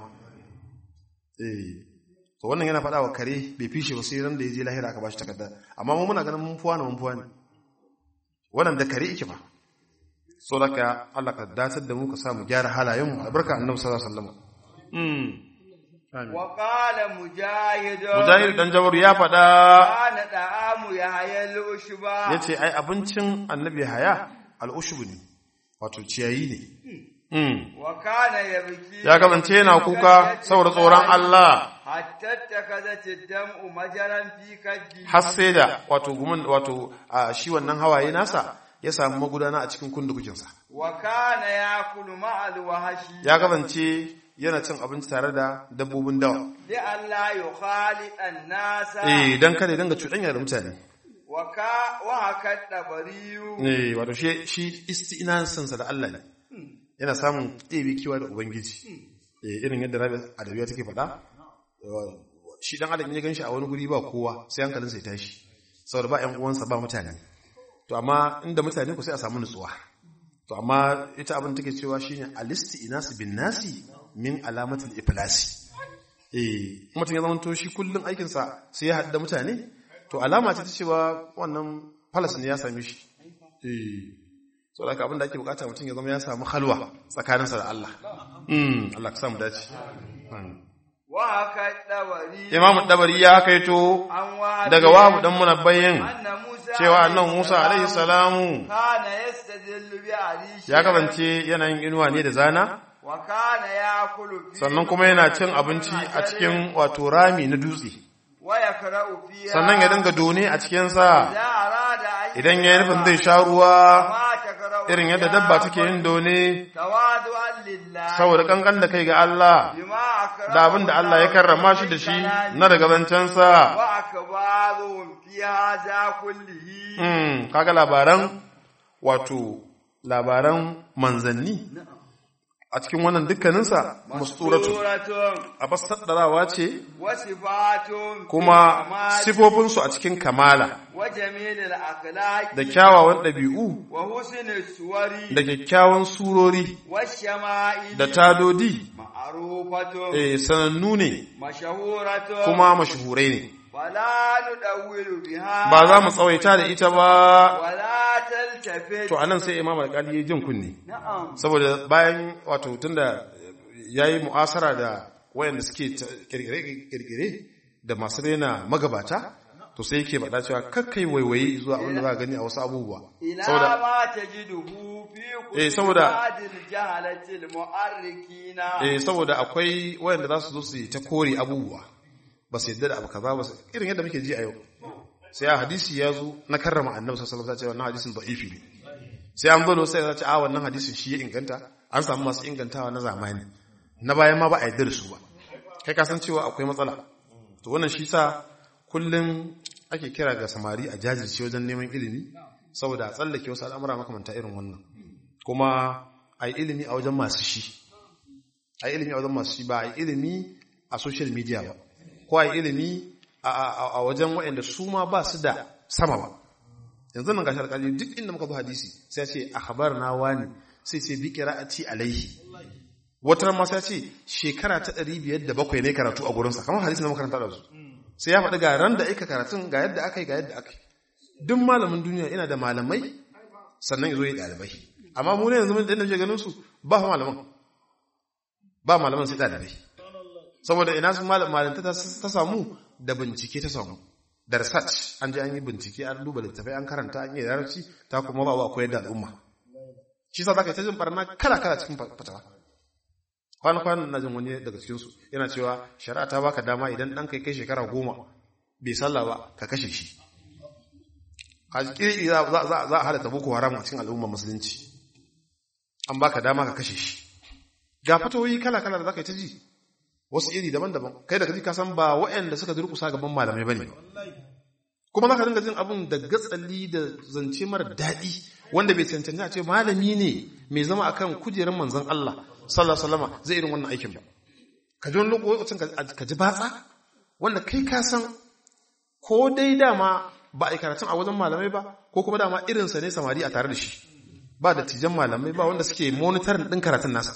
eh to wannan yana faɗa wa kare bai fishe ba sai ran da ya je lahira aka bashi takarda amma mu muna ganin mun fuwa na mun fuwa ne wannan da kare yake ba so daga Allah ka datar da mu ka samu gyara halayen mu albarka annabi sallallahu alaihi wasallam mm amin wa qala mujahid mujahid dan jabaru ya faɗa kana da'amu ya hayal ushba yace ai abincin annabi haya al-ushbu ne wato ciyayi ne mm wa kana yabki ya kasance yana kuka saboda tsoron Allah hatta takadat ad-dam'u majaran fi kaddi har sai da wato gumin wato a shi wannan hawaye nasa ya samu magudana a cikin kundukukinsa wa kana yakulu ma'al wahshi ya kasance yana cin abinci tare da dabbobin dawa li alla yukhali an-nasa eh dan kada ya dinga cuɗanya da mutane wa ka wa hakat dabariyu eh wato shi shi istinansa da Allah ne yana samun ɗebe kiwa da ubangiji eh irin yadda Rabi Adawiya take faɗa shi dan adam ya ganshi a wani guri ba kowa sai hankalinsa ya tashi saboda ba ƴan uwansa ba mutane to amma inda mutane ku sai a samu nutsuwa to amma ita abin take cewa shine alisti inasu bin nasi min alamatul iflasi eh mutum ya zama to shi kullun aikin sa sai ya hadda mutane to alama ce ta cewa wannan falas ne ya same shi eh so da abin da ake bukata mutum ya zama ya samu halwa tsakaninsa da Allah mm Allah ka samu dace wa hakat dabariyu Imam Dabari ya kaito an wa daga wahu dan munabbayin anna Musa cewa annan Musa alaihi salamu kana yastadillu bi arishi ya kasance yana yin inuwa ne da zana wa kana yakulu fi sannan kuma yana cin abinci a cikin wato rami na dutse wa yakra'u fiha sannan ya dinga done a cikinsa ya arada an idan ya yi nufin zai sha ruwa ma takra'u irin yadda dabba take yin done tawadu'an lillah saboda kankan da kai ga Allah bima akrama da abin da Allah ya karrama shi da shi na daga zancensa wa akbaruhum fi hadha kullihi Hmm, kaga labaran wato labaran manzanni a cikin wannan dukkaninsa musturatu suratun a basaddarawa ce wa sifatun kuma fi kamali sifofinsu a cikin kamala wa jamilil akhlaqi da kyawawan ɗabi'u wa husnil suwari da kyakkyawan surori wa shama'ili da tadodi ma'rufatun eh, sanannu ne mashahuratun kuma mashahurai ne wala nudawwilu biha ba za mu tsawaita da ita ba wala taltafit to anan sai imam alƙali ya jin kunni na'am saboda bayan wato tunda yayi mu'asara da wayanda suke ta- kirkire-kirkire da masu rena magabata to sai yake faɗa cewa kakkai waiwaye zuwa abin da za a gani a wasu abubuwa ila saboda ma tajiduhu fi Eh, saboda- ba'dil jahalatil mu'arrikina eh saboda akwai wayanda za su zo su yi ta kore abubuwa ba su yadda da abu kaza ba su irin yadda muke ji a yau sai a hadisi ya zo na karrama annabi sallallahu alaihi wasallam ce wannan hadisin da'ifi ne sai an bano sai ya ce a wannan hadisin shi ya inganta an samu masu ingantawa na zamani na bayan ma ba a yarda da su ba kai ka san cewa akwai matsala to wannan shi sa kullum ake kira ga samari a jajirce wajen neman ilimi saboda a tsallake wasu al'amura makamanta irin wannan kuma a yi ilimi a wajen masu shi a yi ilimi a wajen masu shi ba a yi ilimi a social media ba ko a yi ilimi a- a a wajen waɗanda su ma ba su da sama ba yanzu nan gashi alƙali duk inda muka zo hadisi sai ya ce a habar na wani sai sai bi qira'ati alaihi wata ma sai ya ce shekara ta 507 ne karatu a gurinsa kamar hadisi na makaranta da su sai ya faɗi ga ran da aka karatun ga yadda aka yi ga yadda aka yi duk malamin duniya ina da malamai sannan ya zo yi ɗalibai amma mu ne yanzu mun da inda muke ganin su ba fa malaman ba malaman sai ɗalibai saboda ina sun malanta ta ta samu da bincike ta samu da research an je an yi bincike an duba littafai an karanta an yi yarci ta kuma ba wa koyar da al'umma shi sa zaka yi ta jin barna kala kala cikin fatawa kwana kwanan na jin wani daga cikin su yana cewa shari'a ta baka dama idan dan kai kai shekara goma bai sallah ba ka kashe shi a kiri za za za a halatta boko haram a cikin al'umma musulunci an baka dama ka kashe shi ga fatawoyi kala kala da zaka yi ta ji wasu iri daban-daban kai da kaji ka san ba waɗanda suka durkusa gaban malamai bane kuma zaka dinga jin abun da gatsali da zance mara daɗi wanda bai cancanci a ce malami ne mai zama akan kujerar manzon Allah sallallahu alaihi wasallam zai irin wannan aikin ba ka ji wani lokacin ka ji batsa wanda kai ka san ko dai dama ba a yi karatun a wajen malamai ba ko kuma dama irinsa ne samari a tare da shi ba da tijan malamai ba wanda suke monitorin ɗin karatun nasa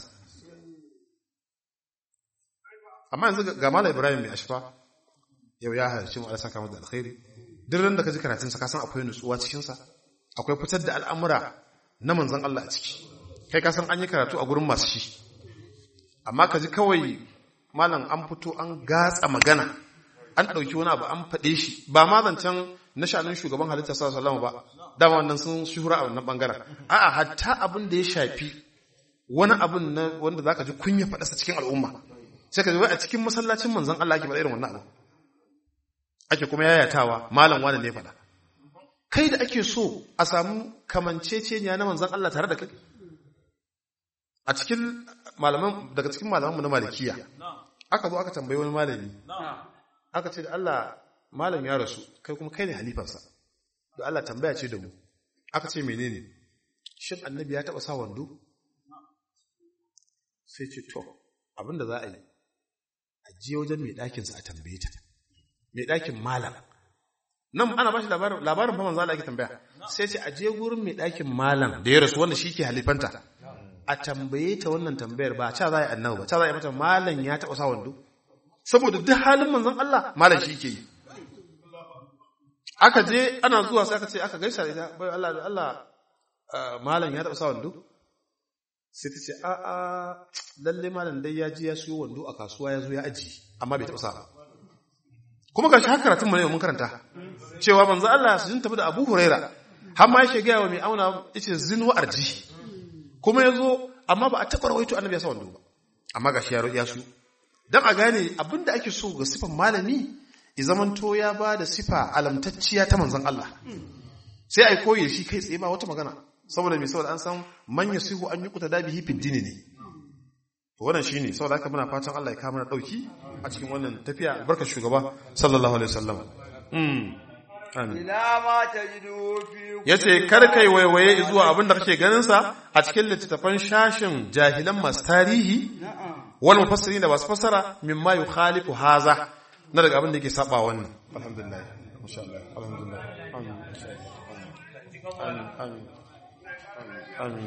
amma yanzu ga malam ibrahim mai ashfa yau ya halarci mu Allah saka masa alkhairi duk ran da ka ji karatun sa ka san akwai nutsuwa cikin sa akwai fitar da al'amura na manzon Allah a ciki kai ka san an yi karatu a gurin masu shi amma ka ji kawai malam an fito an gatsa magana an ɗauki wani abu an faɗe shi ba ma zancen na sha'anin shugaban halitta sallallahu alaihi ba dama wannan sun shuhura a wannan bangaren a'a hatta abin da ya shafi wani abin na wanda zaka ji kunya faɗa sa cikin al'umma sai ka ji wai a cikin masallacin manzon Allah ake faɗa irin wannan abu ake kuma yayatawa malam wani ne faɗa kai da ake so a samu kamanceceniya na manzon Allah tare da kai a cikin malaman daga cikin malaman mu na malikiya aka zo aka tambayi wani malami aka ce da Allah malam ya rasu kai kuma kai ne halifansa da Allah tambaya ce da mu aka ce menene shin annabi ya taba sa wando sai ce to abinda za a yi a je wajen mai ɗakinsa a tambaye ta mai ɗakin malam nan ana ba shi labarin labarin fa manzo Allah yake tambaya sai ce a je gurin mai ɗakin malam da ya rasu wanda shi ke halifanta a tambaye ta wannan tambayar ba ca za a yi annabi ba ca za a yi mata malam ya taba sa wando saboda duk halin manzon Allah malam shi ke yi aka je ana zuwa sai aka ce aka gaisa da ita bai Allah da Allah malam ya taɓa sa wando sai ta ce a a lalle malam dai ya ji ya siyo wando a kasuwa ya zo ya aji amma bai taɓa sa ba kuma ga shi haka karatun mu ne mun karanta cewa manzo Allah su jin tafi da Abu Huraira har ma yake ga wa mai auna yace zin wa arji kuma yazo amma ba a taɓa rawaito annabi ya sa wando ba amma ga shi ya ya su dan a gane abinda ake so ga sifan malami zamanto ya ba da sifa alamtacciya ta manzan Allah sai a koyi shi kai tsaye ba wata magana saboda mai saboda an san manya sihu an yi kuta dabi hifin dini ne wannan shi ne saboda haka muna fatan Allah ya kama na ɗauki a cikin wannan tafiya albarkar shugaba sallallahu alaihi wasallam ila ma tajidu fi yace kar kai waiwaye zuwa abin da kake ganin sa a cikin littattafan shashin jahilan masu tarihi wal mufassirin da basu fassara mimma yukhalifu haza na daga abin da yake saba wannan alhamdulillah masha Allah alhamdulillah amin amin amin amin